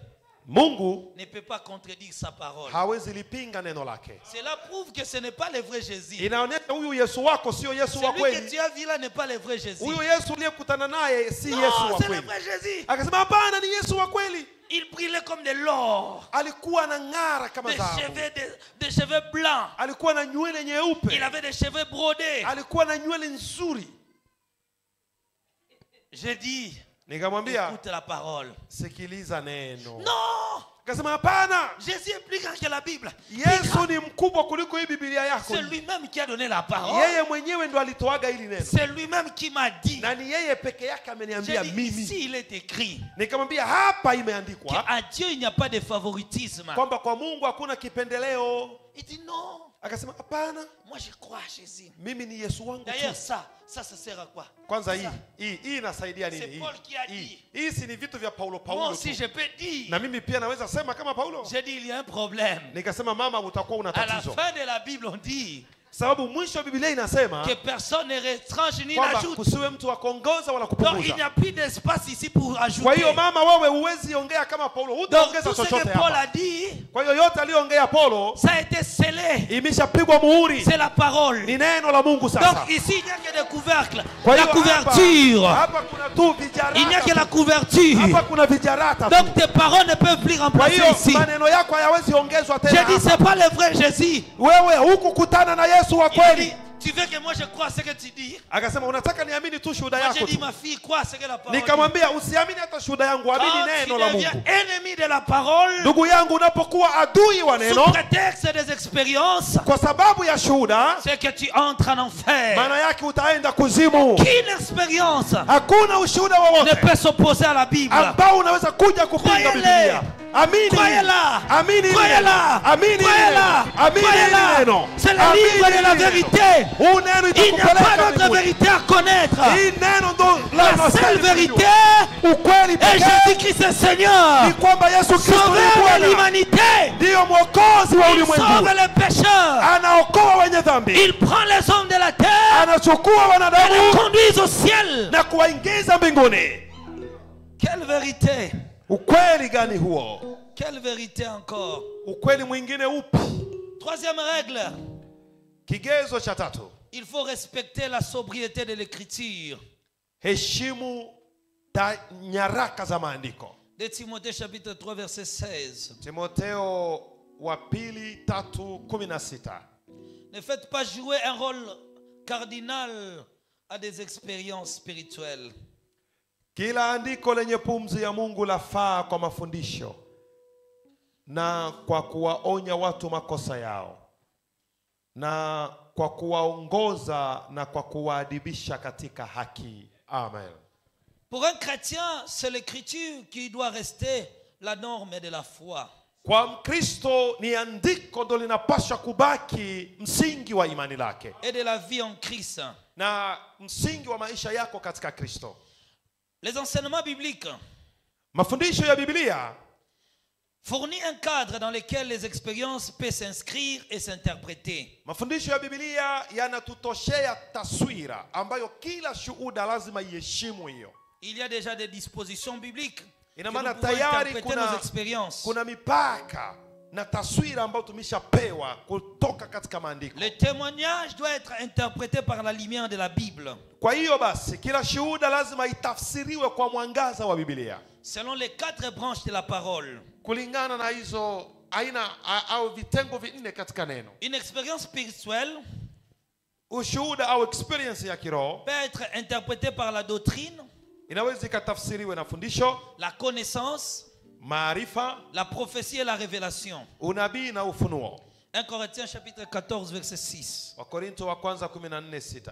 mungu ne peut pas contredire sa parole. hawezi lipinga neno lake Cela prouve que ce n'est pas le vrai Jésus. inaonyesha huyu yesu wako sio yesu wa Celui que kweli tu as vu là n'est pas le vrai Jésus. huyu yesu uliyekutana naye si Non, yesu wa c'est le kweli vrai Jésus. akasema hapana ni yesu wa kweli Il brillait comme de l'or. alikuwa na ng'ara kama Des dhahabu cheveux, des, des cheveux blancs. alikuwa na nywele nyeupe Il avait des cheveux brodés. alikuwa na nywele nzuri J'ai dit, nikamwambia écoute la parole. sikiliza neno Non akasema hapana Jésus est plus grand que la Bible. yesu ni mkubwa kuliko hii bibilia yako C'est lui-même qui a donné la parole. yeye mwenyewe ndo alitoaga hili neno C'est lui-même qui m'a dit. na ni yeye peke yake J'ai ameniambia dit, mimi ici il est écrit nikamwambia hapa imeandikwa qu'à Dieu il n'y a pas de favoritisme. kwamba kwa mungu hakuna kipendeleo Il dit non, akasema hapana moi je crois à Jésus. mimi ni yesu wangu D'ailleurs, tu ça, ça, ça sert à quoi kwanza hii Ça. hii hii inasaidia nini C'est hii Paul qui a hii dit. hii si ni vitu vya paulo Moi paulo aussi, tu. je peux dire. na mimi pia naweza sema kama paulo J'ai dit, il y a un problème. nikasema mama utakuwa una À la tatizo fin de la Bible, on dit sababu mwisho wa biblia inasema que personne ne retranche ni kwamba n'ajoute. kusiwe mtu wa kuongoza wala Donc, il n'y kupunguza a plus d'espace ici pour kwa ajouter. hiyo mama wewe huwezi ongea kama paulo Donc, hutaongeza tout ce chochote que Paul hapa a dit, kwa hiyo yote aliyoongea paulo ça a été scellé. imeshapigwa muhuri C'est la parole. ni neno la mungu sasa Donc, ici, il n'y a que des couvercles. Kwa La hiyo couverture. hapa, hapa kuna tu vijarata Il n'y a que la tu. couverture. hapa kuna vijarata tu. Donc, tes paroles ne peuvent plus kwa remplacer hiyo ici. maneno yako hayawezi ongezwa J'ai tena dit, hapa. c'est pas le vrai Jésus. wewe hukukutana na yesu wa Il a dit, kweli tu veux que moi je croie ce que tu dis akasema unataka niamini tu shuhuda Moi yako j'ai dit, tu ma fille, crois ce que la parole dit. nikamwambia usiamini hata shuhuda yangu amini Quand neno tu la deviens mungu ennemi de la parole, ndugu yangu unapokuwa adui wa sous neno prétexte des expériences, kwa sababu ya shuhuda c'est que tu entres en enfer. maana yake utaenda kuzimu Qu'une expérience hakuna ushuhuda ne wowote peut s'opposer à la Bible. ambao unaweza kuja kupinga Croyez-le. biblia amini Croyez-la. amini hili Croyez-la. neno. amini hili Croyez-la. neno. amini hili Croyez-la. neno. C'est le Amini livre de hili la neno. vérité. huu neno Il n'y a pas itakupeleka d'autre mbinguni. vérité à connaître. hii neno ndo La seule linastahili vérité kujua. ukweli est pekee Jésus-Christ est Seigneur. ni kwamba yesu kristo ni Sauveur de bwana l'humanité. ndiyo mwokozi wa Il ulimwengu sauve les pécheurs. anaokoa wenye dhambi Il prend les hommes de la terre anachukua et les wanadamu conduit au ciel. na kuwaingiza mbinguni Quelle vérité ukweli gani huo Quelle vérité encore ukweli mwingine upi Troisième règle, kigezo cha tatu il faut respecter la sobriété de l'écriture. heshimu ta nyaraka za maandiko De Timothée chapitre 3 verset 16. timoteo wa pili tatu kumi na sita Ne faites pas jouer un rôle cardinal à des expériences spirituelles. kila andiko lenye pumzi ya mungu lafaa kwa mafundisho na kwa kuwaonya watu makosa yao na kwa kuwaongoza na kwa kuwaadibisha katika haki amen Pour un chrétien, c'est l'écriture qui doit rester la norme de la foi. kwa mkristo ni andiko ndo linapaswa kubaki msingi wa imani lake et de la vie en Christ. na msingi wa maisha yako katika kristo Les enseignements bibliques mafundisho ya biblia fournissent un cadre dans lequel les expériences peuvent s'inscrire et s'interpréter. mafundisho ya biblia yanatutoshea taswira ambayo kila shuhuda lazima iheshimu hiyo Il y a déjà des dispositions bibliques que ina nous maana pouvons tayari interpréter kuna, nos expériences. kuna mipaka na taswira ambayo tumeshapewa kutoka katika maandiko Le témoignage doit être interprété par la lumière de la Bible, kwa hiyo basi kila shuhuda lazima itafsiriwe kwa mwangaza wa biblia selon les quatre branches de la parole. kulingana na hizo aina a- au vitengo vinne katika neno Une expérience spirituelle ushuhuda au experience ya kiroho peut être interprétée par la doctrine, inaweza ikatafsiriwe na fundisho la connaissance, maarifa la prophétie et la révélation. unabii na ufunuo 1 Corinthiens chapitre 14 verset 6. wakorinto wa kwanza 14 6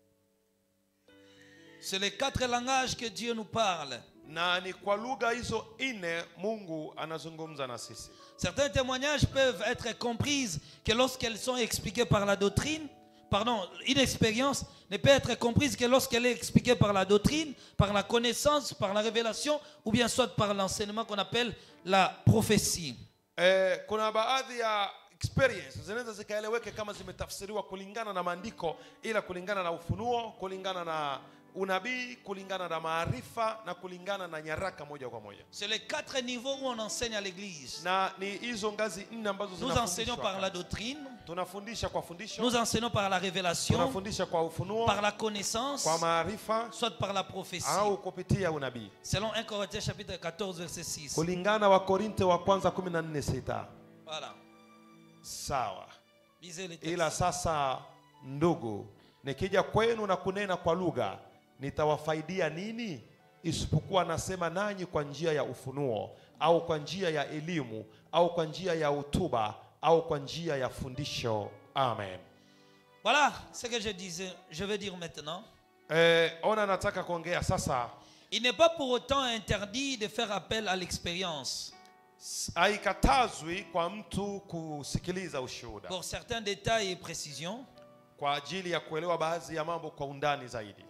C'est les quatre langages que Dieu nous parle. na ni kwa lugha hizo nne mungu anazungumza na sisi Certains témoignages peuvent être comprises que lorsqu'elles sont expliquées par la doctrine, pardon, une expérience ne peut être comprise que lorsqu'elle est expliquée par la doctrine, par la connaissance, par la révélation, ou bien soit par l'enseignement qu'on appelle la prophétie. eh, kuna baadhi ya experience zinaweza zikaeleweke kama zimetafsiriwa kulingana na maandiko ila kulingana na ufunuo kulingana na unabii kulingana na maarifa na kulingana na nyaraka moja kwa moja C'est les quatre niveaux où on enseigne à l'église. na ni hizo ngazi nne ambazo Nous enseignons par la zinafundishwa doctrine, tunafundisha kwa fundisho nous enseignons par la révélation, tunafundisha kwa ufunuo par la connaissance, kwa maarifa soit par la prophétie. au kupitia unabii Selon 1 Corinthiens chapitre 14 verset 6. kulingana wa korinte wa kwanza 14 sita Voilà. sawa Lisez les ila textes. sasa ndugu nikija kwenu na kunena kwa lugha nitawafaidia nini isipokuwa nasema nanyi kwa njia ya ufunuo au kwa njia ya elimu au kwa njia ya hotuba au kwa njia ya fundisho amen Voilà ce que je disais, je vais dire maintenant. e, ona nataka kuongea sasa Il n'est pas pour autant interdit de faire appel à l'expérience. S- haikatazwi kwa mtu kusikiliza ushuhuda Pour certains détails et précisions, kwa ajili ya kuelewa baadhi ya mambo kwa undani zaidi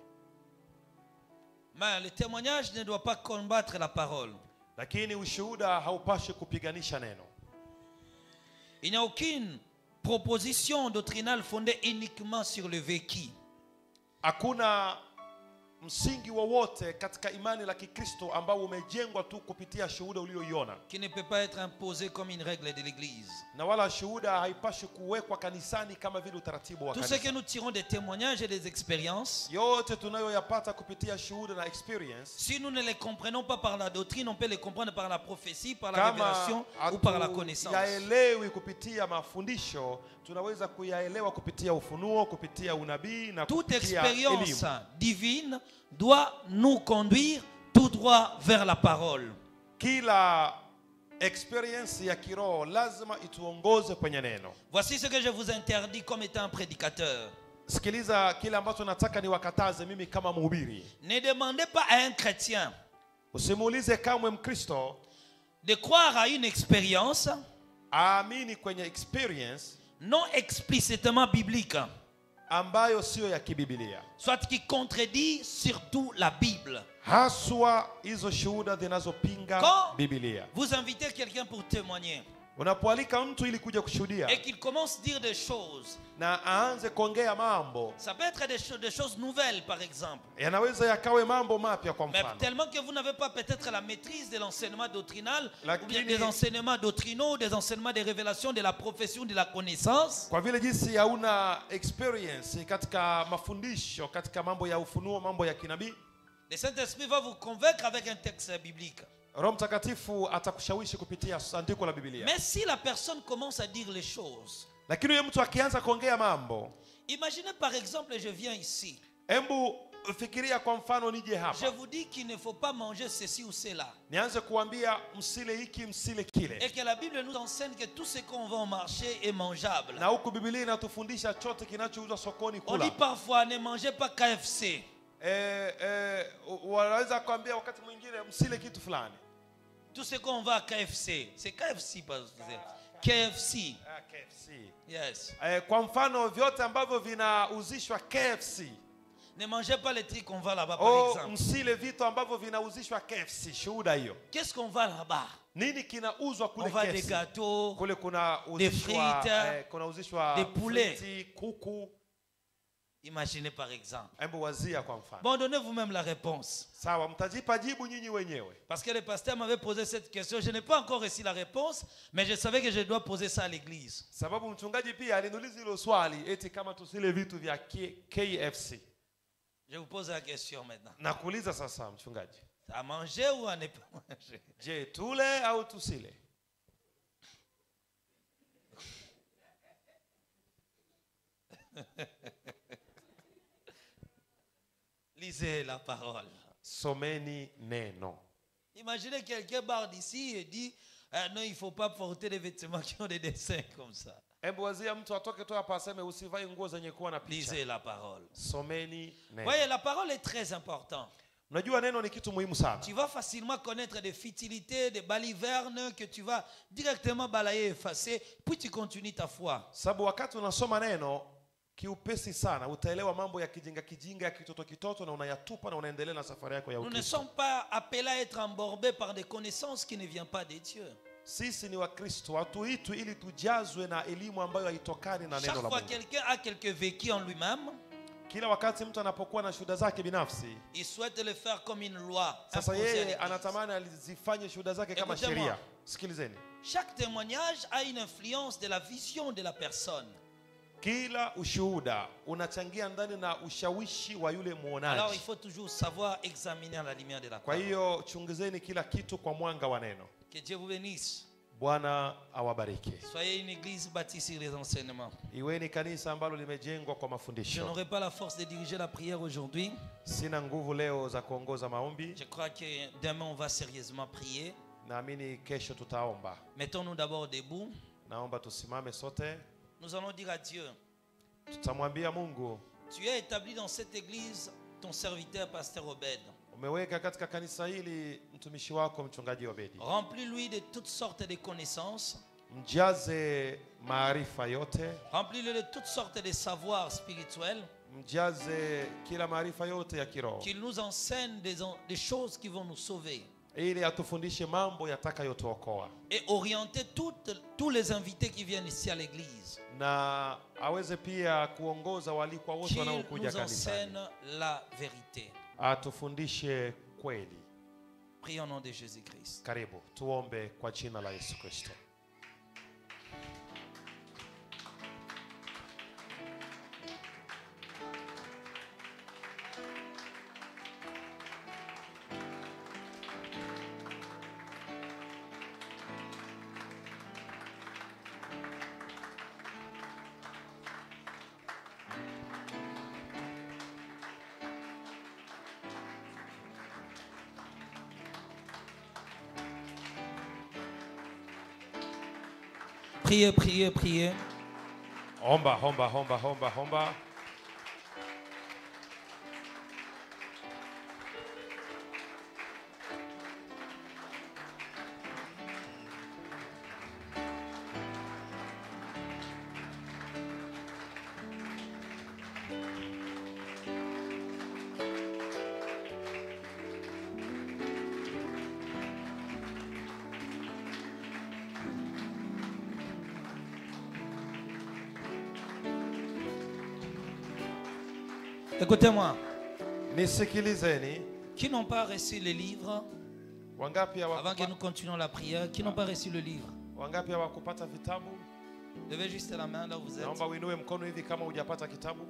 mais le témoignage ne doit pas combattre la parole. lakini ushuhuda haupashi kupiganisha neno Il n'y a aucune proposition doctrinale fondée uniquement sur le vécu. hakuna msingi wowote katika imani la kikristo ambao umejengwa tu kupitia shuhuda ulioiona qui ne peut pas être imposé comme une règle de l'Église. na wala shuhuda haipashi kuwekwa kanisani kama vile utaratibu wa Tout ce kanisa que nous tirons des témoignages et des expériences, yote tunayoyapata kupitia shuhuda na experience si nous ne les comprenons pas par la doctrine, on peut les comprendre par la prophétie, par la kama révélation ou par la connaissance. hatuyaelewi kupitia mafundisho tunaweza kuyaelewa kupitia ufunuo kupitia unabii na Toute kupitia expérience elimu divine doit nous conduire tout droit vers la parole. kila experience ya kiroho lazima ituongoze kwenye neno Voici ce que je vous interdis comme étant un prédicateur. sikiliza kile ambacho nataka niwakataze mimi kama mhubiri Ne demandez pas à un chrétien usimuulize kamwe mkristo de croire à une expérience aamini kwenye experience non explicitement biblique, ambayo siyo ya kibibilia soit qui contredit surtout la Bible. haswa hizo shuhuda zinazopinga Quand bibilia vous invitez quelqu'un pour témoigner unapoalika mtu ili kuja kushuhudia et qu'il commence à dire des choses, na aanze kuongea mambo ça peut être des, cho- des choses nouvelles par exemple. yanaweza yakawe mambo mapya kwa Mais mfano tellement que vous n'avez pas peut-être la maîtrise de l'enseignement doctrinal, La ou bien kini- des enseignements doctrinaux, des enseignements des révélations, de la profession, de la connaissance. kwa vile jinsi hauna experience katika mafundisho katika mambo ya ufunuo mambo ya kinabii Le Saint-Esprit va vous convaincre avec un texte biblique. roho mtakatifu atakushawishi kupitia andiko la bibilia Mais si la personne commence à dire les choses, lakini huyo mtu akianza kuongea mambo imaginez par exemple, je viens ici, hebu fikiria kwa mfano nije je hapa vous dis qu'il ne faut pas manger ceci ou cela. nianze kuambia msile hiki msile kile Et que la Bible nous enseigne que tout ce qu'on vend au marché est mangeable. na huku bibilia inatufundisha chote kinachouzwa sokoni On kula dit parfois ne mangez pas KFC. eh, eh, u- wanaweza kuambia wakati mwingine msile kitu fulani Tout ce qu'on va à KFC, c'est KFC, parce que c'est KFC. Ah, KFC. Yes. Eh, kwa mfano vyote ambavyo vinauzishwa KFC Ne mangez pas les trucs qu'on va là-bas, par o exemple. msile vitu ambavyo vinauzishwa KFC shuhuda hiyo Qu'est-ce qu'on va là-bas nini kinauzwa On kule va des KFC gâteaux, kule kuna Des uzishwa frites, eh, kuna uzishwa des poulets. friti, kuku imaginez par exemple. hebu wazia kwa mfano Bon, donnez vous-même la réponse. sawa mtajipa jibu nyinyi wenyewe Parce que le pasteur m'avait posé cette question. Je n'ai pas encore reçu la réponse, mais je savais que je dois poser ça à l'église. sababu mchungaji pia aliniuliza hilo swali eti kama tusile vitu vya K- KFC Je vous pose la question maintenant. nakuuliza sasa mchungaji À manger ou à ne pas manger je tule au tusile Lisez la parole. someni neno Imaginez quelqu'un barre d'ici et dit Ah non, il ne faut pas porter des vêtements qui ont des dessins comme ça. hebu wazia mtu atoke tu hapa aseme usivae nguo zenye kuwa na picha Lisez la parole. someni neno Voyez, la parole est très importante. unajua neno ni kitu muhimu sana Tu vas facilement connaître des futilités, des balivernes que tu vas directement balayer, effacer, puis tu continues ta foi. sababu wakati unasoma neno kiupesi sana utaelewa mambo ya kijinga kijinga ya kitoto kitoto na unayatupa na unaendelea na safari yako ya Nous ne ukristo sommes pas appelés à être embourbés par des connaissances qui ne viennent pas de Dieu. sisi ni wakristo hatuitwi ili tujazwe na elimu ambayo haitokani na neno Chaque la fois mungu quelqu'un a quelques vécus en lui-même, kila wakati mtu anapokuwa na shuhuda zake binafsi il souhaite le faire comme une loi. sasa imposée à yeye l'Église. anatamani alizifanye shuhuda zake kama Écoutez-moi. sheria sikilizeni Chaque témoignage a une influence de la vision de la personne. kila ushuhuda unachangia ndani na ushawishi wa yule Alors il mwonaji faut toujours savoir examiner à la lumière de la kwa parole. hiyo chunguzeni kila kitu kwa mwanga wa neno Que Dieu vous bénisse. bwana awabariki Soyez une église bâtie sur les enseignements. iweni kanisa ambalo limejengwa kwa Je mafundisho n'aurai pas la force de diriger la prière aujourd'hui. sina nguvu leo za kuongoza maombi Je crois que demain on va sérieusement prier. naamini kesho tutaomba Mettons-nous d'abord debout. naomba tusimame sote Nous allons dire à Dieu, tutamwambia mungu tu as établi dans cette église ton serviteur, pasteur Obed. umeweka katika kanisa hili mtumishi wako mchungaji obedi Remplis-lui de toutes sortes de connaissances. mjaze maarifa yote Remplis-le de toutes sortes de savoirs spirituels. mjaze kila maarifa yote ya kiroho Qu'il nous enseigne des, en- des choses qui vont nous sauver. ili atufundishe mambo yatakayotuokoa Et orienter toutes- tous les invités qui viennent ici à l'église. na aweze pia kuongoza waalikwa wote Qu'il wanaokuja nous kanisani enseigne la vérité. atufundishe kweli Prions au nom de Jésus-Christ. karibu tuombe kwa jina la yesu kristo Priez, priez, priez. omba omba omba omba omba Écoutez-moi. nisikilizeni Qui n'ont pas reçu le livre, wangapi avant que hawakupa- nous continuions la prière, qui n'ont pas reçu le livre, wangapi hawakupata vitabu levez juste la main là où vous êtes. naomba uinue mkono hivi kama hujapata kitabu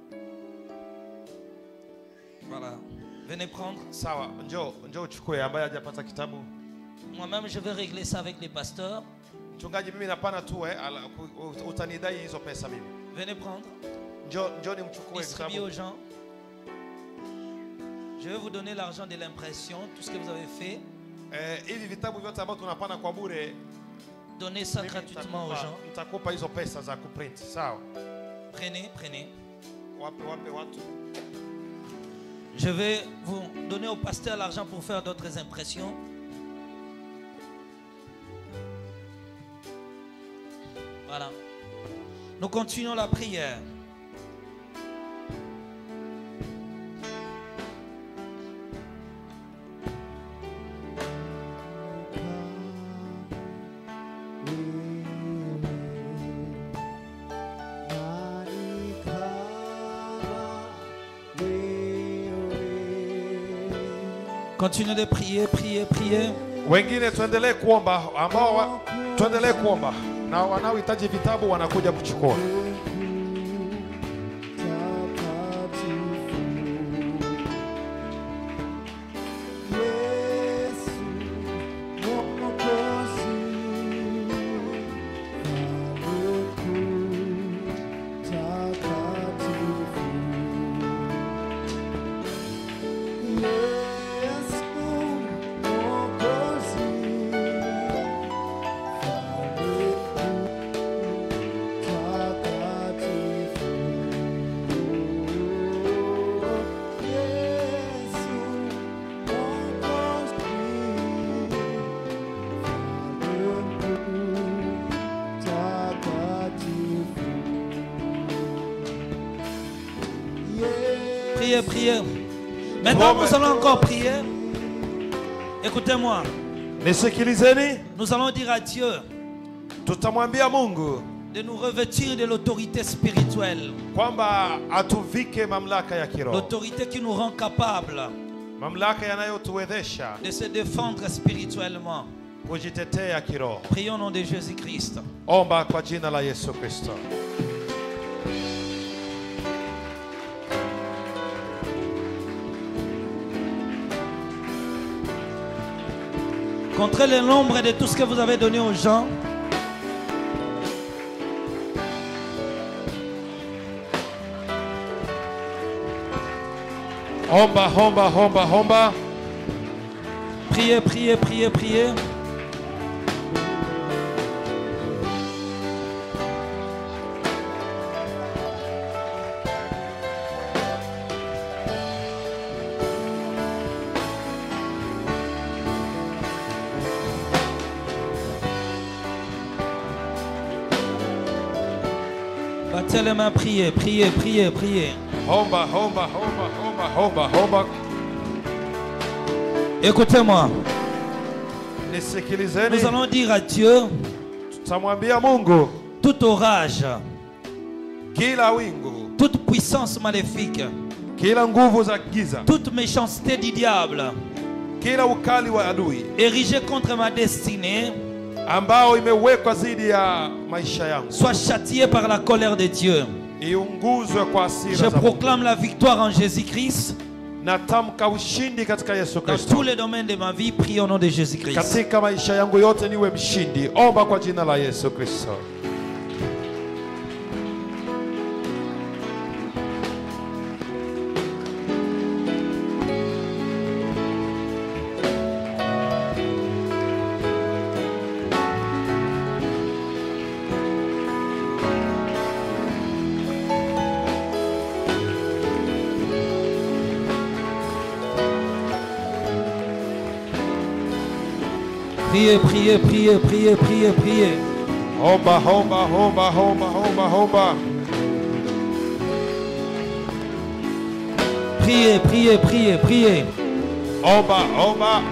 Voilà. Venez prendre. sawa njoo njoo uchukue ambaye hajapata kitabu Moi-même, je vais régler ça avec les pasteurs. mchungaji mimi napana tu eh, ala- ku- u- utanidai hizo pesa mimi Venez prendre. njoo njoo nimchukue Distribuez kitabu aux gens. Je vais vous donner l'argent de l'impression, tout ce que vous avez fait. eh, hivi vitabu vyote ambavyo tunapana kwa bure Donnez ça mimi gratuitement aux nitakupa- gens. nitakupa hizo pesa za kuprint sawa Prenez, prenez. wape wape watu Je vais vous donner au pasteur l'argent pour faire d'autres impressions. Voilà. Nous continuons la prière. Continuez de prier, prier, prier. wengine tuendelee kuomba ambao wa, tuendelee kuomba na wanaohitaji vitabu wanakuja kuchukua Priez, priez. Maintenant, Bon, nous ben. allons encore prier. Écoutez-moi. nisikilizeni Nous allons dire à Dieu tutamwambia mungu de nous revêtir de l'autorité spirituelle. kwamba atuvike mamlaka ya kiroho L'autorité qui nous rend capables mamlaka yanayotuwezesha de se défendre spirituellement. kujitetea kiroho Prions au nom de Jésus-Christ. omba kwa jina la yesu kristo Contre le nombre de tout ce que vous avez donné aux gens. omba omba omba omba Priez, priez, priez, priez. Levantez les mains, priez, priez, priez, priez. Omba, omba, omba, omba, omba, omba. Écoutez-moi. Nous Nisikilizeni, allons dire à Dieu tutamwambia Mungu tout orage, kila wingu, toute puissance maléfique, kila nguvu za giza, toute méchanceté du diable kila ukali wa adui érigée contre ma destinée ambao imewekwa dhidi ya maisha yangu soit châtiée par la colère de Dieu. iunguzwe kwa Je hasira za Mungu. proclame la victoire en Jésus-Christ Natamka ushindi katika Yesu dans Kristo. tous les domaines de ma vie. Prie au nom de Jésus-Christ. Katika maisha yangu yote niwe mshindi. Omba kwa jina la Yesu Kristo. Priez, priez, priez, priez, priez, priez. Omba, omba, omba, omba, omba, omba. Priez, priez, priez, priez. Omba, omba.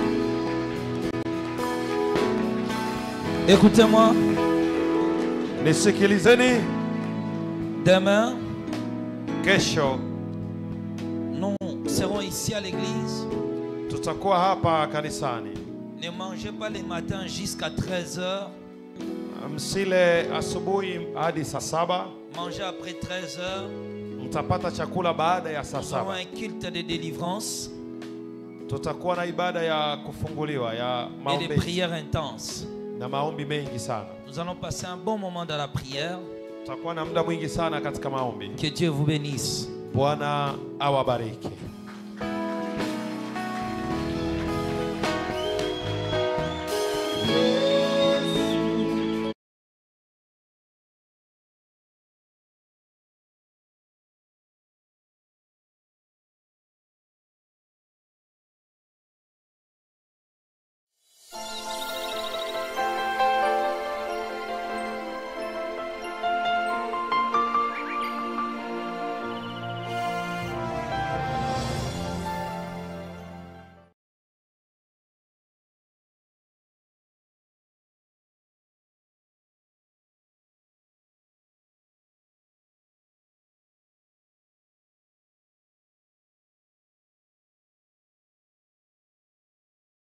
Écoutez-moi. Nisikilizeni, Demain, kesho nous serons ici à l'église. tutakuwa hapa kanisani. Ne mangez pas le matin jusqu'à 13h. Msile asubuhi hadi saa saba, Mangez après 13h. mtapata chakula baada ya saa Nous aurons saba. un culte de délivrance Tutakuwa na ibada ya kufunguliwa ya et des maombi prières intenses. na maombi mengi sana. Nous allons passer un bon moment dans la prière. Tutakuwa na muda mwingi sana katika maombi. Que Dieu vous bénisse. Bwana awabariki.